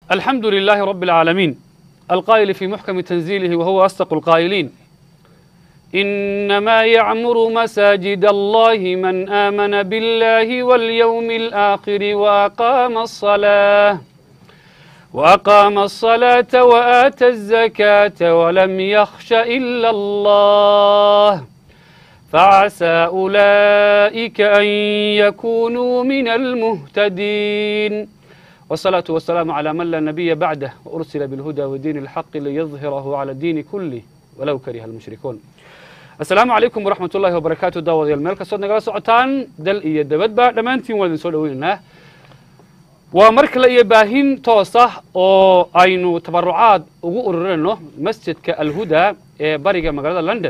الحمد لله رب العالمين القائل في محكم تنزيله وهو أصدق القائلين إنما يعمر مساجد الله من آمن بالله واليوم الآخر وأقام الصلاة وأقام الصلاة وآتى الزكاة ولم يخش إلا الله فعسى أولئك أن يكونوا من المهتدين والصلاة والسلام على من لا نبي بعده وأرسل بالهدى ودين الحق ليظهره على الدين كله ولو كره المشركون asalaamu calaykum waraxmat ullahi wabarakaatu daawadayaal meel kastood nagala socotaan dal iyo dabadba dhammaantiin waan idin soo dhoweynaynaa waa mar kale iyo baahin toos ah oo aynu tabarucaad ugu ururinayno masjidka alhuda ee bariga magaalada london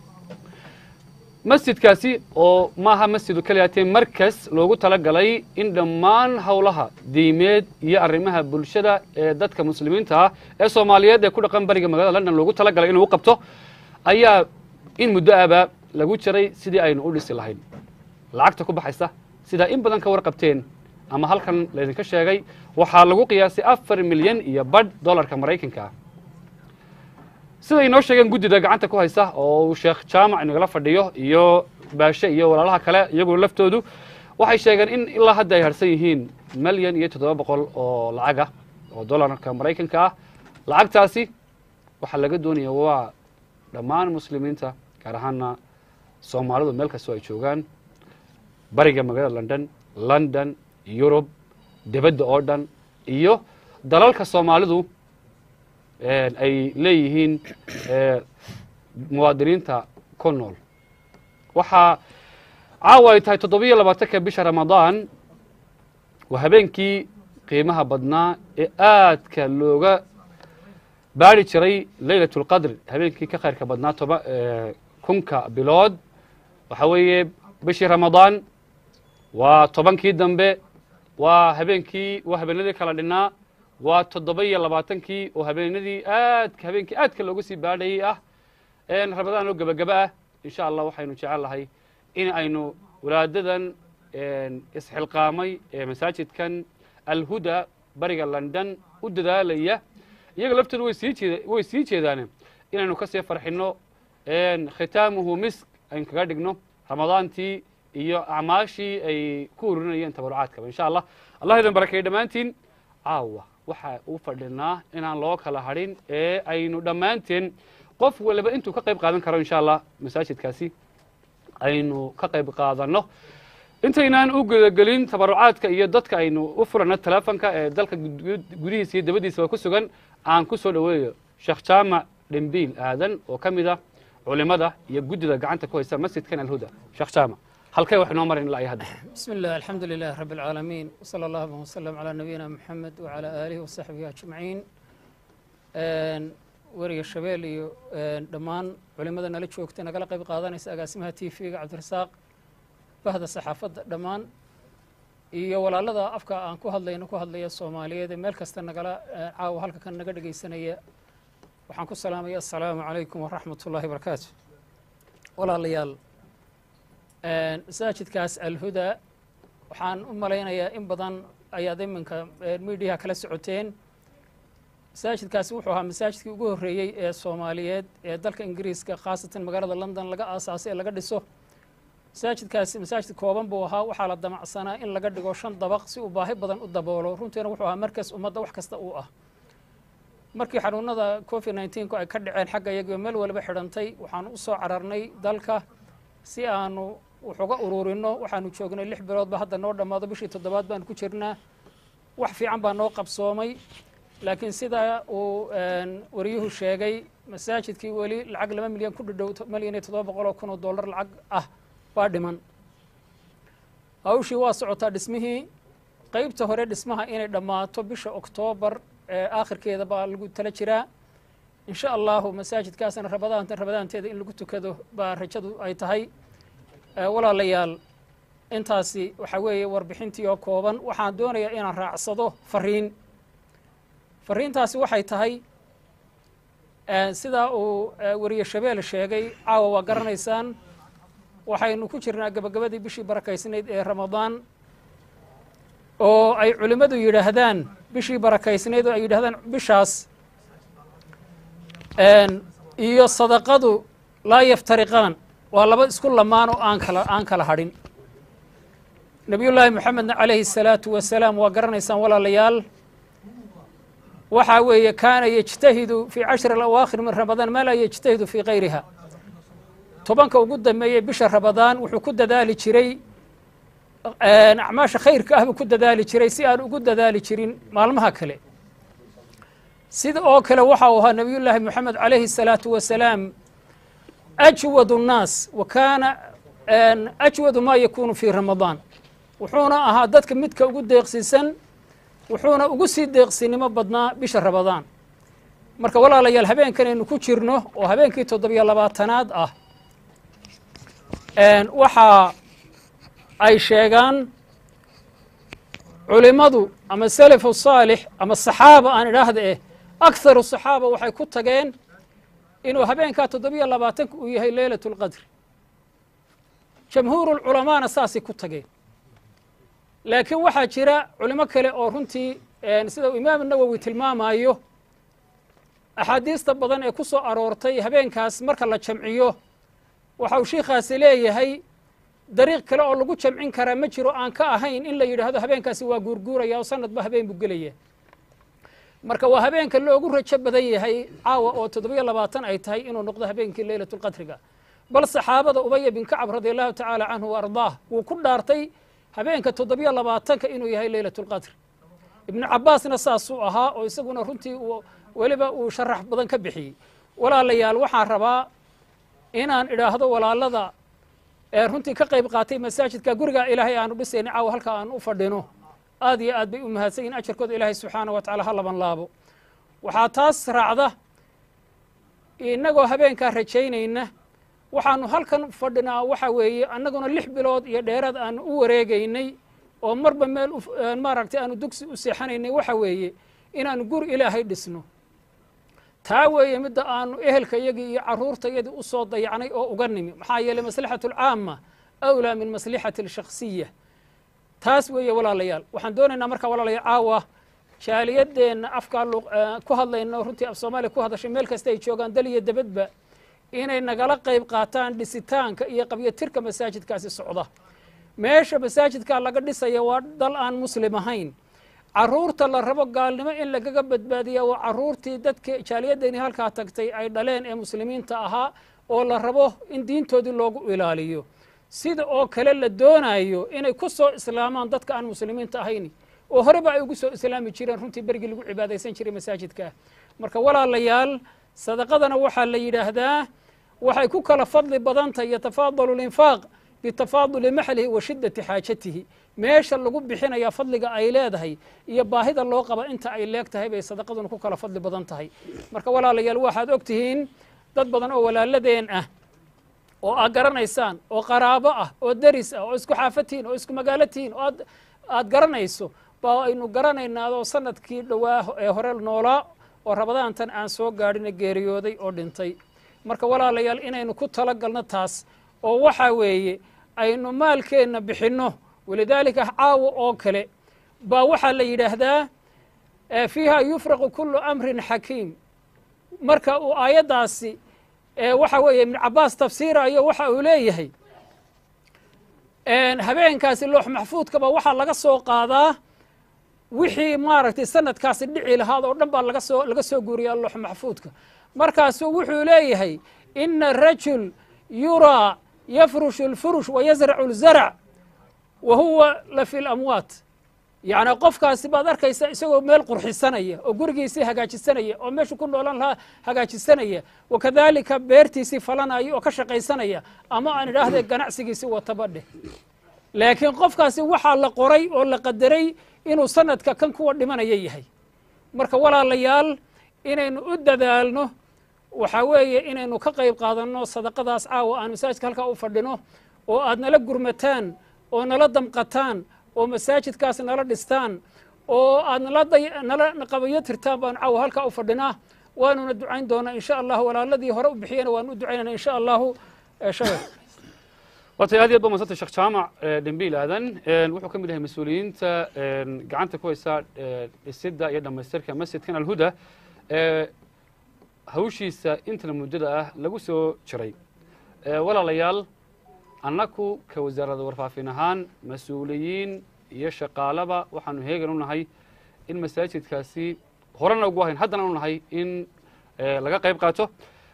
masjidkaasi oo maaha masjidu keliyaatee markas loogu talagalay in dhammaan howlaha diimeed iyo arrimaha bulshada ee dadka muslimiinta ah ee soomaaliyeed ee ku dhaqan bariga magaalada london loogu talagalay inuu u qabto ayaa in muddo aba lagu jiray sidii aynu u dhisi lahayn lacagta ku baxaysa sidaa in badan ka warqabteen ama halkan laydinka sheegay waxaa lagu qiyaasay afar milyan iyo badh dollarka maraykanka ah siday inoo sheegeen guddida gacanta ku haysa oo uu sheekh jaamac inagala fadhiyo iyo baashe iyo walaalaha kale iyaguna laftoodu waxay sheegeen in ilaa hadda ay harsan yihiin milyan iyo toddoba boqol oo lacagah oo dollarka maraykanka ah lacagtaasi waxaa laga doonaya waa dhammaan muslimiinta gaar ahaana soomaalidu meel kastoo ay joogaan bariga magaalada london london yurub debadda oo dhan iyo dalalka soomaalidu ay leeyihiin muwaadiniinta ku nool waxaa caawa ay tahay toddobiyo labaatanka bisha ramadaan waa habeenkii qiimaha badnaa ee aadka looga baari jiray leylat اlqadr habeenkii ka khayrka badnaa toba kunka bilood waxa weeye bishii ramadaan waa tobankii dambe waa habeenkii waa habeenadii kala dhinaa waa toddoba iyo labaatankii oo habeenadii aadka habeenkii aadka looga sii baadhayay ah ramadaan oo gebagaba ah insha allah waxaynu jecel lahay in aynu walaadadan isxilqaamay ee masaajidkan alhuda bariga london u dadaalaya iyaga laftooda way sii jeed way sii jeedaane inaynu ka sii farxinno khitaamuhu misk aynu kaga dhigno ramadaantii iyo acmaashii ay ku ururinayeen tabarucaadkaba insha allah allah idin barakeeyo dhammaantiin caawa waxa u fadhinaa inaan loo kala hadhin ee aynu dhammaanteen qof waliba intuu ka qayb qaadan karo insha allah masaajidkaasi aynu ka qayb qaadanno intaynaan u gudagelin tabarucaadka iyo dadka aynu u furano telefonka ee dalka gudihiisa iyo dabadiisaba ku sugan aan ku soo dhoweeyo sheekh jaamac dhembiil aadan oo ka mid ah culimada iyo guddida gacanta ku haysa masjidkan alhuda sheekh jaamac halkay wax inoo marin ilaa iyo hadda بسم الله الحمد لله رب العالمين وصلى الله وسلم على نبينا محمد وعلى آله وصحبه أجمعين weriga shabeel iyo dhammaan culimada nala joogta nagala qayb qaadanaysa agaasimaha t v-ga cabdirasaaq bahda saxaafadda dhammaan iyo walaalada afka aan ku hadlayno ku hadlaya soomaaliyeed ee meel kasta nagala caawa halka kan naga dhegaysanaya waxaan ku salaamaya assalaamu calaykum waraxmat ullahi barakaatu walaalayaal masaajidkaas alhuda waxaan u malaynayaa in badan ayaad iminka midiyaha kala socoteen masaajidkaasi wuxuu ahaa masaajidkii ugu horreeyey ee soomaaliyeed ee dalka ingiriiska khaasatan magaalada london laga aasaasay ee laga dhiso masaajidkaasi masaajid kooban buu ahaa waxaa la damacsanaa in laga dhigo shan dabaq si uu baahi badan u daboolo runtiina wuxuu ahaa markas ummadda wax kasta uu ah markii xanuunada covid nneteen-ku ay ka dhaceen xagga iyagiio meel waliba xidhantay waxaanu u soo cararnay dalka si aanu wuxuga ururinno waxaanu joognay lix biloodba hadda noo dhammaado bishii toddobaad baanu ku jirnaa wax fiican baa noo qabsoomay laakiin sidaa uu wariyuhu sheegay masaajidkii weli lacag laba milyan ku dhidhow milyan iyo toddoba boqol oo kun oo dollar lacag ah baa dhiman hawshii waa socotaa dhismihii qeybta hore dhismaha inay dhammaato bisha oktoobar ee aakhirkeeda baa lagu tala jiraa insha allahu masaajidkaasna rabadaanta rabadaanteeda in lagu tukado baa rajadu ay tahay walaalayaal intaasi waxaa weeye warbixintii oo kooban waxaan doonayaa inaan raacsado fariin fariintaasi waxay tahay sidaa uu weriye shabeel sheegay caawa waa garanaysaan waxaynu ku jirnaa gabagabadii bishii barakaysnayd ee ramadaan oo ay culimmadu yidhaahdaan bishii barakaysnayd oo ay yidhahdaan bishaas iyo sadaqadu laa yaftariqaan waa laba isku lamaan oo aan kala aan kala hadhin nebiyullaahi moxamedna calayhi الsalaatu wasalaam waa garanaysaan walaalayaal waxaa weeye kaana yejtahidu fii cashri alawaakhir min ramadaan maa laa yejtahidu fii kayriha tobanka ugu dambeeyey bisha ramadaan wuxuu ku dadaali jiray acmaasha khayrka ah buu ku dadaali jiray si aan ugu dadaali jirin maalmaha kale sida oo kale waxa uu ahaa nebiyullaahi moxamed calayhi الsalaatu wasalaam ajwad الnaas wa kaana ajwadu ma yakunu fii ramadaan wuxuuna ahaa dadka midka ugu deeqsiisan wuxuuna ugu sii deeqsinimo badnaa bisha ramadaan marka walaalayaal habeenkanaynu ku jirno oo habeenkii toddobiyo labaatanaad ah waxa ay sheegaan culimmadu ama salafu saalix ama saxaaba aan idhaahda eh akharu saxaaba waxay ku tageen inuu habeenkaa toddobiyo labaatanka uu yahay leylat اlqadri jamhuuru lculamaana saasay ku tageen laakiin waxaa jira culimo kale oo runtii sida uu imaam nawowi tilmaamayo axaadiista badan ee ku soo aroortay habeenkaas marka la jamciyo waxa uu shiikhaasi leeyahay dariiq kale oo lagu jamcin karaa ma jiro aan ka ahayn in la yidhaahdo habeenkaasi waa guurguuraya oo sanadba habeen buu gelaya marka waa habeenka loogu rajo badan yahay caawa oo toddobiyo labaatan ay tahay inuu noqdo habeenkii leylat lqadriga bal saxaabada ubaya bin kacab radi allahu tacaala canhu wa ardaah wuu ku dhaartay habeenka toddobiyo labaatanka inuu yahay leylat اlqadr ibnu cabaasna saasuu ahaa oo isaguna runtii weliba uu sharax badan ka bixiyey walaalayaal waxaan rabaa inaan idhaahdo walaalada ee runtii ka qayb qaatay masaajidka guriga ilaahay aanu dhisayna caawa halka aan u fadhino aad iyo aad bay u mahadsan yihin ajarkooda ilaahay subxaanah wa tacala ha laban laabo waxaa taas raacda innagoo habeenkaa rajaynayna waxaanu halkan fadhinaa waxa weeye annaguna lix bilood iyo dheeraad aanu u wareegaynay oo marba meel maaragtay aanu dugsi u seexanaynay waxa weeye inaanu guri ilaahay dhisno taa weeye midda aanu ehelka yagii iyo carruurta yadii u soo dayacnay oo uga nimi maxaa yeeley maslaxatu alcaama awlaa min maslixati alshakhsiya taas weeye walaalayaal waxaan doonaynaa markaa walaalayaal caawa jaaliyadeenna afkaa ku hadlayno runtii af soomaaliya ku hadashay meel kasta ay joogaan dal iyo debadba inay nagala qayb qaataan dhisitaanka iyo qabyotirka masaajidkaasi socda meesha masaajidkaa laga dhisaya waa dal aan muslim ahayn carruurta la rabo gaalnimo in lagaga badbaadiya waa carruurtii dadka jaaliyaddeeni halkaa tagtay ay dhaleen ee muslimiinta ahaa oo la rabo in diintoodii loogu ilaaliyo sida oo kale la doonayo inay ku soo islaamaan dadka aan muslimiinta ahayn oo horeba ay ugu soo islaami jireen runtii berigii lagu cibaadaysan jiray masaajidka marka walaalayaal sadaqadana waxaa la yidhaahdaa waxay ku kala fadli badantahy yatafaadalu linfaaq bitafaaduli maxlihi wa shiddati xaajatihi meesha lagu bixinaya fadliga ay leedahay iyo baahida loo qaba inta ay leeg tahay bay sadaqaduna ku kala fadli badan tahay marka walaalayaal waxaad og tihiin dad badan oo walaaladeen ah oo aad garanaysaan oo qaraabo ah oo deris ah oo isku xaafatihiin oo isku magaalo tihiin oo aad garanayso baa aynu garanaynaadoo sanadkii dhowaa ee hore noolaa oo rabadaantan aan soo gaadhina geeriyooday oo dhintay marka walaalayaal inaynu ku tala galno taas oo waxaa weeye aynu maalkeenna bixinno walidaalika caawa oo kale baa waxaa la yidhaahdaa fiiha yufraqu kulu amrin xakiim marka uu aayaddaasi waxa weeye ibnu cabaas tafsiirayo waxa uu leeyahay habeenkaasi loox maxfuudkaba waxaa laga soo qaadaa wixii maaragtay sanadkaasi dhici lahaad oo dhan baa laga soo laga soo guuriyaa loox maxfuudka markaasuu wuxuu leeyahay ina rajul yuraa yafrushu اlfurush wayasracu اlzarc wa huwa la fi lamwaat yacni qofkaasi baad arkaysa isagoo meel qurxisanaya oo gurigiisii hagaajisanaya oo meeshu ku noolan lahaa hagaajisanaya wakadalika beertiisii falanaya oo ka shaqaysanaya ama aan idhaahde ganacsigiisii watabadheh laakiin qofkaasi waxaa la qoray oo la qadaray inuu sanadka kan kuwa dhimanaya yahay marka walaalayaal inaynu u dadaalno waxaa weeye inaynu ka qayb qaadanno sadaqadaas caawa aan masaajidka halkaa u fadhino oo aad nala gurmataan oo nala damqataan oo masaajidkaas nala dhistaan oo aad nala qabayo tirtaan baanu caawa halkaa u fadhinaa waanuna ducayn doonaa in sha allahu walaaladii hore u bixiyana waanu u ducaynana in sha allahu shabel watay aad iyo aad ba madsantay sheekh jaamac dhembiil aadan wuxuu ka mid yahay mas-uuliyiinta gacanta ku haysa dhisidda iyo dhammaystirka masjidkan alhuda ee hawshiisa intana muddada ah lagu soo jiray walaalayaal annaku ka wasaaradda warfaafin ahaan mas-uuliyiin iyo shaqaalaba waxaanu heegan u nahay in masaajidkaasi horena ugu ahayn haddana u nahay in laga qayb qaato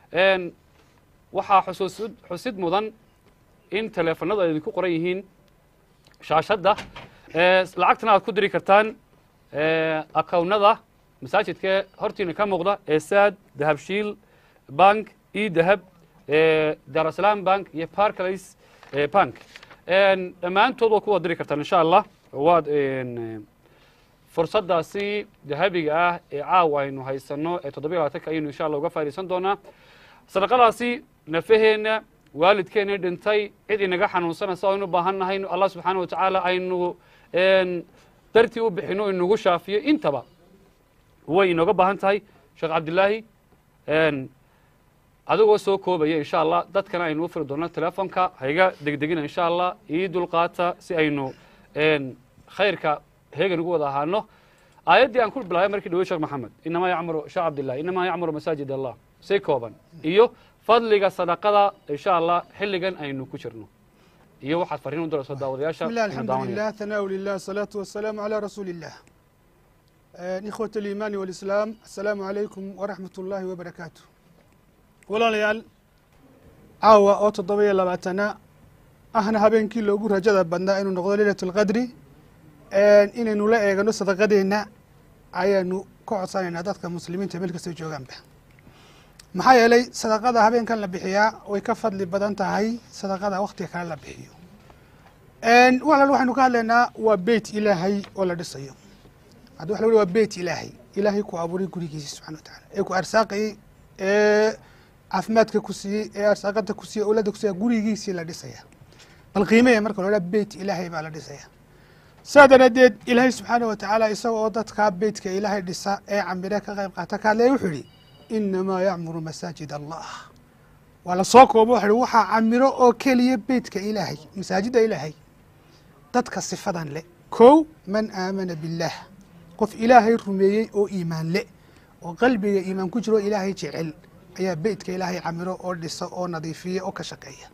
waxaa xusuusid xusid mudan in teleefanadu ay idinku qoran yihiin shaashadda lacagtana aad ku diri kartaan akawnada masaajidka hortiina ka muuqda ee saad dahabshiil bank e dahab darasalaam bank iyo barclays bank dhammaantood waad ku wada diri kartaan insha allah waad fursaddaasi dahabiga ah ee caawa aynu haysano ee toddobiya labaatanka ayaynu insha allah uga faa'idaysan doonaa sadaqadaasi nafaheenna waalidkeena dhintay cid inaga xanuunsanaysa aynu baahan nahay allah subxaana wa tacaala aynu dartii u bixino inagu shaafiyo intaba way inooga baahan tahay sheekh cabdilaahi adigoo soo koobaya insha allah dadkana aynu u firi doonno telefonka hayga degdegina insha allah ii dulqaata si aynu khayrka heegan ugu wada ahaano aayaddii aan ku bilaabay markii dhawey sheekh maxamed inamaa yacmuru sheekh cabdillahi inamaa yacmuru masaajid allah si kooban iyo fadliga sadaqada insha allah xilligan aynu ku jirno iyo waxaad farriin u dirayso daawadayaasha بسم الله الحمد لله ثناء لله الصلاة والسلام على رسول الله آه، إخوة الإيمان والإسلام السلام عليكم ورحمة الله وبركاته ولا ليال عاوة أو تضبية لبعتنا أهنا هبينكي لوغو رجada badnaa inuu noqdo leylaة الqadri inaynu la eegano sadaqadeena ayaanu ka codsanaynaa dadka muslimiinta meel kastay joogaanba maxaa yeelay sadaqada habeenkan la bixiyaa way ka fadli badan tahay sadaqada waktiga kale la bixiyo walaal waxaynu ka hadlaynaa waa beyt ilaahay oo la dhisayo haddi waxa la waa beyt ilaahay ilaahay ku abuuray gurigiisa subxana wa tacala ee ku arsaaqayey ee caafimaadka ku siiyey ee arsaaqada ku siiyey owladda ku siiyey gurigiisii la dhisaya bal qiimeya marka la beyt ilaahay baa la dhisaya saa daraaddeed ilaahay subxaana wa tacaala isaga oo dadkaa beytka ilaahay dhisa ee cambire ka qayb qaata ka hadlaya wuxuu yihi inamaa yacmuru masaajid allah waa la soo koobo waxa uhi waxaa camiro oo keliya beytka ilaahay masaajidda ilaahay dadka sifadan le kow man aamana billaah qof ilaahay rumeeyey oo iimaan le oo qalbiga iimaan ku jiro ilaahay jecel ayaa beytka ilaahay camiro oo dhisa oo nadiifiya oo ka shaqeeya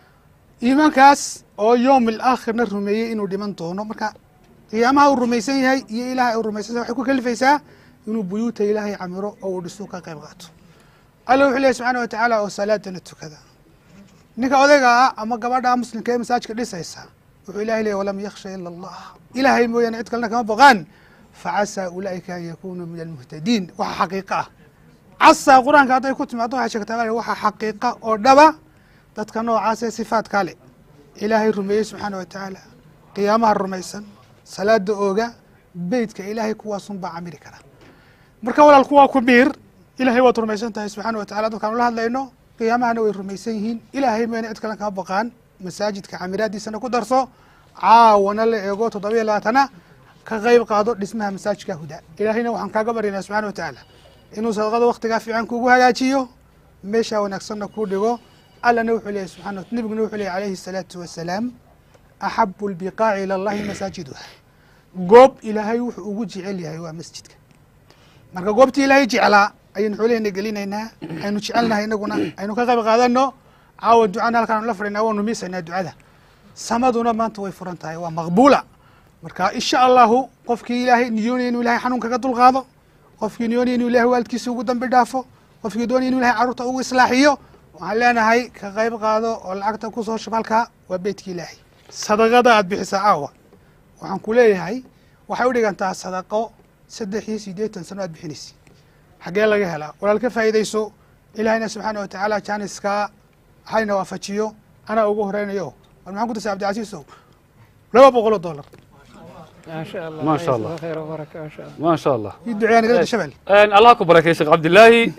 iimaankaas oo yowm alaakhirna rumeeyey inuu dhiman doono marka qiyaamaha uu rumaysan yahay iyo ilahay uu rumaysan yahay waxay ku kalifaysaa inuu buyuuta ilaahay camiro oo uu dhisu ka qayb qaato alla wuxuu leeyahy subxaana wa tacaala oo salaadana tukada ninka odayga ah ama gabadha muslimka ee masaajidka dhisaysa wuxuu ilahay leeyahy walam yakhsha ila allah ilaahay mooyaane cid kalena kama boqaan facasaa ulaa'ika an yakunuu min almuhtadiin waxa xaqiiqa ah casaa qur-aanka hadday ku timaado waxay sheegtaa waxa xaqiiqa oo dhaba dadka noocaas ee sifaadkaa le ilaahay rumeeyey subxaana wa tacaala qiyaamaha rumaysan salaada ooga beytka ilaahay kuwaasun baa camiri kara marka walaal kuwaa ku biir ilahay waad rumaysan tahay subxaana wa tacala dadkaan ula hadlayno qiyaamahana way rumaysan yihiin ilaahay mayna cid kalen kama baqaan masaajidka camiraadiisana ku darso caawana la eego toddobiya labaatana ka qayb qaado dhismaha masaajidka huda ilaahayna waxaan kaaga baryaynaa subxana wa tacaala inuu sadaqada waktigaa fiican kugu hagaajiyo meeshaa wanaagsanna kuu dhigo allana wuxuu leeyahy subxana nebiguna wuxuu leeyahy alayhi الsalaatu wasalaam axabu lbiqaaci ila allahi masaajiduha goob ilaahay wuxuu ugu jecel yahay waa masjidka marka goobtii ilaahay jeclaa ayaynu xoolaheyna gelinaynaa aynu jecelnahay inaguna aynu ka qayb qaadano caawa ducana halkaan la fadhinaa waanu miisaynaa ducada samaduna maanta way furan tahay waa maqbuula marka insha allahu qofkii ilaahay niyoonaya inuu ilahay xanuun kaga dulqaado qofkii niyoonaya inuu ilahay waalidkiisa ugu dambi dhaafo qofkii doonaya inuu ilahay carruurta ugu islaaxiyo waxaan leenahay ka qayb qaado oo lacagta kusoo shub halkaa waa beytka ilaahay sadaqada aad bixisaa caawa waxaan ku leeyahay waxay u dhigantaa sadaqo saddex iyo siddeetan sano aad bixinaysa xaggee laga helaa walaal ka faa'iidayso ilaahayna subxaana wa tacaala jaaniskaa hayna waafajiyo anaa ugu horeynayo war maxaan ku tirsa cabdicasiisow laba boqol oo dollar ما شاء الله ما شاء الله. جزاك خير وبركة ما شاء الله ما شاء الله ii duceeya nagalada shabel allah ku barakay sheekh cabdilaahi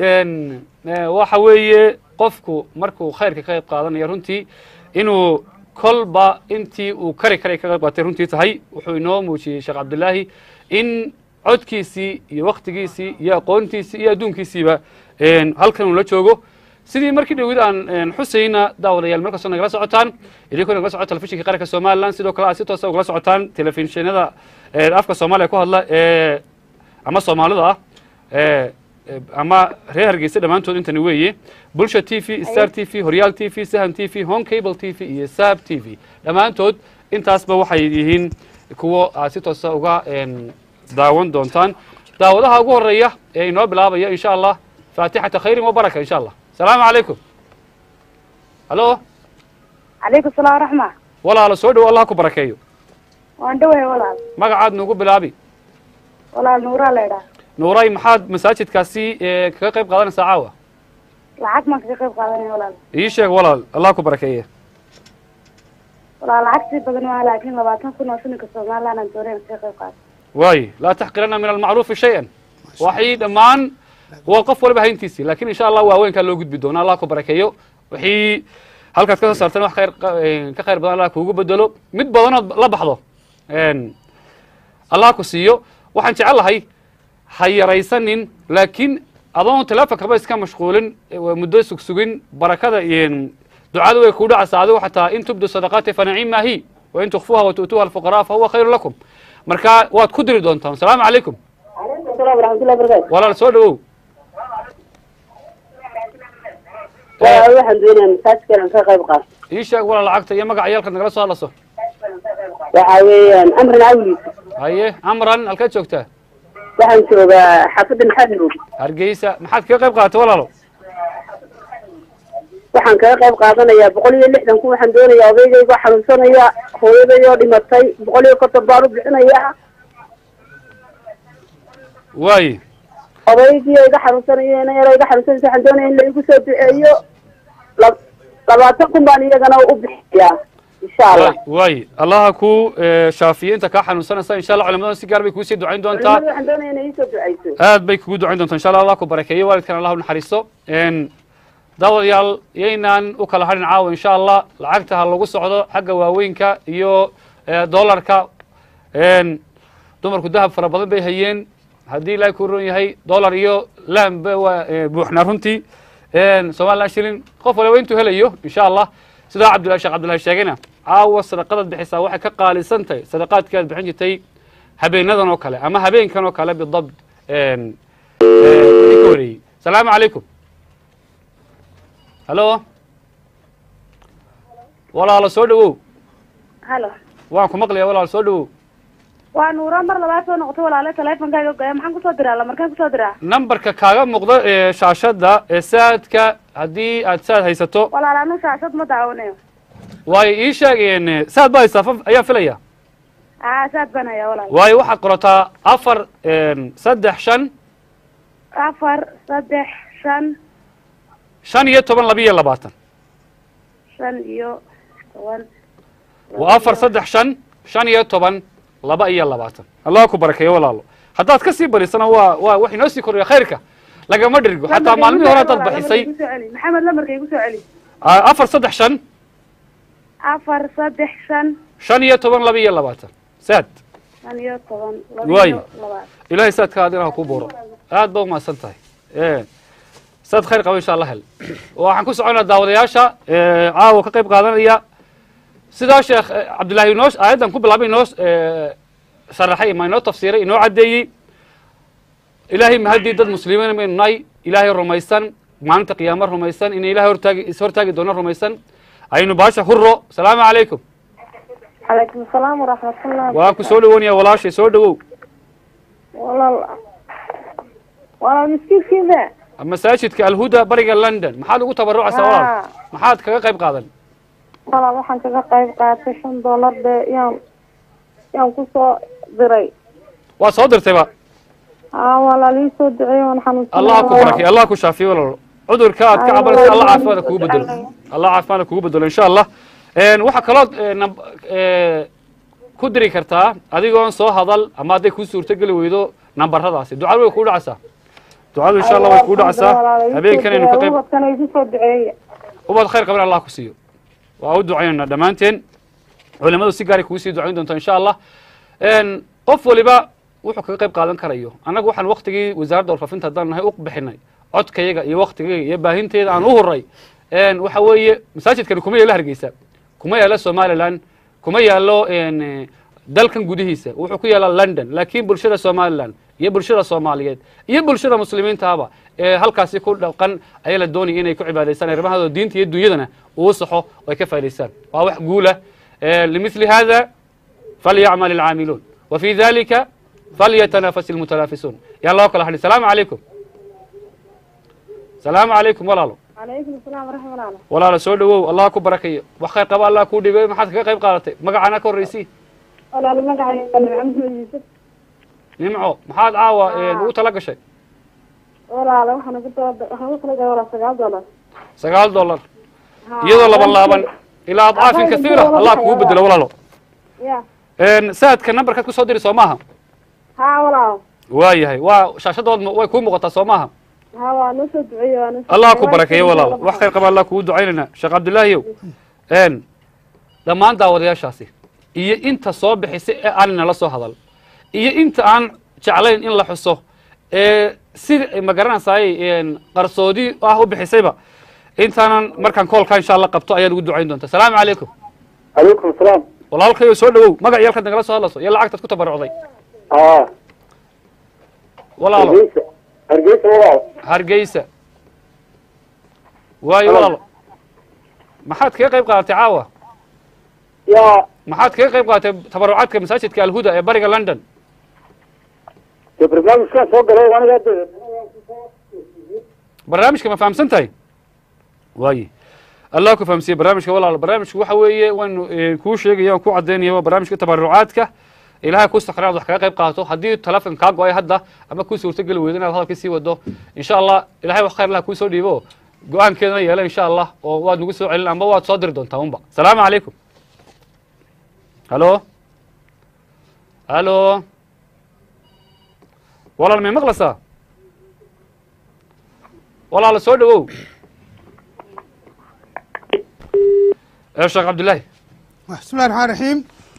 waxa weeye qofku markuu khayrka ka qayb qaadanaya runtii inuu kolba intii uu kari karay ka qayb qaatay runtii tahay wuxuu inoo muujiyey sheekh cabdilaahi in codkiisii iyo waktigiisii iyo aqoontiisii iyo adduunkiisiiba halkan uu la joogo sidii markii dhowid aan xusayna daawadayaal markastoo nagala socotaan idinkoo nagala socota telefishinka qaranka somalilan sidoo kale aad si toosa ugala socotaan telefishinada afka soomaaliya ku hadla ee ama soomaalida ah ee ama reer hargeysa dhammaantood intani weeye bulsha t v star t v horyaal t v sahan t v home cable t v iyo saab t v dhammaantood intaasba waxay yihiin kuwo aad si toosa uga daawan doontaan daawadaha ugu horeeya ee inoo bilaabaya insha allah faatixata khayrin wa baraka insha allah asalaamu calaykum halo calaykum salaam waraxma walaalo soo dhow allah ku barakeeyo waan dhawahay walaal magacaad nuugu bilaabi walaal nuuraa la idhaha nuuray maxaad masaajidkaasi kaga qayb qaadanaysaa caawa lacag maan kaga qayb qaadanaya walaal ii sheeg walaal allah ku barakeeye walaal lacag sii badan maa laakiin labaatan kun oo shilinka somaliland aan doonay kaga qayb qaato waayo laa taxqirana min almacruufi shay-an waxay dhammaan waa qof waliba hayntiisii lakin insha allah waaweynkaa loo gudbi doona allah ku barakeeyo wixii halkaad ka soo saarteen wax khayr ka khayr badan allah kuugu bedelo mid badanood la baxdo allah ku siiyo waxaan jecel lahay ha yaraysanin laakiin adoon telefonkaba iska mashquulin muddo sugsugin barakada ducada way kuu dhacaysaa adigo xataa in tubdu sadaqaati fanaciima hi wa in tukfuha wa tu'tuuha alfuqaraa fa huwa khayru lakum marka waad ku diri doontaan asalaamu calaykum calaykum salaam waraxmatullahi barakatu walaal soo dhawow walaal waxaan doonaya masaajidkan aan ka qayb qaato ii sheeg walaal lacagta iyo magaca yaalkaad nagala soo hadlaso waxaa weeyaan amrin awliisa haye amran halkaad joogtaa waxaan joogaa xaafadda maxaad nuugi hargeysa maxaad kaga qayb qaadatay walaalo waxaan kaga qayb qaadanayaa boqol iyo lixdan kun waxaan doonayaa odaygaygo xanuunsanaya hooyadayoo dhimatay boqol iyo konton baan u bixinayaa waaye odaygii iga xanuunsanaya ina yaro iga xanuunsanaysa waxaan doonaya in la igu soo duceeyo la labaatan kun baan iyagana u bixiyaa insha allah waaye allaha ku shaafiye inta kaa xanuunsanaysa insha allah culimadan si gaar bay kuusii ducayn doontaa culimadu waxaan doonaya inay iisoo duceyso aad bay kugu ducayn doontaa insha allah allah ku barakeeyo waalidkan allah u naxariisto daawadayaal yaynaan u kala hadhin caawa insha allah lacagta ha lagu socdo xagga waaweynka iyo dollarka dumarku dahab fara badan bay hayeen haddii ilaahay ku ron yahay dollar iyo laamba waa buuxnaa runtii somaliland shilin qof waliba intuu helayo insha allah sidaa cabdullahi sheekh cabdullahi sheegayna caawa sadaqadaad bixisaa waxay ka qaalisan tahay sadaqaadkii aad bixin jirtay habeenadan oo kale ama habeenkan oo kale bidabt wixii ka horeeyey asalaamu calaykum halo walaalo soo dhawow halo waan ku maqlaya walaalo soo dhawow waa nuuro mar labaad soo noqotay walaale teleefonkaaga goya maxaan kusoo diraa la markaan kusoo diraa numberka kaaga muuqda ee shaashadda ee saadka haddii aad saad haysato walaal anu shaashad ma daawanayo waayo ii sheeg saad ba haysaa fa ayaan filaya aa saad baan hayaa walaal waayo waxaad qorataa afar saddex shan afar saddex shan shan iyo toban laba iyo labaatan shan iyo toban waa afar saddex shan shan iyo toban laba iyo labaatan allah ku barakeeyo walaalo haddaad ka sii barisana waa waa wax inoo sii kordhiya khayrka lagama dhirgo xataa maalmihii hore haddaad baxisay maxamed lamarka igu soo celi afar saddex shan afar saddex shan shan iyo toban laba iyo labaatan saad shan iyo toban Waayo. laba iyo labaad ilaahay saadka adina ha kuu buuro aad ba umahadsan tahay saad khayr qaba insha allah hel waxaan ku soconaa daawadayaasha caawa ka qayb qaadanaya sidaa sheekh cabdullaahi inoo aayaddan ku bilaabay inoo sharaxay ma inoo tafsiiray inoo caddeeyey ilaahay mahadii dad muslimiin baynu nahay ilaahay rumaysan maalinta qiyaamo rumaysan inay ilahay hortaagi is hortaagi doono rumaysan aynu baasha hurro asalaamu calaykum calaykum asalaam waraxmatullah waan ku soo dhawoonaya walaashay soo dhawow walaal walaal miskiinkiida masaajidka alhuda bariga london maxaad ugu tabarucaysaa walaal maxaad kaga qayb qaadan walaal waxaan kaga qayb qaatay shan dollar bee yaan yaan kusoo diray waa soo dirtayba aa walaal ii soo duceey waan xanuunsanay allah ku barakay allah ku shaafiye walaal cudurka aad ka cabanaysa allah caafimaada kugu bedelo allah caafimaada kugu bedelo insha allah waxaa kalood nab- ku diri kartaa adigoon soo hadal ama hadday kuu suurtogeli weydo nambaradaasi ducadu way kuu dhacaysaa ducadu insha allah way kuu dhacaysaa habeenkanaynu ka qayb ubadkana igu soo duceeya ubad khayr qaban allah ku siiyo waa u ducaynayna dhammaanteen culimadu si gaaray kugu sii ducayn doontaa insha allah qof waliba wuxuu kaga qayb qaadan karayo annagu waxaan waktigii wasaaradda warfaafinta haddaan nahay u bixinay codkayaga iyo waktigayga iyo baahinteeda aan u huray waxa weeye masaajidkani kuma yaalo hargeysa kuma yaalo somalilan kuma yaalo dalkan gudihiisa wuxuu ku yaala london laakiin bulshada somalilan iyo bulshada soomaaliyeed iyo bulshada muslimiintaaba ee halkaasi ku dhaqan ayaa la doonaya inay ku cibaadaystaan arrimahooda diinta iyo dunyadana uu saxo oo ay ka faa'idaystaan waa wax guula limithli hada falyacmal alcaamiluun wa fi dalika falyatanafas ilmutanaafisuun yaa loo kala hadhi salaamu calaykum salaamu calaykum walaalo calaykum asalaam waraxmat allah walaalo soo dhawow allah ku barakayo wax khayr qaba allah kuu dhibay maxaad kaga qayb qaadatay magacana ka horreysii walaal magacayga maxamed yuusuf nimco maxaad caawa ugu tala gashay walaala waxaan ugu tala waxaan ugu tala galay walaa sagaal dollar sagaal dollar iyadoo laban laaban ilaa adcaafin kasiira allah kugu bedelo walaalo ya saadka numberkaad kusoo diri soo maaha ha walaal waa yahay waa shaashadood way kuu muuqataa soo maaha ha waa noo soo duceeye waa noo soo allah ku barakeeyo walaal wax khayr qaba allah kugu ducaynayna sheekh cabdillaahiyow dhammaan daawadayaashaasi iyo inta soo bixisay ee aan nala soo hadal iyo inta aan jeclayn in la xuso ee si ma garanaysaay qarsoodi ah u bixisayba intaanan markaan koolkaa insha allah qabto ayaad ugu ducayn doonta salaamu calaykum calaykum asalaam walaalkayo soo dhawow magac iyo halkaad nagala soo hadlayso iyo lacagtaad ku tabarucday aa walaalo hargeysa hargeysa walaal hargeysa waayo walaalo maxaad kaga qayb qaadatay caawa yaa maxaad kaga qayb qaadatay tabarucaadka masaajidka alhuda ee bariga london dee barnaamijkaan soo galay aniga de barnaamijka ma fahamsan tahay waaye allah ku fahamsiye barnaamijka walaal barnaamijku waxa weeye waanu kuu sheegaya waan ku cadaynaya waa barnaamijka tabarucaadka ilahay ku sakra inaad wax kaga qayb qaato haddii telefon kaa go-ay hadda ama kuu suurtogeli weydo inaad hadalkii sii wado insha allah ilahay wax khayr lah kuu soo dhiibo go-aankeedana yeela insha allah oo waad nagu soo celin amba waad soo diri doontaa unba salaamu calaykum halo halo walaal may maqlaysaa walaala soo dhawow ee sheekh cabdillaahi بسم الله الرحمن الرحيم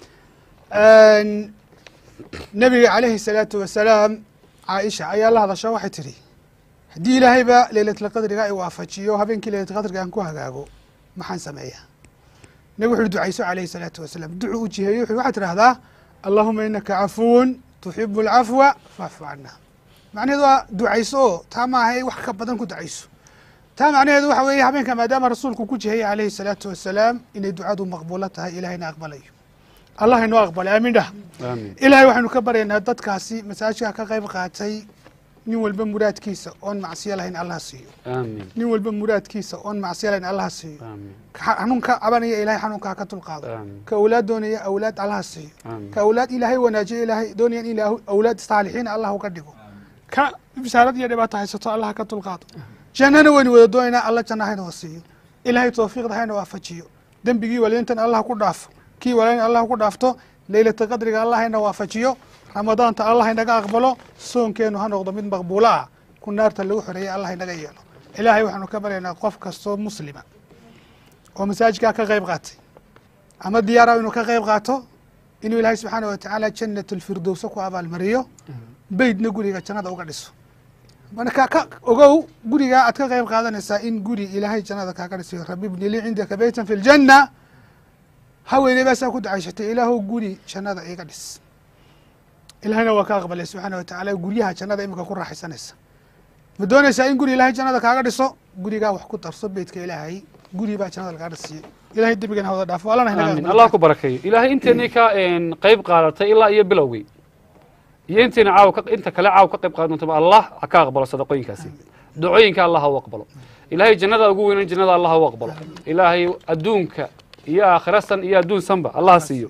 نبي عليه الصلاة والسلام عائشة أي الله هذا شو تري haddii ilaahayba leylatulqadriga ay waafajiyo habeenkii leylatulqadriga aan ku hagaago maxaan sameeyaa nabi wuxuu ducayso calayhi salaatu wasalaam ducu u jiheeyo wuxuu waxaad tidhahdaa allahuma inaka cafuwun tuxibu alcafwa facfu cana macnaheedu waa ducayso oo taa maaha wax ka badan ku ducayso taa macnaheedu waxa weeye habeenka maadaama rasuulku ku jihayay calayhi salaatu wasalaam inay ducadu maqbuulo tahay ilahayna aqbalayo allah inoo aqbalay aamin dhah aamin ilaahay waxaynu ka baryaynaa dadkaasi masaajidka ka qayb qaatay nin walba muraadkiisa oon macsiyo lahayn allah siiyo aamin nin walba muraadkiisa oon macsiyo lahayn allah siiyo aamin ka xanuunka cabanaya ilahay xanuunkaa ka dulqaado aamin ka awlaad doonaya awlaad allah siiyo aamin ka awlaad ilaahay wanaajiyo ilaahay doonaya in ilaahu awlaad saalixiin allah uga dhigo ka bisaarad iyo dhibaato haysato allah ka dulqaado jannana waynu wada doonaynaa alla janna hayna wa siiyo ilaahay tawfiiqda hayna waafajiyo dembigii waliintan allah ku dhaafo kii walayn allah ku dhaafto leylata qadriga allah hayna waafajiyo ramadaanta allah haynaga aqbalo soonkeenu ha noqdo mid maqbuulo ah ku naarta lagu xoreeyay allah haynaga yeelo ilaahay waxaanu ka baryaynaa qof kastoo muslima oo masaajidkaa ka qayb qaatay ama diyaara inuu ka qayb qaato inuu ilaahay subxaana wa tacaala jannat lfirdowsa ku abaalmariyo beydna guriga jannada uga dhiso marka ka ogow gurigaa aad ka qayb qaadanaysaa in guri ilaahay jannada kaaga dhisayo rabi bni lii cindaka beytan fi ljanna haweeney baasaa ku ducayshatay ilaahow guri jannada iga dhis ilahayna waa ka aqbalay subxaana wa tacaala guryaha jannada imika ku raaxaysanaysa ma doonaysaa in guri ilaahay jannada kaaga dhiso gurigaa wax ku darso beytka ilaahay guri baa jannada lagaga dhisiyey ilahay dembigana hawada dhaafo allana haynaga aamin aqbalo. allah ku barakeeyo ilaahay inteenii ka qayb qaadatay ilaa iyo bilowgii iyo intiina caaw ka inta kale caaw ka qayb qaadan doontaba allah ha ka aqbalo sadaqooyinkaasi ducooyinka allah ha u aqbalo ilaahay jannada ugu weynan jannada allah ha u aqbalo ilaahay adduunka iyo aakhira san iyo adduun sanba allah ha siiyo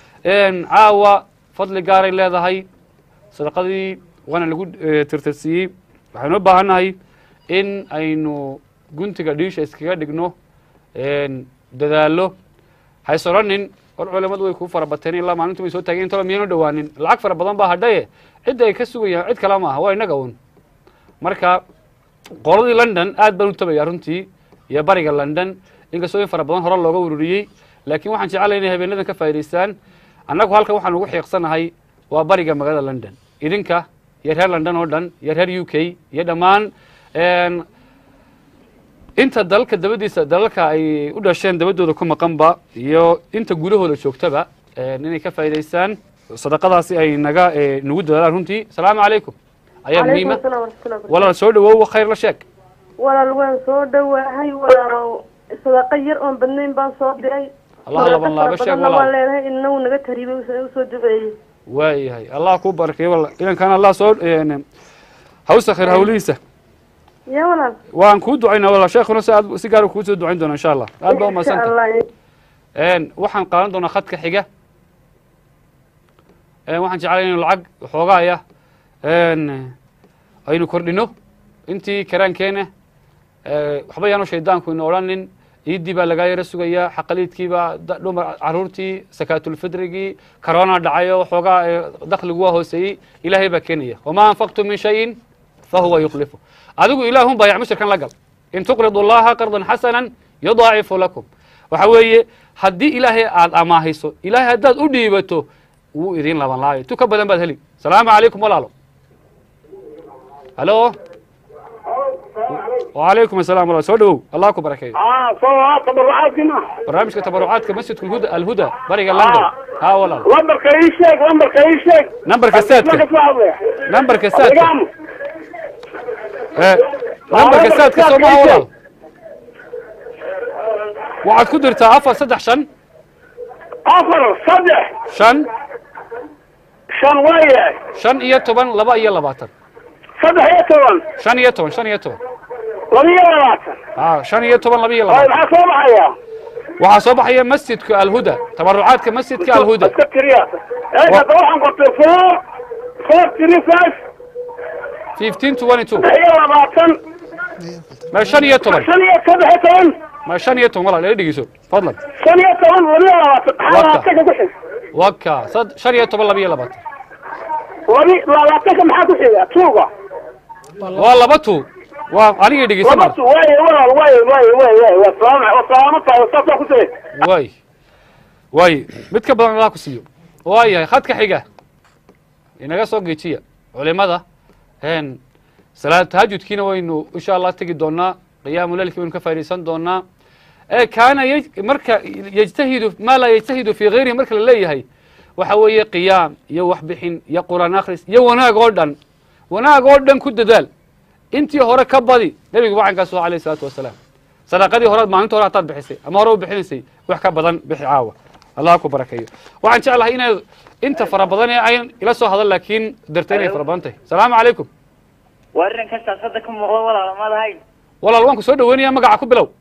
caawa fadli gaaray leedahay sadaqadii waana lagu eh, tirtirsiiyey waxaynu u baahannahay in aynu guntiga dhiisha iskaga dhigno dadaalo hays odhanin or culamadu way kuu fara bateen ilaa maalintu way soo taageen intaba miyaynu dhowaanin lacag fara badan baa hadhaye cidda ay ka sugayaan cid kale maaha waa innaga un marka qoladii london aad baan u tabaya runtii iyo bariga london inkastoo in fara badan hore looga ururiyey laakiin waxaan jeclay inay habeenadan ka faa'idaystaan annagu halkan waxaan ugu xiiqsanahay waa bariga magaalada london idinka iyo reer london oo dhan iyo reer u k iyo dhammaan Een, inta dalalka dabadiisa dalalka ay u dhasheen dabadooda ku maqanba iyo inta gudahooda joogtaba een, inay ka faa'iidaystaan sadaqadaasi ay naga ee, nagu dadaalaan runtii asalaamu calaykum ayaa muhiima walaal soo dhawow khayr la sheeg walaal waan soo dhawaahay walaalow sadaqa yar oon badnayn baan soo diray allah laban laaba sheeg badanna waan walaal leenahay inagu naga tariibay u soo duceeyey waayahay allah kuu barakeeyo walaal idankan allah soo een, hawsa khayr hawlihiisa ya walaal waan kuu ducaynaa walaal sheekhuna si aad si gaar kuu soo ducayn doona insha allah aad baa insha umadsanta allah een waxaan qaadan doonaa khadka xiga een waxaan jeclay inaynu lacag waxoogaaya een aynu kordhino intii karaankeena ee, waxba yaanu shaydaanku ina odhanin ciiddii baa lagaa yaro sugayaa xaqaliidkiibaa da- dhumar caruurtii sakaatulfidrigii corona dhacayo waxoogaa ee, dakhligu waa hooseeyey ilaahay baa keenaya wamaa anfaqtum min shayin fahuwa yukhlifu adigu ilaahun baa yacmushirkan la gal in tuqridu allaha qardan xasanan yudaacifu lakum waxa weeye haddii ilaahay aad amaahiso ilaahay haddaad u dhiibato wuu idin laban laayo tu ka badan baad heli salaamu calaykum walaalo halo وعليكم السلام ورحمة الله سو دhow الله ku barakeeyo اه صواب تبرعاتنا barnaamijka tabarucaadka masjidka alhuda alhuda bariga london ha walaal لمبرك اي شيء لمبرك اي شيء nambarka saadka nambarka saadka ee nambarka saadka soo maha walaal waxaad ku dirtaa afar saddex shan افر صدح shan شن ويا shan iyo toban laba iyo labaatan صدح يا توان shan iyo toban shan iyo toban لبيا لباتن ha shan iyo toban laba iyo طيب labaatan حصل معايا waxaa soo baxaya masjidka alhuda tabarucaadka masjidka alhuda اسكت رياسة ايه تروح قلت فور فور تري فايف 1522 هي لباتن ma shan iyo toban ثانية صدح يا توان ma shan iyo toban walaal ila dhegeyso fadlan ثانية توان لبيا لباتن وقع. حالاتك بحث waka sad shan iyo toban laba iyo labaatan لبي لباتك محاك حيا توقع waa laba tu waa aniga dhegeysan لبات واي واي واي واي واي واي والسلام والسلام والسلام كنت waay waay mid ka badan allah ku siiyo waa yahay khadka xiga inaga soo geejiya culimada een salaad tahajudkiina waynu insha allah tegi doonaa qiyaamu leilki waynu ka faaidaysan doonaa ee kaana yaj- marka yajtahidu maa laa yajtahidu fii gayrihi marka la leeyahay waxa weeye qiyaam iyo waxbixin iyo qur'aan akhris iyo wanaag oo dhan wanaag oo dhan ku dadaal intii hore ka badi nebigu wacankaas waa alayh isalaatu wasalaam sadaqadii horead maalinta hore hataad bixisay ama hore u bixinaysay wax ka badan bixi caawa allah ku barakeeyo waxaan jeclahay inaad inta fara badan ee ayn ila soo hadal laakiin darta inay fara badan tahay salaamu calaykum waa arrinkan shaashada ka muuqda walaala maad ahayn walaal waan ku soo dhaweynaya magaca ku bilow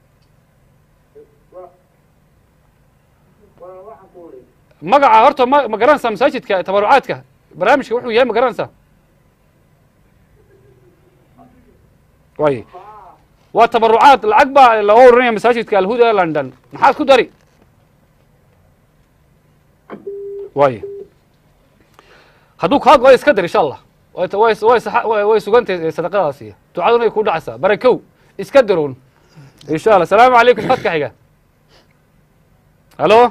magaca horta ma ma garanaysaa masaajidka tabarucaadka barnaamijka wuxuu yahay ma garanaysaa way waa tabarucaad lacag baa laga oranaya masaajidka alhuda london maxaad ku dari way hadduu kaa go-ay iska dar insha allah way way way saxa- way way sugantahay sadaqadaasi ducaduna ay ku dhacaysaa barakow iska daroon insha allah salaamu calaykum khadka xiga halo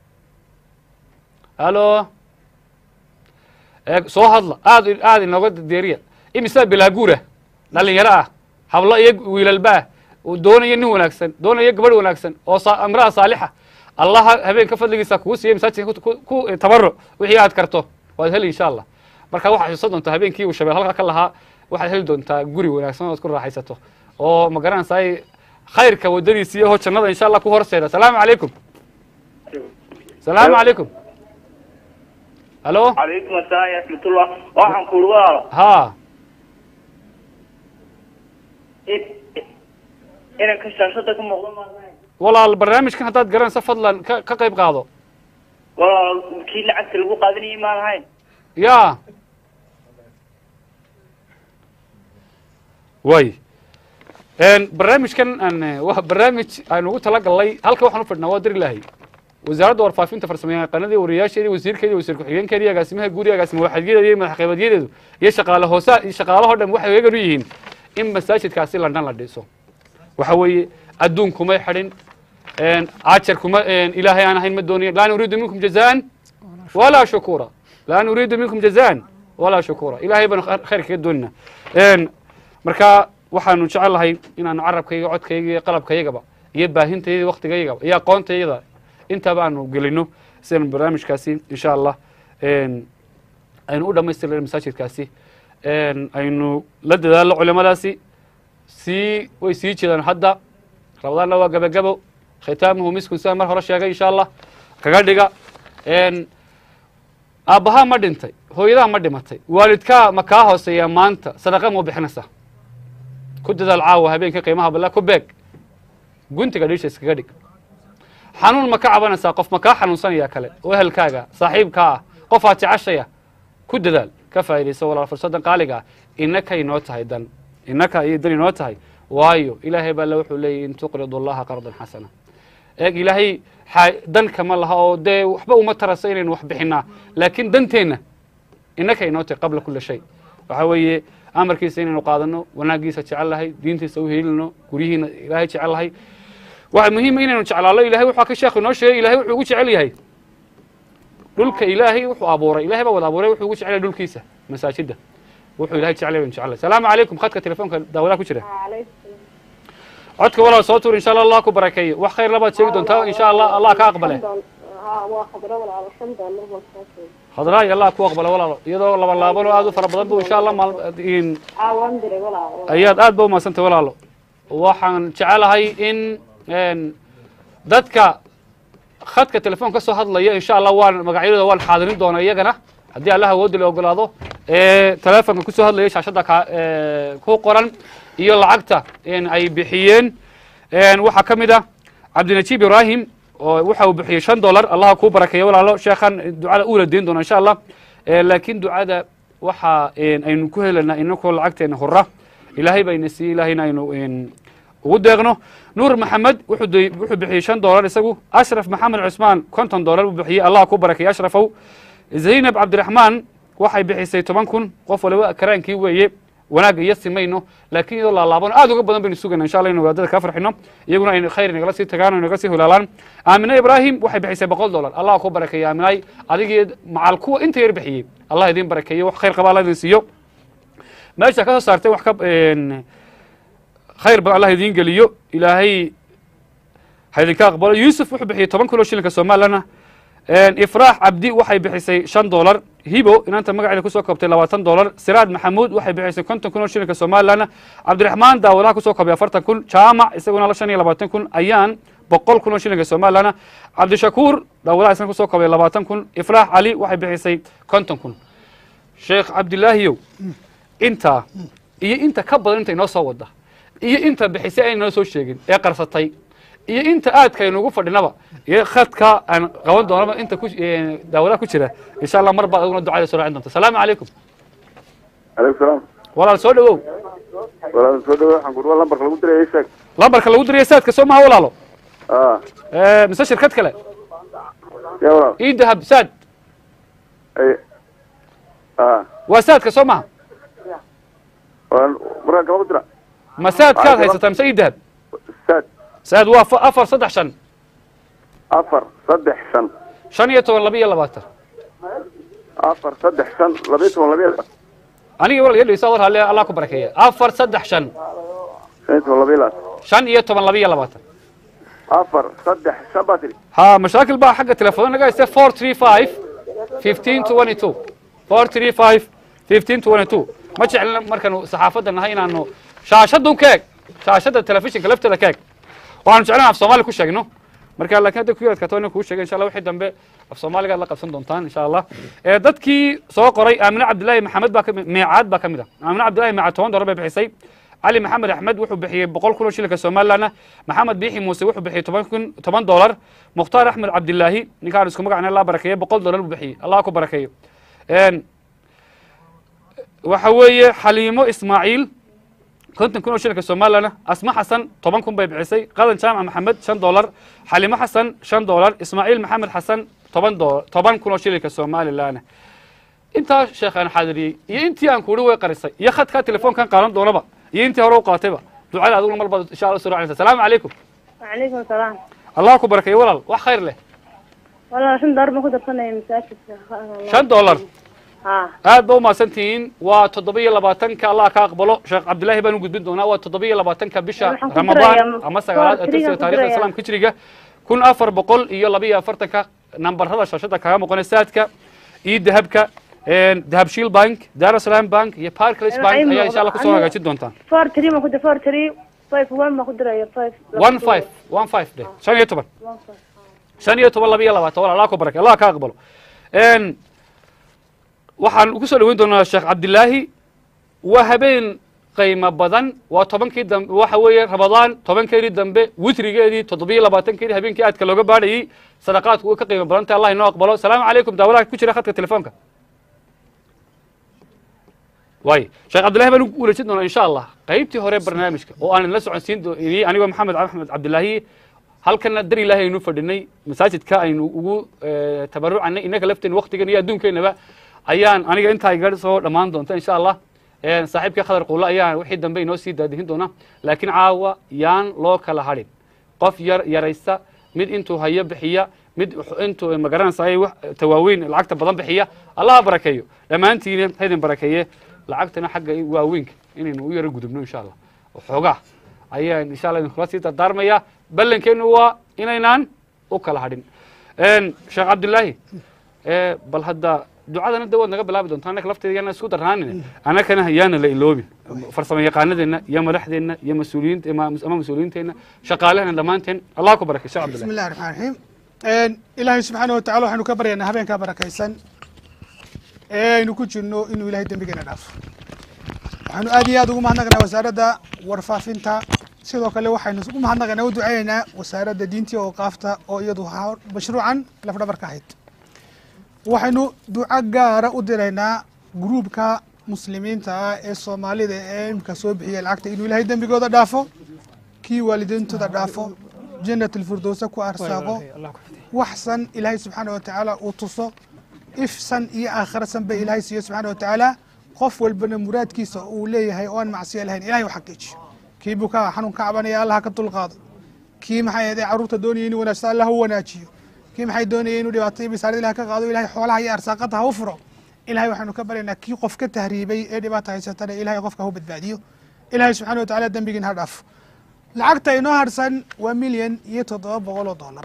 halo eeg soo hadla aad aad inooga deeriya imisaa bilaaguura dhalinyaro ah hablo iyo wiilalba ah uu doonaya nin wanaagsan doonaya gabadh wanaagsan oo sa- imra'a saalixa allaha habeenka fadligiisa kugu siiya masaajidka ku- ku ku tabaruc wixii aad karto waad heli insha allah marka waxaad xusan doontaa habeenkii uu shabeel halka ka lahaa waxaad heli doontaa guri wanaagsan oo aad ku raaxaysato oo ma garanaysaay khayrka waddadiisa iyo ho jannada insha allah ku horseeda salaamu calaykum salaamu calaykum halo calaykum asalaam ya raxmatullah waxaan ku uri walaalo ha in- inanka shaashada ka muuqda maad ahayn walaal barnaamijkan haddaad garanaysa fadlan ka ka qayb qaado walaalo kii lacagta lagu qaadanayay maad ahayn ya way barnaamijkan aan eh, waa barnaamij aan ugu talagalnay halka waxaan u fadhnaa waa dari lahay wasaaradda warfaafinta farsamayaqaanadii wariyaasheedii wasiirkeedii wasiir ku-xigeenkeedii agaasimaha guuriga agaasima waaxidyadeeda iyo madaxqaybadyadeedu iyo shaqaale hoosa iyo shaqaalahoo dhan waxay eegan u yihiin in masaajidkaasi london la dhiso waxa weeye adduun kumay xidhin ajar kuma ilaahay aan ahayn ma doonayo laa nuriidu minkum jazaan walaa shukura laa nuriidu minkum jazaan walaa shukura ilaahay baan khayr kaga doonina marka waxaanu jecel lahay inaanu carabkayga codkayga iyo qalabkaygaba iyo baahintayda waktigaygaba iyo aqoontayda intaba aanu gelino si aanu barnaamijkaasi insha allah aynu u dhamaystirna masaajidkaasi aynu la dadaalno culimadaasi sii way sii jiraan hadda rabadaanna waa gabagabo khitaamuhu miskun sidaan mar hore sheegay insha allah kaga dhiga aabbahaa ma dhintay hooyadaa ma dhimatay waalidkaa ma kaa hooseeya maanta sadaqa mau bixinaysaa ku dadaal caawa habeenka qiimaha balla ku beeg guntiga dhiisha iskaga dhig xanuun ma ka cabanaysaa qof ma kaa xanuunsanaya kale oo ehelkaaga saaxiibkaa ah qofaad jeceshaya ku dadaal ka faa'idayso walaal fursaddan qaaliga ah innaka inoo tahay dan innaka ayay dan inoo tahay waayo ilaahay baa le wuxuu leeyahy in tuqridu allaha qardan xasana eeg ilaahay dan kama laha oo dee waxba uma tarasa inaynu wax bixinaa laakiin danteenna innaka inoo tahay qabla kula shay waxaa weeye amarkiisa inaynu qaadano wanaagiisa jecel lahay diintiisa u helino guryihiina ilaahay jecel lahay waxa muhiima inaynu jeclaalo ilahay wuxuu ka sheekhu inoo sheegay ilahay wuxuu ugu jecel yahay dhulka ilaahay wuxuu abuuray ilahay baa wada abuuray wuxuu ugu jecel yahay dhulkiisa masaajida wuxuu ilahay jecel yahay baynu jecel lahay salaamu calaykum khadka telefoonka daawadaha ku jira codka walaal soo tuur insha allah allah ku barakeeyo wax khayr labaad sheegi doontaa insha allah allah ka aqbale hadraay allah ku aqbale walaalo iyadoo laba laaban oo aad u fara badan bu insha allah ayaad aad ba umadsantay walaalo waxaan jecelahay in dadka khadka telefoon ka soo hadlaya insha allah waan magacyadooda waan xaadirin doona iyagana haddii allah awoodda la ogolaado telefonka kusoo hadlaya shaashadda ka ku qoran iyo lacagta ay bixiyeen waxaa ka mid ah cabdinajiib ibrahim oo waxa uu bixiyey shan dollar allaha kuu barakeeya walaalo sheekhan ducada uula deyn doona insha allah laakiin ducada waxa aynu ku helaynaa inakoo lacagteena hora ilaahay bayna siiyey ilaahayna aynu ugu deeqno nuur maxamed wuxuu bixiyey shan dollar isagu ashraf maxamed cusmaan konton dollar buu bixiyey allah ku barakeeya ashrafow zaynab cabdiraxmaan waxay bixisay toban kun qof waliba karaankii weeye wanaagga iyo simayno laakiin iyadoo laalaabano aad uga badan baynu sugayna insha allah inu wadaadada kaa farxino iyaguna aynu khayr inagala sii tagaan o inaga sii hulaalaan aamine ibraahim waxay bixisay boqol dollar allah ku barakeeya aaminaay adigii macal kuwa inta yar bixiyey allah idin barakeeyo wax khayr qaba allah idin siiyo meesha ka soo saartay wax ka khayr badan allah idiin geliyo ilaahay ha idinka aqbalo yuusuf wuxuu bixiyey toban kun oo shilinka somalilana ifraax cabdi waxay bixisay shan dollar hibo inaanta magaceeda kusoo koobtay labaatan dollar siraad maxamuud waxay bixisay konton kun oo shilinka somalilanna cabdiraxmaan daawadaha kusoo koobay afartan kun jaamac isaguna shan iyo labaatan kun ayaan boqol kun oo shilinka somalilanna cabdishakuur daawadaha isna kusoo koobay labaatan kun ifraax cali waxay bixisay konton kun sheekh cabdilaahiyow intaa iyo inta ka badan inta inoo soo wada iyo inta bixisay ayna noo soo sheegin ee qarsatay iyo inta aadka aynuugu fadhinaba iyo khadka aan qaban doonaba inta daawadaha ku jira insha allah mar baad aduguna ducada soo raacin doonta asalaamu calaykum alaykum salaam walaal soo dhawow walaal soo dhawo waxaan kudhuwa lambarka lagu diraya sheeg lambarka lagu diraya saadka soo maha walaalo a mise shirkad kale ya walaal ii dahab saad ay a waa saadka soo maha walaal markaan kama dira ma saadkaad haysataa mise ii dahab sad saad waa fa- afar saddex shan afar saddex shan shan iyo toban laba iyo labaatan afar saddex shan labiyo toban labiyo anigi wal yadhisa war halle allah ku barakeeya afar saddex shan shan iyo toban labiyo labaatan shan iyo toban laba iyo labaatan afar saddex shan baa tiri ha mashaakil baa xagga telefoon naga hayste four three five fifteen twenty two four three five fifteen twenty two ma jeclina markaanu saxaafadda nahay inaanu shaashadun ka eg shaashadda telefishinka lafteeda ka eg waxaanu jeclan af soomaali ku sheegno marka laakiin hadda ku yaradkato ina kuu sheegay insha allah wixii dambe af soomaaligaad la qabsan doontaan insha allah ee dadkii soo qoray aamine cabdillaahi maxamed baa kami meecaad baa ka mid ah aamine cabdillahi meecaad toban dollar bay bixisay cali maxamed axmed wuxuu bixiyey boqol kun oo shilinka somalilandna maxamed biixi muuse wuxuu bixiyey toban kun toban dollar mukhtaar axmed cabdilaahi ninkaan isku magacna allah barakeeye boqol dollar buu bixiyey allah ku barakeeyo waxa weeye xaliimo ismaaciil konton kun oo shilinka somalilandna asma xasan toban kun bay bixisay qadan jaamac maxamed shan dollar xaliimo xasan shan dollar ismaaciil maxamed xasan toban dolar toban kun oo shilinka somalilandna intaa sheekhaan xaadiriyey iyo intii aan kuuhi way qarisay iyo khadkaa telefoonkan qaadan doonaba iyo intii hore u qaatayba ducada adiguna mar baad insha allah soo raacaysa asalaamu calaykum وعليكم السلام allah ku barakeeyo walaal wax khayr leh والله شن ضرب ما كنت بصنع مساجد shan dollar ha aad ba umahadsantihiin waa toddoba iyo labaatanka allah ka aqbalo sheekh cabdillaahi baan u gudbin doonaa waa toddoba iyo labaatanka bisha Waxaan ku ramadaan dirayaa ama sagaalaad ee foortriga tirsiga ku taarikhda dirayaa. islaamka hijriga kun afar boqol iyo laba iyo afartanka nambarada shashada kaga muuqana saadka iyo dahabka dahab shiil bank darussalam bank iyo parklis Waxay bank ayaa muuqda- insha allah kusoo aniga- hagaajin doontaan four three ma ku dir four three five one ma ku diraya five one five one five de shan iyo toban one five shan iyo toban laba iyo labaatan walaal allah ku barakay allah ka aqbalo Een, waxaan ugu soo dhaweyn doonaa sheekh cabdilaahi waa habeen qiimo badan waa tobankii dambe waxa weeye ramadaan tobankeedii dambe witrigeedii toddobiyo labaatankeedii habeenkii aadka looga baadhayey sadaqaadku way ka qiimo badan tahay allah inoo aqbalo salaamu calaykum daawalaha ku jira khadka telefoonka waay sheekh cabdillahi baan ugu wareejin doonaa insha allah qaybtii hore barnaamijka oo aan la soconsiin dooniyey anigoo maxamed axmed cabdilaahi halkana dar ilaahay aynu fadhinay masaajidka aynu ugu eh, tabarucanay innaka lafteen waktigan iyo adduunkeenaba ayaan aniga intaa iga soo dhammaan doonta insha allah Eh, saaxiibkii khadar quulle ayaa wixii dambe inoo sii daadihin doona laakiin caawa yaan loo kala hadhin qof yar yaraysta mid intuu hayo bixiya mid intuu magaranaysa ay wax tawaaweyn lacagta badan bixiya allaha barakeeyo dhammaantiina haydin barakeeye lacagtana xagga waaweynka inaynu u yaro gudubno insha allah waxoogaa ayaan insha allah idinkula sii dardaarmaya ballankeenu waa inaynaan u kala hadhin Een, sheekh cabdilaahi eh, bal hadda ducadana de waad naga bilaabi doontaa annaka lafteedana isku darnaanin annakana yaana la iloobin farsamo yaqaanadeenna iyo madaxdeenna iyo mas-uuliyiinta ama ama mas-uuliyiinteenna shaqaalehena dhammaanteen allah ku barakay sheekh بسم cabdillahi الله الرحمن الرحيم ilaahay subxaana wa tacala waxaynu ka baryaynaa habeenkaa barakaysan ee aynu ku jirno inuu ilahay dembigeena dhaafo waxaanu aad iyo aad ugu mahadnaqaynaa wasaaradda warfaafinta sidoo kale waxaynu ugu mahadnaqaynaa u ducaynaynaa wasaaradda diintii oo qaafta oo iyadu ha- mashruucan lafdhabar ka ahayd waxaynu duco gaara u diraynaa gruubka muslimiinta ah ee soomaalida ee imka soo bixiyay lacagta inuu ilahay dembigooda dhaafo kii waalidiintooda dhaafo jannat alfirdowsa ku arsaaqo waxsan ilaahay subxaana wa tacaala uu tuso ifsan iyo aakhirasan ba ilaahay siiyo subxaana wa tacaala qof walbana muraadkiisa uu leeyahay oo aan macsiyo lahayn ilahay u xaqiijiyo kii bukaa xanuun ka cabanaya allah ha ka dulqaado kii maxay ahayd carruurta doonaya inuu wanaagsan allah u wanaajiyo kii maxay doonaya inuu dhibaato iyo bisaarada ilaah ka qaado ilahay xoolaha iyo arsaaqada ha u furo ilahay waxaanu ka baryaynaa kii qof ka tahriibay ee dhibaata haysatana ilahay qofka ha u badbaadiyo ilahay subxaana wa tacaala dembigiin ha dhaafo lacagta inoo harsan waa milyan iyo toddoba boqol oo dollar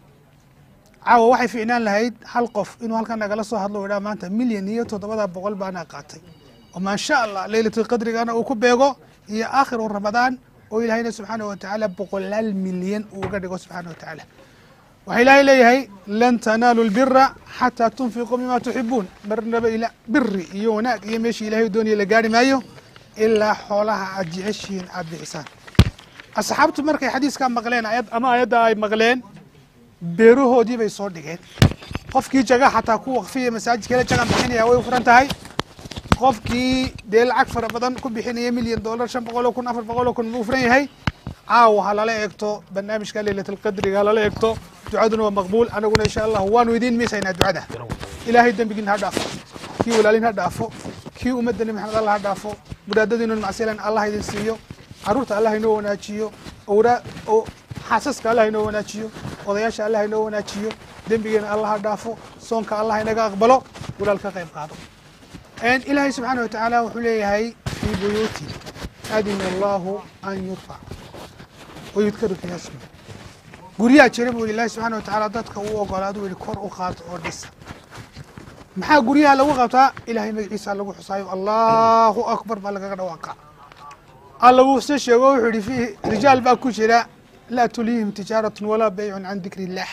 caawa waxay fiicnaan lahayd hal qof inuu halkan nagala soo hadlo u idhaa maanta milyan iyo toddobada boqol baana qaatay oo maasha allah leylatulqadrigana uu ku beego iyo aakhiru ramadaan oo ilaahayna subxaana wa tacaala boqolaal milyan uu uga dhigo subxaana wa tacaala waxaa ilaahay leeyahay lan tanaalu lbira xataa tunfiquu mima tuxibuun marnaba ila biri iyo wanaag iyo meeshii ilahay doonaya la gaari maayo ilaa xoolaha aad jeceshihiin aad bixisaan asxaabtu markay xadiiskaa maqleen ayad ama ayadda ay maqleen beerahoodii bay soo dhigeen qofkii jaga xataa ku waqfiya masaajidkeela jagan bixinaya way furan tahay qofkii dee lacag fara badan ku bixinaya milyan dollar shan boqol oo kun afar boqol oo kun buu furan yahay caawa ha lala eegto barnaamijka leylatlqadriga ha lala eegto ducaduna waa maqbuul anaguna insha allah waanu idiin miisaynaa ducada ilaahay dembigiin ha dhaafo kii walaalin ha dhaafo kii ummadda nebi maxamed allah ha dhaafo muraadadiinun macsilan allah idin siiyo caruurta allah inoo wanaajiyo owra oo xaasaska allah inoo wanaajiyo odayaasha allah inoo wanaajiyo dembigeena allah ha dhaafo soonka allah inaga aqbalo walaal ka qayb qaado ilaahay subxaana wa tacaala wuxuu leeyahay fii buyuuti adina allahu an yurfac wayudkaru fiiha ismu guryaha jira buu ilaahay subxaana wa tacaala dadka uu ogolaado uu yihi kor u qaado oo dhisa maxaa guryaha lagu qabtaa ilaahay magaciisa lagu xusaayo allahu akbar baa lagaga dhawaaqa alla wuu se sheego wuxuu yihi fiihi rijaal baa ku jira laa tulihim tijaaratun walaa baycun can dikri illah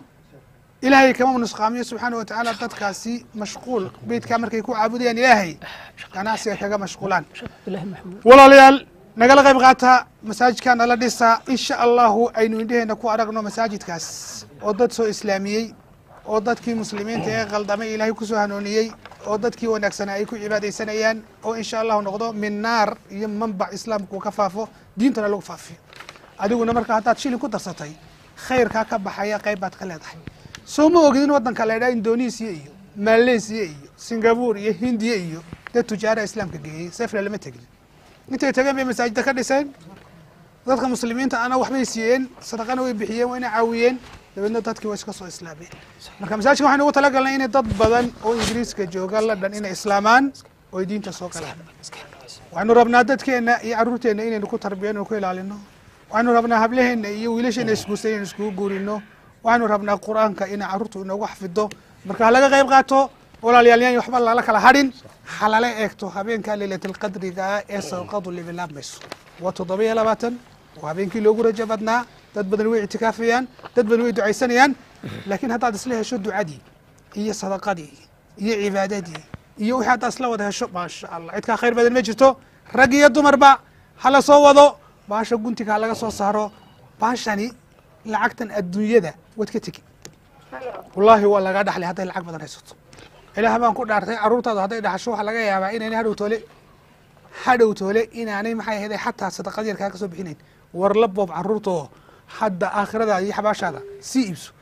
ilaahay kama nusqaamiyo subxaana wa tacaala dadkaasi mashquul beydkaa markay ku caabudayaan ilaahay ganacsiga kaga mashquulaan walaalayaal nagala qayb qaata masaajidkaa nala dhisa insha allahu aynu indheheena ku aragno masaajidkaas oo dad soo islaamiyey oo dadkii muslimiinta ee qaldamay ilaahay kusoo hanuuniyey oo dadkii wanaagsanaa ay ku cibaadaysanayaan oo insha allahu noqdo min naar iyo manbac islaamku ka faafo diintana lagu faafiyo adiguna marka haddaad shilin ku darsatay khayrkaa ka baxaya qayb baad ka leedahay soo ma ogid in waddanka la ydhaha indonesiya iyo malaysiya iyo singapore iyo hindiya iyo dad tujaara islaamka geeyey sefla lama tegin intay tageen bay masaajida ka dhiseen dadka muslimiinta ana waxbay siiyeen sadaqana way bixiyeen wayna caawiyeen dabeedna dadkii waa iska soo islaameen marka masaajidka waxaynu ugu talagalnay inay dad badan oo ingiriiska jooga london inay islaamaan oo ay diinta soo galaan waxaynu rabnaa dadkeena iyo carruurteena inaynu ku tarbiyano ku ilaalino waxaynu rabnaa hablaheena iyo wiilasheena isguursan inaynu iskugu guurino waxaynu rabnaa qur-aanka inay carruurtu inoogu xafido marka ha laga qayb qaato walaalayaal yaan waxba lala kala hadhin ha lala eegto habeenka leylatalqadriga ah ee sadaqadu libilaamayso waa toddoba-iyo labaatan waa habeenkii loogu rajo badnaa dad badan way ictikaafayaan dad badan way ducaysanayaan laakiin haddaad isla hesho ducadii iyo sadaqadii iyo cibaadadii iyo wixii haddaad isla wada hesho maasha allah cidkaa khayr badan ma jirto rag iyo dumarba ha la soo wado baasha guntiga ha laga soo saaro baashani lacagtan adduunyada waad ka tegi wallaahi waa lagaa dhaxlay hadday lacag badan haysato ilaah baan ku dhaartay carruurtaadu hadday dhaxasho waxaa laga yaabaa inaynay hadhow toole hadhow toole inaanay maxay ahayd xataa sadaqad yar kaa ka soo bixinayn war la boob carruurta oo hadda aakhiradaada iyo xabaashaada sii iibso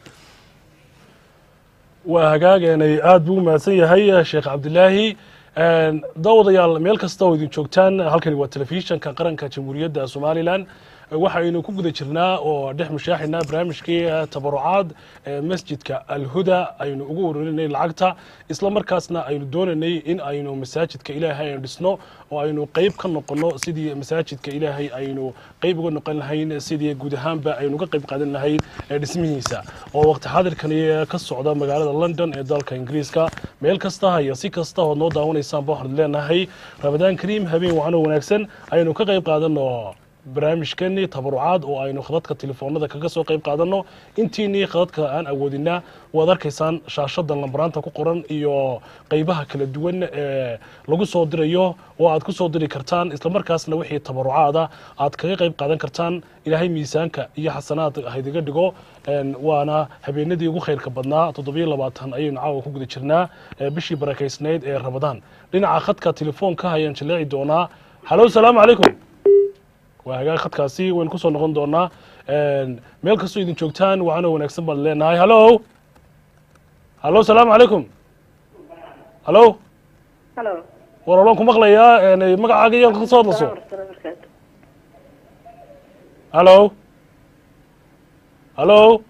waa hagaageenay aad buu u mahadsan yahay sheekh cabdilaahi daawadayaal meel kasta oo idin joogtaan halkani waa telefishanka qaranka jamhuuriyadda somalilan waxaynu ku guda jirnaa oo dhex mushaaxinaa barnaamijkii tabarucaad ee masjidka alhuda aynu ugu ururinay lacagta isla markaasna aynu doonaynay in aynu masaajidka ilaahay aynu dhisno oo aynu qeyb ka noqono sidii masaajidka ilaahay aynu qeyb uga noqon lahayn sidii guud ahaanba aynu uga qeyb qaadan lahayn dhismihiisa oo waqti xadirkani ka socda magaalada london ee dalka ingiriiska meel kasta iyo si kasta ood noo daawanaysaanba waxaan leenahay ramadaan kariim habeen waxaanoo wanaagsan aynu ka qeyb qaadano barnaamijkani tabarucaad oo aynu khadadka telefoonada kaga soo qayb qaadano intiinii khadadka aan awoodinaa waad arkaysaan shaashada lambaraanta ku qoran iyo qeybaha kala duwan ee lagu soo dirayo oo aad ku soo diri kartaan islamarkaasna wixii tabarucaada aad kaga qayb qaadan kartaan ilaahay miisaanka iyo xasanaad haydiga dhigo waana habeenadii ugu khayrka badnaa toddobiyo labaatan ayaynu caawa ku guda jirnaa bishii barakaysnayd ee ramadaan dhinaca khadka telefoonka ayaan jaleeci doonaa halo salaamu calaykum waa hagaag khadkaasi waynu kusoo noqon doonaa meel kastoo idin joogtaan waxaana wanaagsan baan leenahay hallo hallo salaamu calaykum hallo halo war olaan ku maqlayaa magacaaga iyo ka soo hadlaso hallo hallo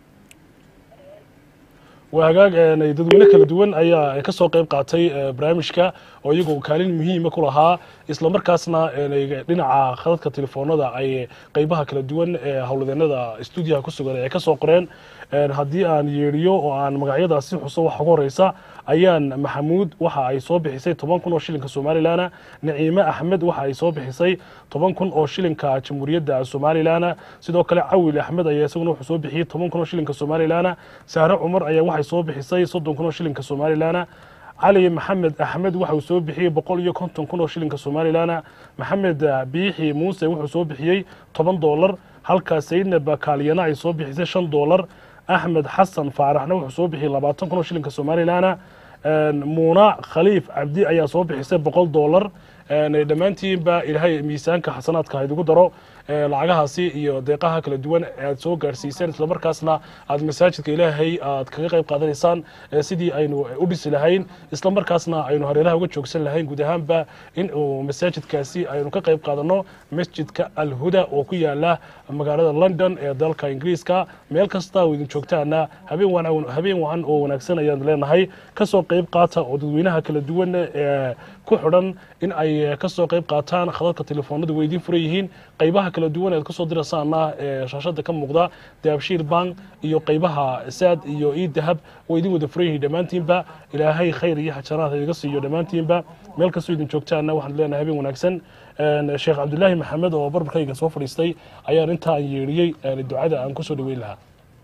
waa hagaag dadweyne kala duwan ayaa ka soo qayb qaatay barnaamijka oo iyagoo kaalin muhiima ku lahaa isla markaasna dhinaca khadadka telefoonada ay qeybaha kala duwan ee howladeennada stuudiyaha ku sugan ay ka soo qoreen haddii aan yeedhiyo oo aan magacyadaasi xuso waxa ugu horeysa ayaan maxamuud waxa ay soo bixisay toban kun oo shilinka somalilan naciime axmed waxa ay soo bixisay toban kun oo shilinka jamhuuriyadda somalilan sidoo kale cawil axmed ayaa isaguna wuxuu soo bixiyey toban kun oo shilinka somalilan saare cumar ayaa waxay soo bixisay soddon kun oo shilinka somalilan cali maxamed axmed waxa uu soo bixiyey boqol iyo konton kun oo shilinka somalilan maxamed biixi muuse wuxuu soo bixiyey toban doolar halka sayidnab kaaliyana ay soo bixisay shan doolar axmed xasan faaraxna wuxuu soo bixiyey labaatan kun oo shilinka somalilan muuna khaliif cabdi ayaa soo bixisay boqol doolar dhammaantiinba ilaahay miisaanka xasanaadka haydigu daro lacagahaasi iyo deeqaha kala duwan aad soo gaarsiiseen islamarkaasna aad masaajidka ilaahay aad kaga qayb qaadanaysaan sidii aynu u dhisi lahayn islamarkaasna aynu hareeraha uga joogsan lahayn guud ahaanba in uu masaajidkaasi aynu ka qayb qaadano masjidka alhuda oo ku yaala magaalada london ee dalka ingiriiska meel kasta oo idin joogtaana habeen habeen wacan oo wanaagsan ayaan leenahay kasoo qayb qaata oo dadweynaha kala duwan ee ku xidhan in ay kasoo qayb qaataan khadadka telefoonada way idiin furan yihiin qaybaha kala duwan ead kasoo diraysaana ee shaashada ka muuqda daabshiir bank iyo qaybaha saad iyo ii dahab way idin wada furan yihiin dhammaantiinba ilaahay khayr iyo xajanaad idiga siiyo dhammaantiinba meel kastoo idin joogtaana waxaan leenahay habeen wanaagsan sheekh cabdulaahi maxamed oo barbarkayga soo fadhiistay ayaan inta aan yeedhiyey ducada aan kusoo dhaweyn lahaa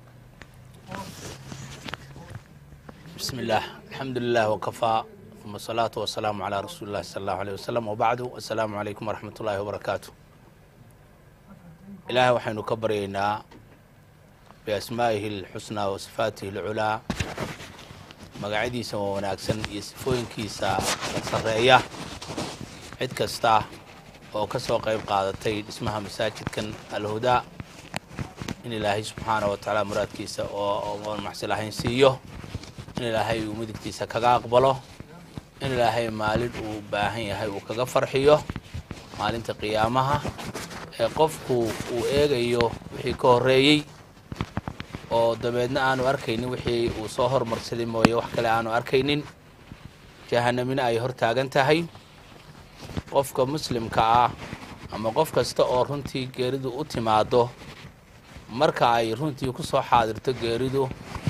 بسم الله الحمد لله وكفى ثم الصلاة والسلام على رسول الله صلى الله عليه وسلم وبعد السلام عليكم ورحمة الله وبركاته إلهي وحين كبرينا بأسمائه الحسنى وصفاته العلى مقعديسا وناكسن يسفوين كيسا سرية عد كستا oo ka soo qayb qaadatay dhismaha masaajidkan alhudaa in ilaahay subxaana wa tacaala muraadkiisa oo oon macsi lahayn siiyo in ilaahay uu midigtiisa kaga aqbalo in ilaahay maalin uu baahan yahay uu kaga farxiyo maalinta qiyaamaha ee qofku uu eegayo wixii ka horreeyey oo dabeedna aanu arkaynin wixii uu soo hormarsaday mooye wax kale aanu arkaynin jahanamina ay hor taagan tahay qofka muslimka ah ama qof kasta oo runtii geeridu u timaado marka ay runtii ku soo xaadirto geeridu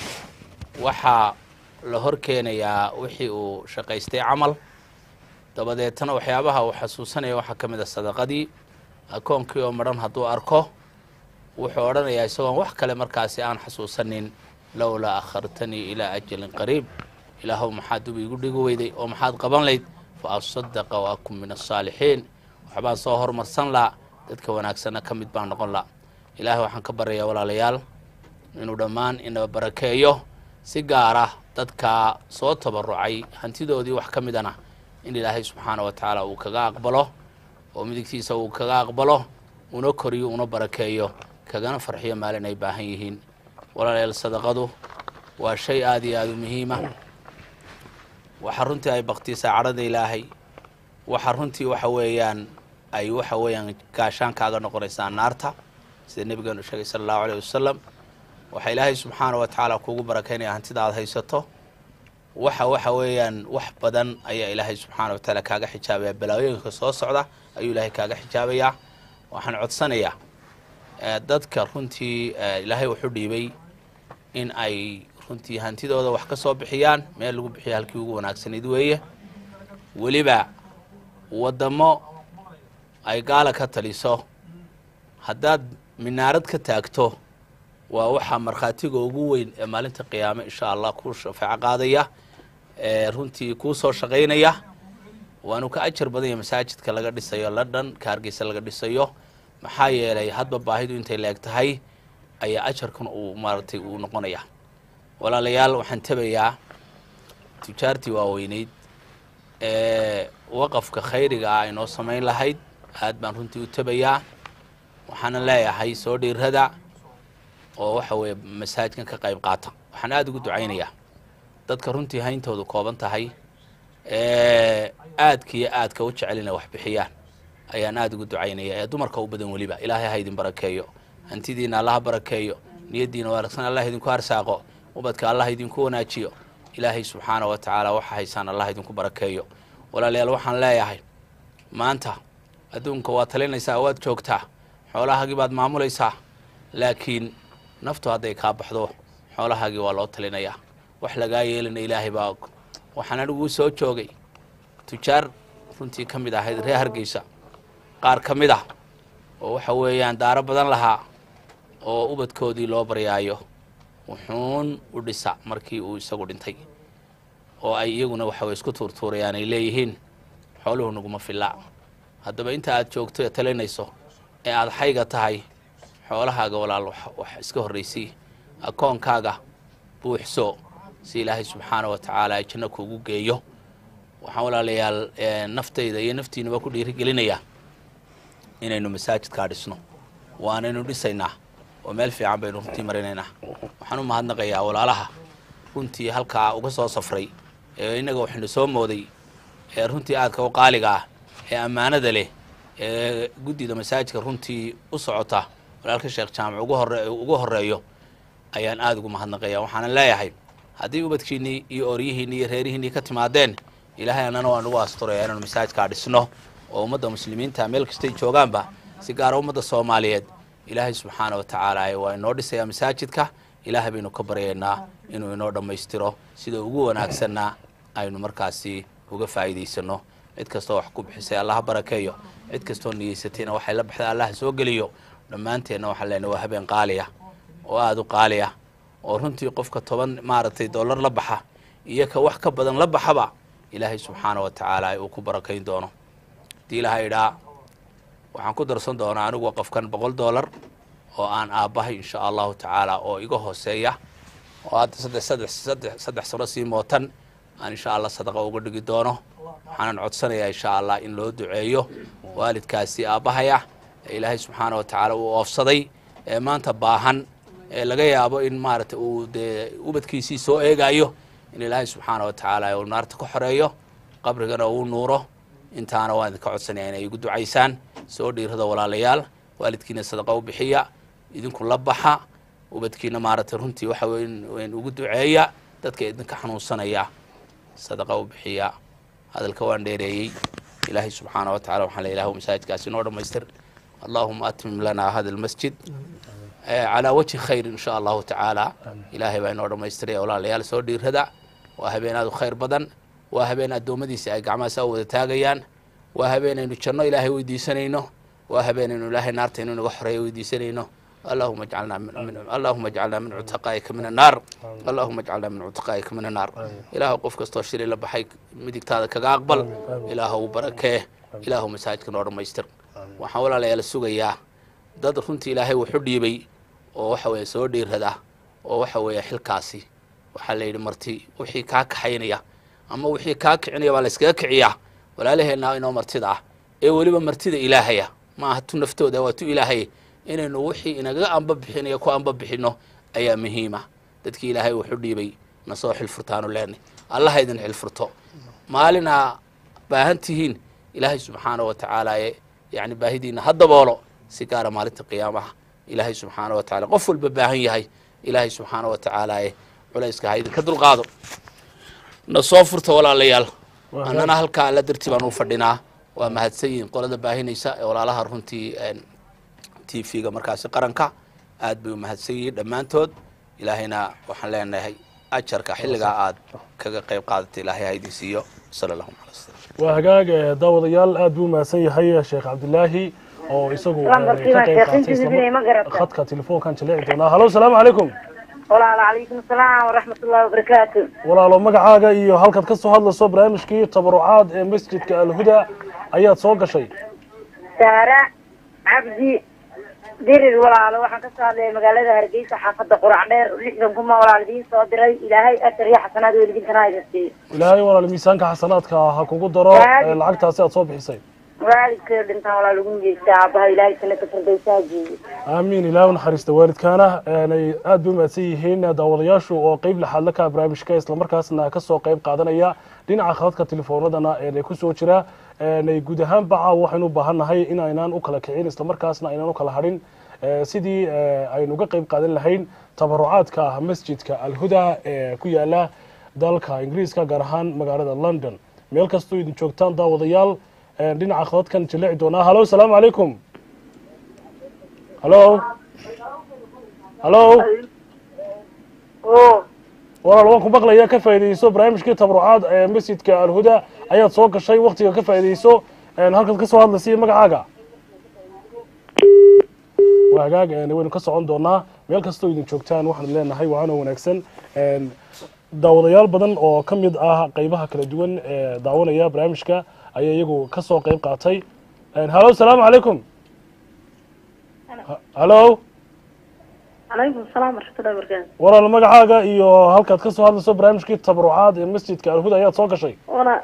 waxaa la hor keenayaa wixii uu shaqaystay camal dabadeetana waxyaabaha uu xasuusanaya waxaa ka mid a sadaqadii akoonkii oo madhan hadduu arko wuxuu odhanayaa isagoon wax kale markaasi aan xasuusanin lowlaa akhartanii ilaa ajalin qariib ilaahow maxaad dub iigu dhigi weyday oo maxaad qaban layd fa asadaqa wa akun min asaalixiin waxbaan soo hormarsan laa dadka wanaagsanna ka mid baan noqon laa ilaahay waxaan ka baryayaa walaalayaal inuu dhammaan inaba barakeeyo si gaara dadka soo tabarucay hantidoodii wax ka midana in ilaahay subxaana wa tacaala uu kaga aqbalo oo midigtiisa uu kaga aqbalo una koriyo una barakeeyo kagana farxiyo maalin ay baahan yihiin walaalayaal sadaqadu waa shay aada iyo aada u muhiima waxa runtii ay baktisaa cadhada ilaahay waxa runtii waxa weeyaan ay waxa weeyaan gaashaankaaga noqonaysaa naarta sida nebigeenu sheegay sala allahu aleyh wasalam waxaa ilaahay subxaana wa tacaala kuugu barakeynaya hantida aada haysato waxa waxa weeyaan wax badan ayaa ilaahay subxaana wa tacaala kaaga xijaabaya balaayooyinka soo socda ayuu ilaahay kaaga xijaabayaa waxaan codsanayaa dadka runtii ilaahay wuxuu dhiibay in ay runtii hantidooda wax ka soo bixiyaan meel lagu bixiyo halkii ugu wanaagsanayd weeye weliba waddamo ay gaala ka taliso haddaad minaarad ka taagto waa waxaa markhaatiga ugu weyn ee maalinta qiyaame insha allah kuu shafeeco qaadaya ee runtii kuu soo shaqaynaya waanu ka ajar badanya masaajidka laga dhisayo london ka hargeysa laga dhisayo maxaa yeelay hadba baahidu intay leeg tahay ayaa ajarkan uu maaragtay uu noqonaya walaalayaal waxaan tabayaa tujaartii waaweyneyd ee waqafka khayriga ah inoo samayn lahayd aad baan runtii u tabayaa waxaana leeyahay soo dhiirada oo waxa weeye masaajidkan ka qayb qaata waxaan aada ugu ducaynayaa dadka runtii hayntoodu kooban tahay ee aadka iyo aadka u jecel inay wax bixiyaan ayaan aada ugu ducaynaya ee dumarka u badan weliba ilaahay ha idin barakeeyo hantidiina allaha barakeeyo niyaddiina wanaagsan allah idinku arsaaqo ubadka allah idinku wanaajiyo ilaahay subxaana wa tacaala waxa haysaan allah idinku barakeeyo walaalayaal waxaan leeyahay maanta adduunka waad talinaysaa waad joogtaa xoolahaagii baad maamulaysaa laakiin naftu hadday kaa baxdo xoolahaagii waa loo talinayaa wax lagaa yeelina ilaahay baa og waxaan aniguu soo joogay tujaar runtii ka mid ahayd reer hargeysa qaar ka mid ah oo waxa weeyaan daaro badan lahaa oo ubadkoodii loo baryaayo wuxuun u dhisa markii uu isagu dhintay oo ay iyaguna waxa weye isku tuurtuurayaan ay leeyihiin xooluhu naguma fillaa haddaba inta aad joogto ee talinayso ee aada xayga tahay xoolahaaga walaal wax iska horraysay akoonkaaga buuxso si ilaahay subxaana wa tacaala ay janno kuugu geeyo waxaan walaalayaal naftayda iyo naftiinaba ku dhiirigelinayaa inaynu masaajidkaa dhisno waanaynu dhisaynaa oo meel fiican baynu runtii marinaynaa waxaan u mahadnaqayaa walaalaha runtii halkaa uga soo safray ee innaga waxaynu soo mooday ee runtii aadka u qaaliga ah ee ammaanada leh ee guddida masaajidka runtii u socota walaalka sheekh jaamac ugu hore ugu horeeyo ayaan aada ugu mahadnaqaya waxaana leeyahay haddii ubadkiinnii iyo ooryihiinnii iyo reerihiinnii ka timaadeen ilaahay annana waa nagu asturaya inaanu masaajidkaa dhisno oo ummadda muslimiinta meel kastay joogaanba si gaara ummadda soomaaliyeed ilaahay subxaana wa tacaala waa inoo dhisayaa masaajidka ilaahay baynu ka baryaynaa inuu inoo dhammaystiro sida ugu wanaagsanna aynu markaasi uga faa'iidaysano cid kastoo wax ku bixisay allaha barakeeyo cid kastoo niyeysatayna waxay la baxday allaha soo geliyo dhammaanteenna waxaan leenahay waa habeen qaaliya oo aada u qaaliya oo runtii qofka toban maaragtay dollar la baxa iyo ka wax ka badan la baxaba ilaahay subxaana wa tacaala uu ku barakayn doono haddii ilaha idhaa waxaan ku darsan doonaa anigu qofkan boqol dollar oo aan aabbahay insha allahu tacaala oo iga hooseeya oo hadda saddex saddex saddex saddex sano sii mootan aan insha allah sadaqa uga dhigi doono waxaanan codsanayaa insha allah in loo duceeyo waalidkaasi aabbahaya ee ilaahay subxaana wa tacaala uu oofsaday ee maanta baahan ee laga yaabo in maaragtay uu dee ubadkiisii soo eegaayo in ilaahay subxaana wa tacaala uu naarta ka xoreeyo qabrigana uu nuuro intaana waan idinka codsanaya inay igu ducaysaan soo dhiirada walaalayaal waalidkiina sadaqa u bixiya idinku la baxa ubadkiina maaragtay runtii waxa weyn weyn ugu duceeya dadka idinka xanuunsanaya sadaqa u bixiya hadalka waan dheereeyey ilaahay subxaana wa tacala waxaan le ilahu masaajidkaasi inoo dhammaystir allahuma atmim lana hada almasjid calaa wajhi khayr in sha allahu tacaala ilaahay baa inoo dhammaystiraya walaalayaal soo dhiirada waa habeen aad u khayr badan waa habeen addoommadiisa ay gacmahaasa u wada taagayaan waa habeen aynu janno ilaahay weydiisanayno waa habeen aynu ilaahay naarta inuu naga xoreeyo weydiisanayno اللهم اجعلنا من, من اللهم اجعلنا من عتقائك من النار اللهم اجعلنا من عتقائك من النار إله قف كستو شري لبحي مديك تادا كغا أقبل إله بركة إله مساجدك نور ميستر وحاول على يلا سوغيا dad runtii ilaahay wuxu dhiibay oo waxa weeye soo dhiirada oo waxa weeye xilkaasi waxaa la yidhi marti wixii kaa kaxaynaya ama wixii kaa kicinaya baa la iskaga kiciyaa walaalaheenna inoo martida ah ee weliba martida ilaahaya ma aha tu naftooda waa tu ilaahaya inaynu wixii inaga amba bixinayo ku amba bixino ayaa muhiima dadkii ilaahay wuxu dhiibay na soo xilfurtaanu leenay allaha idin xilfurto maalinaa baahan tihiin ilaahay subxaana wa tacaala ee yani baahidiina ha daboolo si gaara maalinta qiyaamaha ilaahay subxaana wa tacala qof walba baahan yahay ilaahay subxaana wa tacaala ee culayska ha idinka dulqaado na soo furta walaalayaal annana halkaa alla dartii baan u fadhinaa waa mahadsan yihiin qolada baahinaysa ee walaalaha runtii t v-ga markaasi qaranka aad bay u mahadsan yihiin dhammaantood ilaahayna waxaan leenahay ajarka xilligaa aad kaga qayb qaadatay ilaahay ha idin siiyo sala allahuma ala sala waa hagaag eh, daawadayaal aad buu mahadsan yahay sheekh cabdilaahi oo isagu eh, Lambar ka kiiba, qayb sheekh qaatay intiisa isla inay ma garata. khadka telefoonkan jaleeci doonaa halo salaamu calaykum walaal calaykum asalaam waraxmat ullahi wabarakaatu walaalo magacaaga iyo halkaad ka soo hadlayso barnaamijkii tabarucaad ee masjidka alhuda ayaad soo gashay saara cabdi dirir walaalo waxaan ka soo hadlaya magaalada hargeysa xaafada qurac dheer lixdan kuma walaal idiin soo diray ilaahay ajar iyo xasanaad weligintana ha idin siiyo ilaahay walaal miisaanka xasanaadka ha kugu daro Waalid. eh, lacagtaasi aad soo bixisay waalidkay dhintaan walaal ugu niyeysta aabaha ilaahay sanata firdowsaha geeyo aamiin ilaahu naxariista waalidkaana aanay aad bay umahadsan yihiin daawadayaashu oo qeyb laxaad la ka barnaamijka islamarkaasna kasoo qeyb qaadanaya dhinaca khadadka telefoonadana ee kusoo jira ee guud ahaan baca waxaynu u baahannahay in aynaan u kala kicin islamarkaasna aynaan u kala hadhin ee sidii ee, aynu uga qeyb qaadan lahayn tabarucaadka masjidka alhuda ee ku yaala dalka ingiriiska gaar ahaan magaalada london meel kastoo idin joogtaan daawadayaal ee, dhinaca khadadkan jaleeci doonaa halo salaamu calaykum halo halo walaal waan ku maqlaya ka faa'iidayso barnaamijkii tabarucaad ee masjidka alhuda ayaad soo gashay waktiga ka faa'iidayso een, halkaad ka soo hadlaysa magacaaga waa hagaag een, waynu ka socon doonaa meel kastoo idin joogtaan waxaanu leenahay waana wanaagsan een, daawadayaal badan oo ka mid ah qeybaha kala duwan ee daawanaya barnaamijka ayaa iyagu ka soo qeyb qaatay Een, halo salaamu calaykum Ha- halo calaykum asalaam waraxmatullahi wabarakaatu walaal magacaaga iyo halkaad ka soo hadlayso barnaamijkii tabarucaad ee masjidka alhuda ayaad soo gashay wala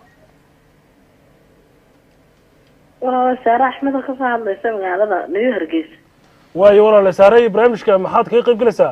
walaal saare axmed oo kasoo hadlaysa magaalada new hargeysa waayo walaal saaray barnaamijka maxaad kaga qayb gelaysaa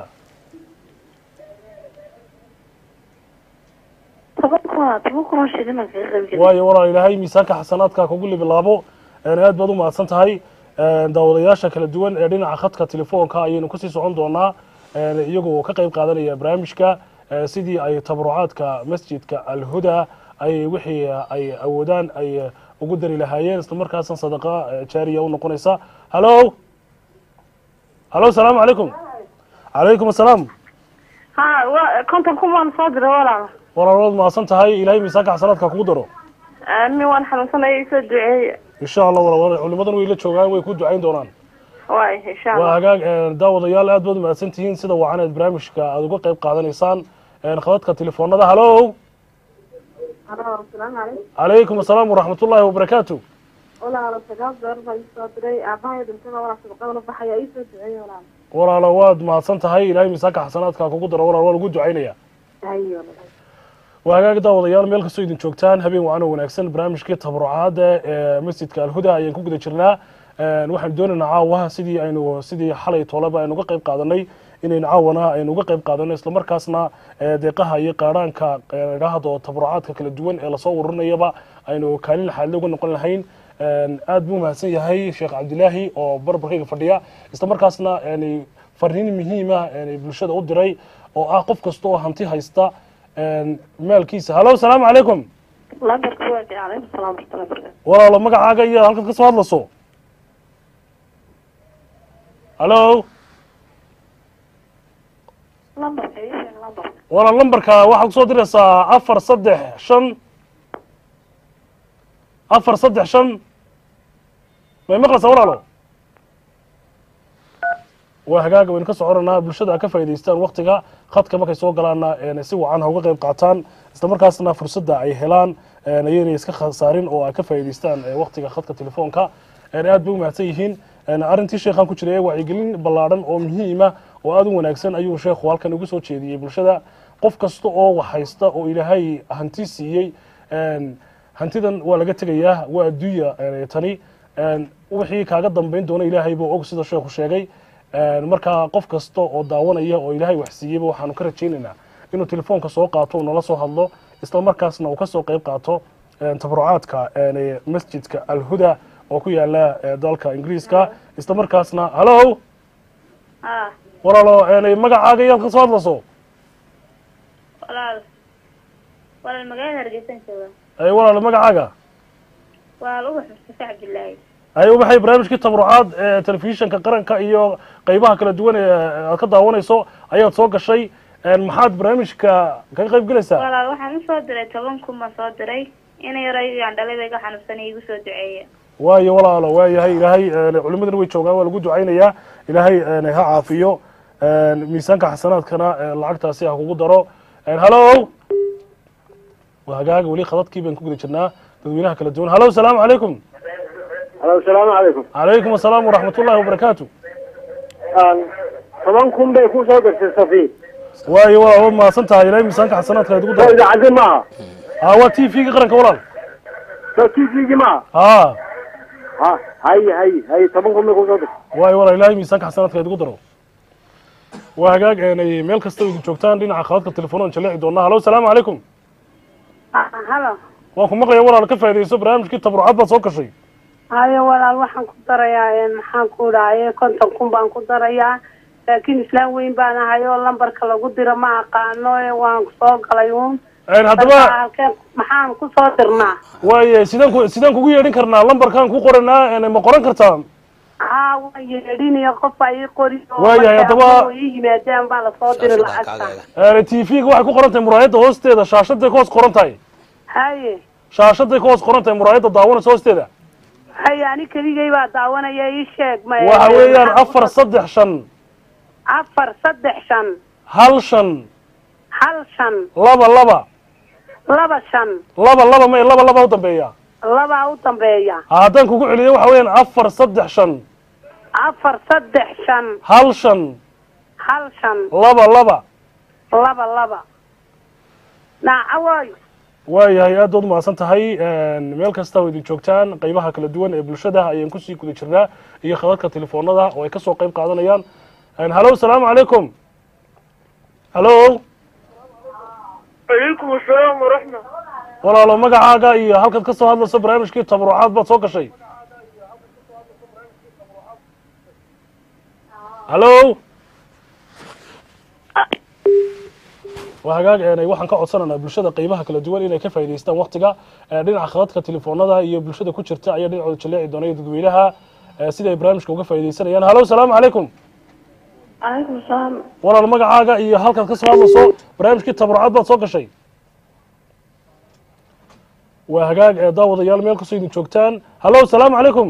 toban kuna toban kunoo shilin kaga qayb gelay waayo walaal ilaahay miisaanka xasanaadka kugu libilaabo een, aad baad u mahadsan tahay een, daawadayaasha kala duwan ee dhinaca khadka telefoonka ayaynu kusii socon doonaa een, iyagoo ka qayb qaadanaya barnaamijka ee, sidii ay tabarucaadka masjidka alhuda ay wixii ay awoodaan ay ugu dari lahaayeen islamarkaasna sadaqa eh, jaariya u noqonaysa halo halo salaamu calaykum calaykum asalaam ha wa konton kun baan soo diray walaal walaal waad mahadsan tahay ilaahay miisaanka xasanaadka kugu daro aamin waan xanuunsanaya isoo duceeya insha allah walaal culimadan way la joogaan way ku ducayn doonaan waay insha waa allah hagaag een, daawadayaal aad baad umahadsan tihiin sida wacan eed barnaamijka aada uga qayb qaadanaysaan een, khadadka telefoonada halo asalaamu calaykum calaykum asalaam waraxmatullaahi wabarakaatu walaalo sagaal door baa isoo diray aabahay dhintana walaal sadaqadana baxaya isoo duceeya walaal walaalo waad mahadsan tahay ilaahay miisaanka xasanaadka kugu daro walaal waa lagu ducaynaya hayo waa hagaag daawadayaal meel kastoo idin joogtaan habeen wacan oo wanaagsan barnaamijkii tabarucaada ee masjidka alhuda ayaan ku guda jirnaa Een, waxaanu doonaynaa caawa sidii aynu sidii xalay tooleba aynu uga qayb qaadanay inaynu caawana aynu uga qayb qaadano islamarkaasna ee, deeqaha iyo qaadhaanka ee, idhaahdo tabarucaadka kala duwan ee lasoo ururinayaba aynu kaalin laxaadle uga noqon lahayn Een, aad buu mahadsan yahay sheekh cabdilaahi oo barbarkayga fadhiya islamarkaasna yani fariin muhiima bulshada u diray oo ah qof kasta oo hanti haysta maalkiisa hallo asalaamu calaykum lambarku waa calaykum salaam warahmatullahi wabarakatu walaalo magacaaga iyo halkaad ka soo hadlayso hallo lambarka ii sheeg lambarka walaal lambarka waxaad kusoo diraysaa afar saddex shan afar saddex shan may maqlaysaa walaalo waa hagaaga waynu ka soconanaa bulshada a ka faa'idaystaan waktiga khadka markay soo galaana si wacan ha uga qayb qaataan isla markaasna fursadda ay helaan ayaynay iska khasaarin oo ay ka faa'idaystaan waktiga khadka telefoonka aad bay u mahadsan yihiin arrintii sheekhaan ku jiray wacyigelin ballaadhan oo muhiima oo aada u wanaagsan ayuu sheekhu halkan ugu soo jeediyey bulshada qof kasta oo wax haysta oo ilaahay hanti siiyey hantidan waa laga tegayaa waa adduunya tani wixii kaaga dambayn doona ilaahay buu og sida sheekhu sheegay markaa qof kasta oo daawanaya oo ilaahay wax siiyeyba waxaanu ka rajaynaynaa inuu telefoonka soo qaato nala soo hadlo isla markaasna uu ka soo qayb qaato tabarucaadka masjidka alhuda oo ku yaala dalka ingiriiska isla markaasna hallo ها walaalo magacaaga iyaad ka soo hadlayso walaal walaal magaalada hargeysan jooga ay walaalo magacaaga walaal ubax mustafa cabdillaahi ay ubaxay barnaamijkii tabarucaad ee telefishinka qaranka iyo qaybaha kala duwan ee aad ka daawanayso ayaad soo gashay maxaad barnaamijka kaga qayb gelaysaa walaal waxaan usoo diray toban kun baan soo diray ina yaraygaan dhalay bay ga xanuunsanay igu soo duceeya waayo walaalo waayahay ilaahay culimadana way joogaan waa lagu ducaynayaa ilaahay ha caafiyo miisaanka xasanaadkana lacagtaasi ha kugu daro hallo waa hagaaga weli khadadkii baan ku guda jirnaa dadweynaha kala duwan hallo asalaamu calaykum alo asalaamu calaykum calaykum asalaam waraxmat ullahi wabarakaatu toban kun bay ku soo dirtay safi waayo walaal waad mahadsan tahay ilaahay miisaanka xasanaadka ha igu soo daro idaacaddi maaha ha waa t v-ga qaranka walaal soo t v-gi maaha ha ha hay hay hay toban kun bay ku soo dirtay waayo walaal ilaahay miisaanka xasanaadka ha igu daro waa hagaag eenay meel kasta idin joogtaan dhinaca khadadka telefoonaan jaleeci doonaa hallo asalaamu calaykum halo waan ku maqlaya walaal ka faaidayso barnaamijkii tabrucaad baad soo gashay hayo walaal waxaan ku darayaa maxaan ku dhahaye konton kun baan ku darayaa laakiin islaan weyn baan ahay oo lambarka lagu diro ma aqaano ee waan soo galay uun haddaba halkeen maxaan ku soo dirnaa waaye sidaan ku sidaan kugu yeedhin karnaa lambarkaan ku qoranaa ma qoran kartaa haa waan yeedhinayo qof baa ii qori oo Waayahay, markay haddaba- aqoon ii yimaadaan baa lasoo diri lacagta t v-ga waxay ku qoran tahay muraayadda hoosteeda shaashaday ka hoos qoran tahay haye shaashaday ka hoos qoran tahay muraayadda daawanaysa hoosteeda haye ani keligay baa daawanaya ii sheeg ma waxa weeyaan afar saddex shan afar saddex shan hal shan hal shan laba laba laba shan laba laba may laba laba u dambeeya labaa u dambeeya haddaan kugu celiyo waxa weeyaan afar saddex shan afar saddex shan hal shan hal shan laba laba laba laba naacawoy waayahay aad baad umahadsan tahay meel kasta oo idin joogtaan qaybaha kala duwan ee bulshada ayaan kusii guda jirnaa iyo khadadka telefoonada oo ay kasoo qayb qaadanayaan hallo asalaamu calaykum hallo calaykum asalaam waraxma walaalo magacaaga iyo halkaad ka soo hadlayso barnaamijkii tabrucaad baad soo gashay hallo waa hagaag eenay waxaan ka codsanaynaa bulshada qaybaha kala duwan inay ka faa'idaystaan waktiga ee dhinaca khadadka telefoonada iyo bulshada ku jirta ayaa dhinacooda jaleeci doonaya dadweynaha ee sida ay barnaamijka uga faa'iidaysanayaan hallo asalaamu calaykum calaykum salaam walaal magacaaga iyo halkaad ka soo hadlayso barnaamijkii tabrucaad baad soo gashay waa hagaag ee daawadayaal meel kastoo idin joogtaan hallo asalaamu calaykum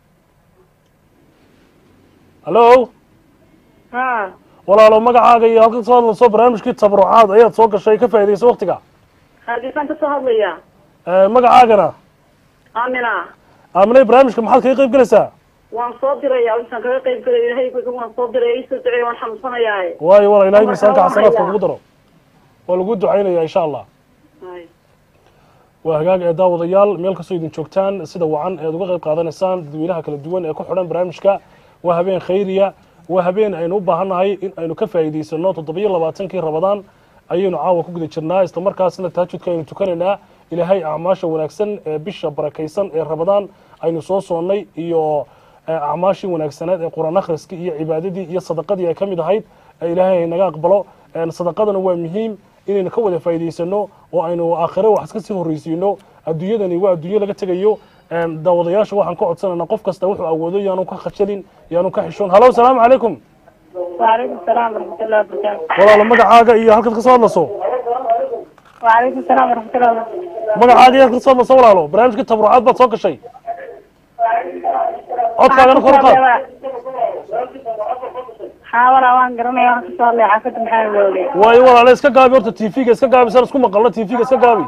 hallo ha walaalo magacaaga iyo halkaad ka soo hadlayso barnaamijkii tabrucaad ayaad soo gashay ka faa'iidaysa waktiga hargeysaan kasoo hadlaya Ee, magacaagana amina aaminay barnaamijka maxaad kaga qayb gelaysaa waan soo diraya intaan kaga qayb galay ilahay waan soo diray isoo duceey waan xanuunsanayaa waayo walaal ilahay Marka miisaanka waa xasanaadka hayaa. kugu daro waa lagu ducaynaya insha allah waa hagaag ee daawadayaal meel kastoo idin joogtaan sida wacan eed uga qayb qaadanaysaan dadweynaha kala duwan ee ku xidhan barnaamijka waa habeen khayriya waa habeen aynu u baahannahay in aynu ka faa'iidaysano toddobiyo labaatankii rabadaan ayaynu caawa ku guda jirnaa isla markaasna taajudka aynu tukanaynaa ilaahay acmaasha wanaagsan ee bisha barakaysan ee rabadaan aynu soo soonnay iyo ee acmaashii wanaagsaneed ee qur-aan akhriskii iyo cibaadadii iyo sadaqadii ay ka mid ahayd ee ilaahay ay naga aqbalo Een, sadaqadana waa muhiim inaynu ka wada faa'iidaysano oo aynu aakhire wax iska sii horreysiino adduunyadani waa adduunyo laga tegayo Een, daawadayaasha waxaan ka codsanaynaa qof kasta wuxuu awoodo yaanu ka khashalin yaanu ka xishoon halo asalaamu calaykum وعليكم السلام ورحمة الله وبركاته walaalo magacaaga iyo halkaad ka soo hadlaso وعليكم السلام ورحمة الله وبركاته magacaaga iyo halkaad ka soo hadlaso walaalo barnaamijka tabrucaad baad soo gashay codkaagana kor u qaad حاولة وان قرني وان كسر لي حافظ محمد ولي waayo walaalo iska gaabi horta tv-ga iska gaabi saan isku maqalno tv-ga iska gaabi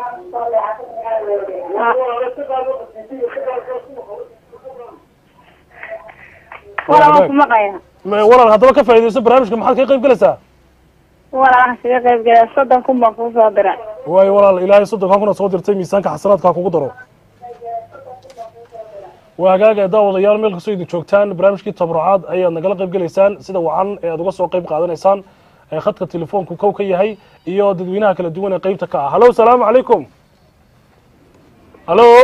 ولا وان كمقايا Ma- walaal haddaba ka faa'iidayso barnaamijka maxaad kaga qayb galaysaa ولا وان سيدي قيب قيب صدن كم بقوا صادرة waayo walaal ilaahay soddonkan kuna soo dirtay miisaanka xasanaadka ha kugu daro waa hagaaga daawadayaal meel kastoo idin joogtaan barnaamijkii tabrucaad ayaad nagala qayb gelaysaan sida wacan ee aad uga soo qayb qaadanaysaan ee khadka telefoonku kow ka yahay iyo dadweynaha kala duwan ee qaybta ka ah hallo asalaamu calaykum hallo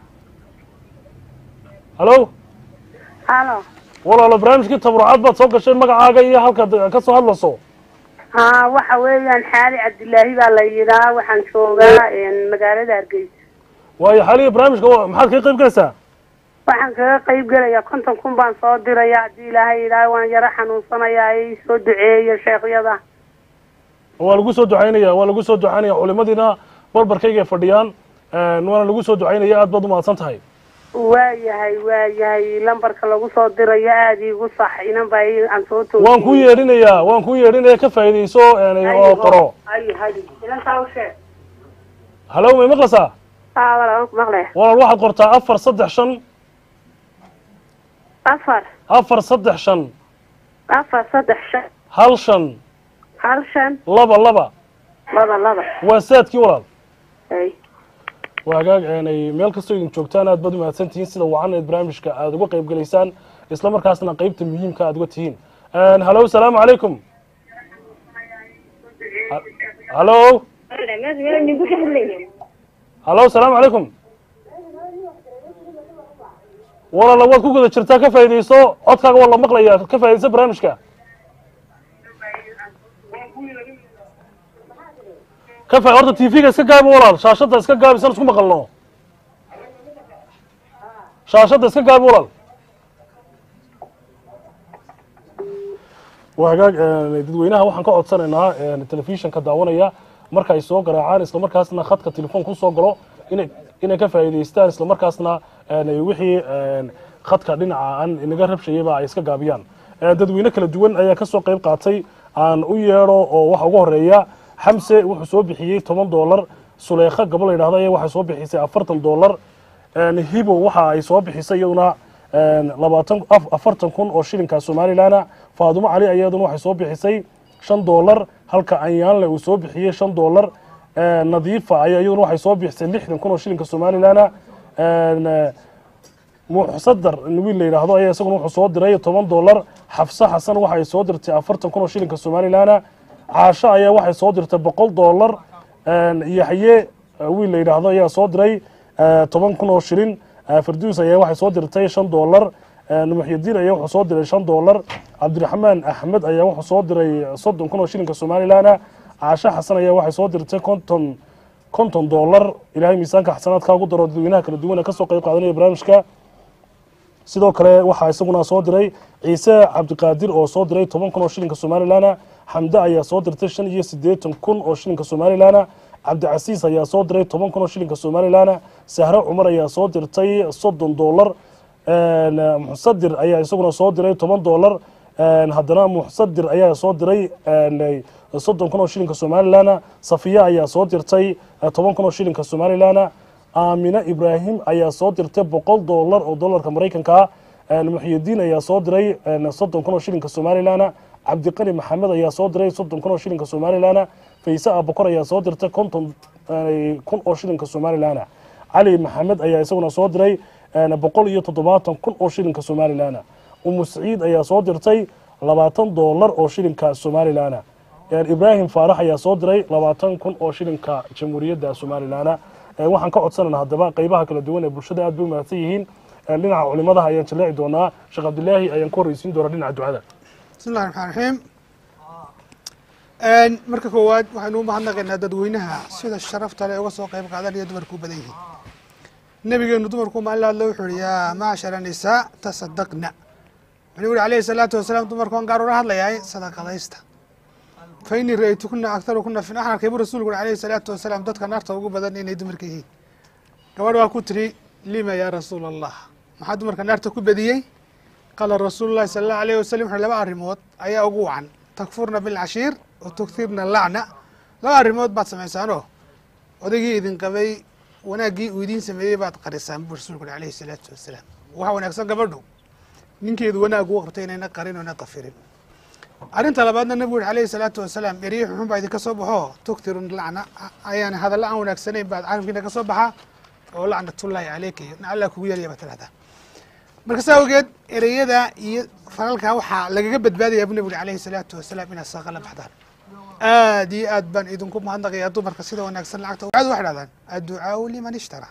hallo هالو walaalo barnaamijkii tabrucaad baad soo gashay magacaaga iyo halkaad ka soo hadlayso ها waxa weeyaan xaali cabdilaahi baa la yidhaa waxaan joogaa magaalada hargeysa waayo xaliya barnaamijka wa- maxaad kaga qayb galaysaa waxaan kaga qayb gelayaa konton kun baan soo diraya haddii ilaahay yidhaah waan yaro xanuunsanayaa ee soo duceeya sheekhyada waa lagu soo ducaynaya waa lagu soo ducaynaya culimadiina barbarkayga ay fadhiyaan Een, waana lagu soo ducaynaya aad baad umahadsan tahay waayahay waayahay lambarka lagu soo dirayo aada iigu sax inan baa ii- aan soo toogiyey waan kuu yeedhinayaa waan kuu yeedhinaya ka faa'iidayso een, oo qoro ay hay inantaa u sheeg hallow may maqlaysaa aa wala waan ku maqlaya walaal waxaad qortaa afar saddex shan afar afar saddex shan afar saddex shan hal shan hal shan laba laba laba laba waa saadkii walaal ay waa hagaag eenay meel kastoo idin joogtaan aad baad umahadsan tihiin sida wacan eed barnaamijka aad uga qayb gelaysaan isla markaasna qaybta muhiimka aad uga tihiin Een, hallow asalaamu calaykum Ha- hallow hallow asalaamu calaykum walaala waad ku guda jirtaa ka faa'iidayso codkaaga waa la maqlaya ka faa'iidayso barnaamijka ka fa horta tv-ga iska gaabi walaal shaashadda iska gaabi san isku maqalno shaashadda iska gaabi walaal waa hagaag een, dadweynaha waxaan ka codsanaynaa een, telefishinka daawanaya marka ay soo garaacaan isla markaasna khadka telefoon ku soo galo inay inay ka faa'iidaystaan isla markaasna een, wixii een, khadka dhinaca aan inaga rabshayaba ay iska gaabiyaan Een, dadweyne kala duwan ayaa ka soo qayb qaatay aan u yeedho oo waxa ugu horeeya xamse wuxuu soo bixiyey toban doolar suleekha gabal la yidhahdo ayaa waxay soo bixisay afartan doolar Een, hibo waxa ay soo bixisay iyaduna een, labaatan af- afartan kun oo shilinka somalilan faadumo cali iyaduna waxay soo bixisay shan doolar halka anyaanle uu soo bixiyey shan doolar Een, nadiifa ayaa iyaduna waxay soo bixisay lixdan kun oo shilinka somalilan Een, muxsadar wiil la yidhaahdo ayaa isaguna wuxuu soo diray toban doolar xafse xasan waxa ay soo dirtay afartan kun oo shilinka somalilan caasho ayaa waxay soo dirtay boqol doolar Een, yaxye eh, wiil la yidhaahdo ayaa soo diray eh, toban kun oo shilin Eh, farduus ayaa waxay soo dirtay shan doolar Een, muxyidiin ayaa wuxuu soo diray shan doolar cabdiraxmaan axmed ayaa wuxuu soo diray soddon kun oo shilinka somalilan caasho xasan ayaa waxay soo dirtay konton konton doolar ilaahay miisaanka xasanaadka ugu daro dadweynaha kala duwan ee kasoo qayb qaadanaya barnaamijka sidoo kale waxaa isaguna soo diray ciise cabdiqaadir oo soo diray toban kun oo shilinka somalilan xamde ayaa soo dirtay shan iyo siddeetan kun oo shilinka somalilan cabdicasiis ayaa soo diray toban kun oo shilinka somalilan sahre cumar ayaa soo dirtay soddon doolar Een, muxsadir ayaa isaguna soo diray toban doolar Een, haddana muxsadir ayaa soo diray een, soddon kun oo shilinka somalilan safiya ayaa soo dirtay eh, toban kun oo shilinka somalilan aamine ibraahim ayaa soo dirtay boqol doolar oo doolarka maraykanka ah Een, muxyidiin ayaa soo diray een, soddon kun oo shilinka somalilan cabdiqani maxamed ayaa soo diray soddon kun oo shilinka somalilan fayse abukor ayaa soo dirtay konton een, kun oo shilinka somalilan cali maxamed ayaa isaguna soo diray een, boqol iyo toddobaatan kun oo shilinka somalilan umu saciid ayaa soo dirtay labaatan doolar oo shilinka somalilan Een, ibraahim faarax ayaa soo diray labaatan kun oo shilinka jamhuuriyadda somalilan Een, waxaan ka codsanayna haddaba qeybaha kala duwan ee bulshada aad bay u mahadsan yihiin dhinaca culimadaha ayaan jaleeci doonaa sheekh cabdilaahi ayaan ku horreysiin doonaa dhinaca ducada bismi llahi raxmaan raxiim marka koowaad waxaynu u mahadnaqaynaa dadweynaha sida sharafta leh uga soo qayb qaadanaya dumarku u badan yihiin nabigeenu dumarku maalin hadle wuxuu yihi yaa macshara nisaa tasadaqna wuxuu yihi alayhi salaatu wasalaam dumarku gaar ula hadlayahay sadaqadaysta fa inii ra-aytukuna aktarukuna fi axnarkay buu rasuulku uri alayhi salaatu wasalaam dadka naarta ugu badan inay dumarka yihiin gabadh waa ku tiri lima yaa rasuula allah maxaa dumarka naarta ku badiyey qaala rasuulu llahi sala allahu alayh wasalam wuxu laba arrimood ayaa ugu wacan takfurna bilcashiir wa tuktirna lacna laba arrimood baad samaysaanoo odaygii idin qabay wanaaggii uu idiin sameeyey baad qarisaan buu rasuulku uri alayhi salaatu wasalaam waxaa wanaagsan gabadhu ninkeedu wanaag uu qabtay inayna qarin oo na qafirin arrinta labaadna nabigu uri alayhi salaatu wasalaam erye xunxun baa idinka soo baxo tuktirun lacna ayaan hadalla aan wanaagsanayn baad carabkiina ka soo baxaa oo lacnatullaahi caleyka iyo alla kugu yaraya baad tirahdaa marka saa awgeed ereyada iyo falalkaa waxaa lagaga badbaadaya bu nabi uri alayhi salaatu wasalaam inaad saaqa la baxdaan aad iyo aad baan idinku mahadnaqayaa dumarka sida wanaagsan lacagta ducada waxay dhahdaan adducaau liman ishtara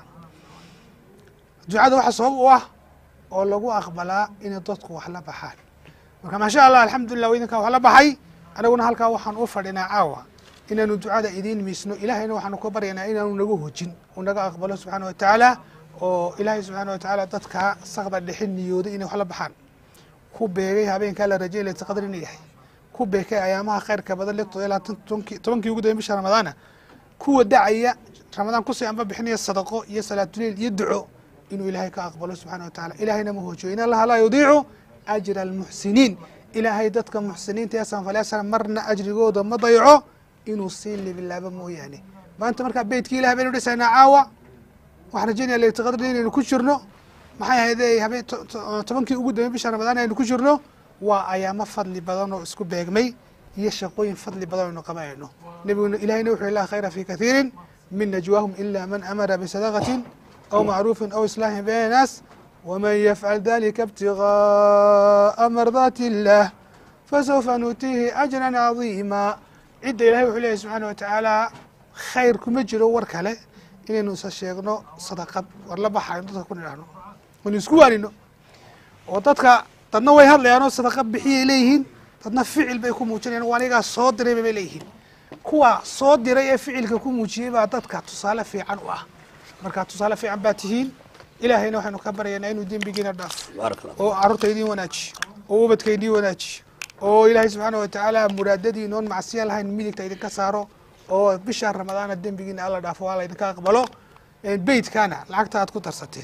ducada waxa sabab u ah oo lagu aqbalaa inay dadku wax la baxaan marka maasha allah alxamdulilah idinkaa wax la baxay anaguna halkaa waxaan u fadhinaa caawa inaanu ducada idiin miisno ilahayna waxaanu ka baryaynaa inaanu naga hojin uu naga aqbalo subxaana wa tacaala oo ilaahay subxaana wa tacaala dadka sakda dhexe niyooday inay wax la baxaan ku beegay habeenkaa la rajay laysa qadar inuu yahay ku beekay ayaamaha khayrka badan le tobankii tobankii ugu dambe bisha ramadaana kuwa dacaya ramadaan kusii anba bixinaya sadaqo iyo salaatuleil iyo duco inuu ilaahay ka aqbalo subxana wa tacala ilaahayna ma hoojiyo in allaha laa yudiicu ajra almuxsiniin ilaahay dadka muxsiniinta ee sanfalyaasana marna ajrigooda ma dayaco inuu sii libilaabo mooyaane maanta markaa beytkii ilahay baynu dhisaynaa caawa waxaan rajeynaya layta qadri inaynu ku jirno maxay ahayde habeen tobankii ugu dambe bisha ramadaan aynu ku jirno waa ayaamo fadli badan oo isku beegmay iyo shaqooyin fadli badan aynu qabanayno nebiguna ilahayna wuxu laa khayra fi kathiirin min najwaahum ila man amara bisadaqatin aw macruufin aw islaahin bayna naas waman yafcal dalika ibtigaaa mardaati illah fasawfa nutiihi ajran cadiima cidda ilahay wuxuu leeyahy subxaana wa tacaala khayr kuma jiro war kale inaynu isa sheegno sadaqad war la baxayno dadka ku nidhaahno aynu isku waanino oo dadka dadna way hadlayaanoo sadaqa bixiyay leeyihiin dadna ficil bay ku muujinayan waa anigaa soo diray bay leeyihiin kuwa soo diray ee ficilka ku muujiyey baa dadka tusaale fiican u ah marka tusaale fiican baa tihiin ilaahayna waxaynu ka baryaynaa inuu dembigiina dhaafo oo carruurta idiin wanaajiyo oo ubadka idiin wanaajiyo oo ilaahay subxaana wa tacaala muraadadii noon macsiya lahayn midigta idinka saaro oo bisha ramadaana dembigiina alla dhaafo waa la idinka aqbalo beytkana lacagta aad ku darsateen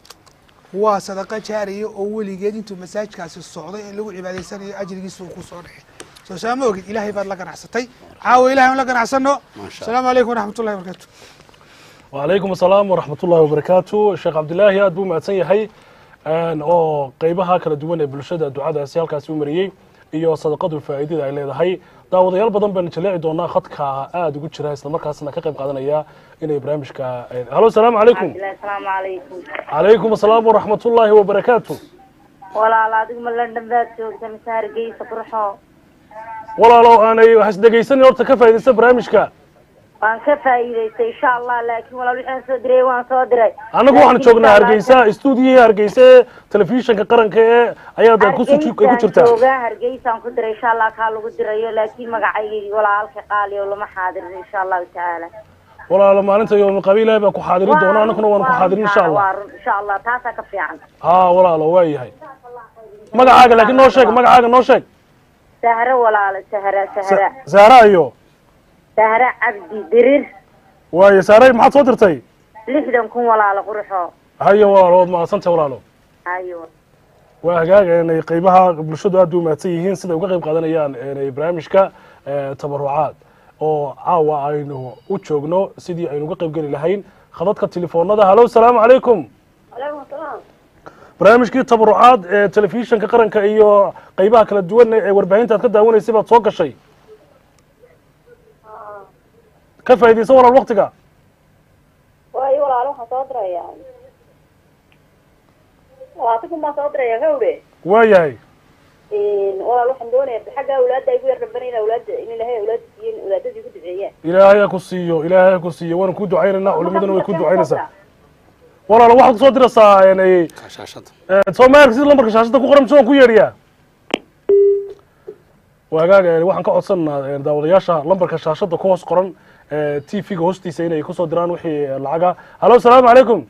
waa sadaqa jaariya oo weligeed intuu masaajkaasi socday ee lagu cibaadaysanayo ajrigiisa uu ku soo dhexay soo saa ma ogid ilaahay baad la ganacsatay caawa ilahay aan la ganacsano asalaamu calaykum waraxmat ullahi wabarakatu wacalaykum asalaam waraxmat ullahi wabarakaatu sheekh cabdilaahi aad buu mahadsan yahay oo qeybaha kala duwan ee bulshada ducadaasi halkaasi u mariyey iyo sadaqadu faa'iidada ay leedahay daawadayaal badan baan jaleeci doonaa khadka aada ugu jira isla markaasna ka qayb qaadanaya inay barnaamijka halo asalaamu calaykum asalaamu calaykum calaykum asalaam waraxmat ullaahi wabarakaatu walaal adigu ma london baad joogta mise hargeysa qurxo walaalo aanay hasdhegaysanin horta ka faa'iidaysta barnaamijka waan ka faa'iidaystay insha allah laakiin walaal wixii aan soo diray waan soo diray annagu waxaan Laakiin joognaa insha Allah- hargeysa stuudiyihii hargeysa ee telefishinka qaranka ee ayaad ku ku Hargeysaan jirtaa joogaa hargeysaan ku diray insha allah kaa lagu dirayo laakiin magacaygii walaalka qaali oo lama xaadirin insha allahu tacaala walaalo maalinta yoomi qabiilahi baa ku xaadirin doona annaguna waan ku xaadirin insha allah waa run insha allah taasaa ka fiican haa walaalo waa yahay magacaaga laakiin noo sheeg magacaaga noo sheeg sahro walaalo sahra sahra saara iyo sahra cabdi dirir waaye saaray maxaad soo dirtay lixdan kun walaalo qurxo hayo walaalo waad mahadsantahay walaalo ayo waa hagaag inay qeybaha bulshadu aad u mahadsan yihiin siday uga qayb qaadanayaan inay barnaamijka eh, tabarucaad oo caawa aynu u joogno sidii aynu uga qayb geli lahayn khadadka telefoonada halo asalaamu calaykum barnaamijkii tabarucaad ee telefishinka qaranka iyo qeybaha kala duwan ee warbaahinta aad ka daawanaysay baad soo gashay ka faa'iidaysa walaal waktiga waayo walaalo waxaan soo dirayaa labaatan kun baan soo diraya gawre waa yahay walaal waxaan doonaya xagga awlaadda ay ku yar dhabanayna awlaadda in ilahay awlaadda siiyen awlaadadii ku duceeyaan ilaahay ha ku siiyo ilaahay ha ku siiyo waana ku ducaynaynaa culimaduna way ku ducaynaysaa walaalo waxaad kusoo diraysaa een, shaashada soomaaliya sida lambarka shaashada ku qoran mise waan ku yeedhiyaa waagaag een, waxaan ka codsanaa een, daawadayaasha lambarka shaashada ku hoos qoran t v-ga hoostiisa inay kusoo diraan wixii eh, lacaga halo asalaamu calaykum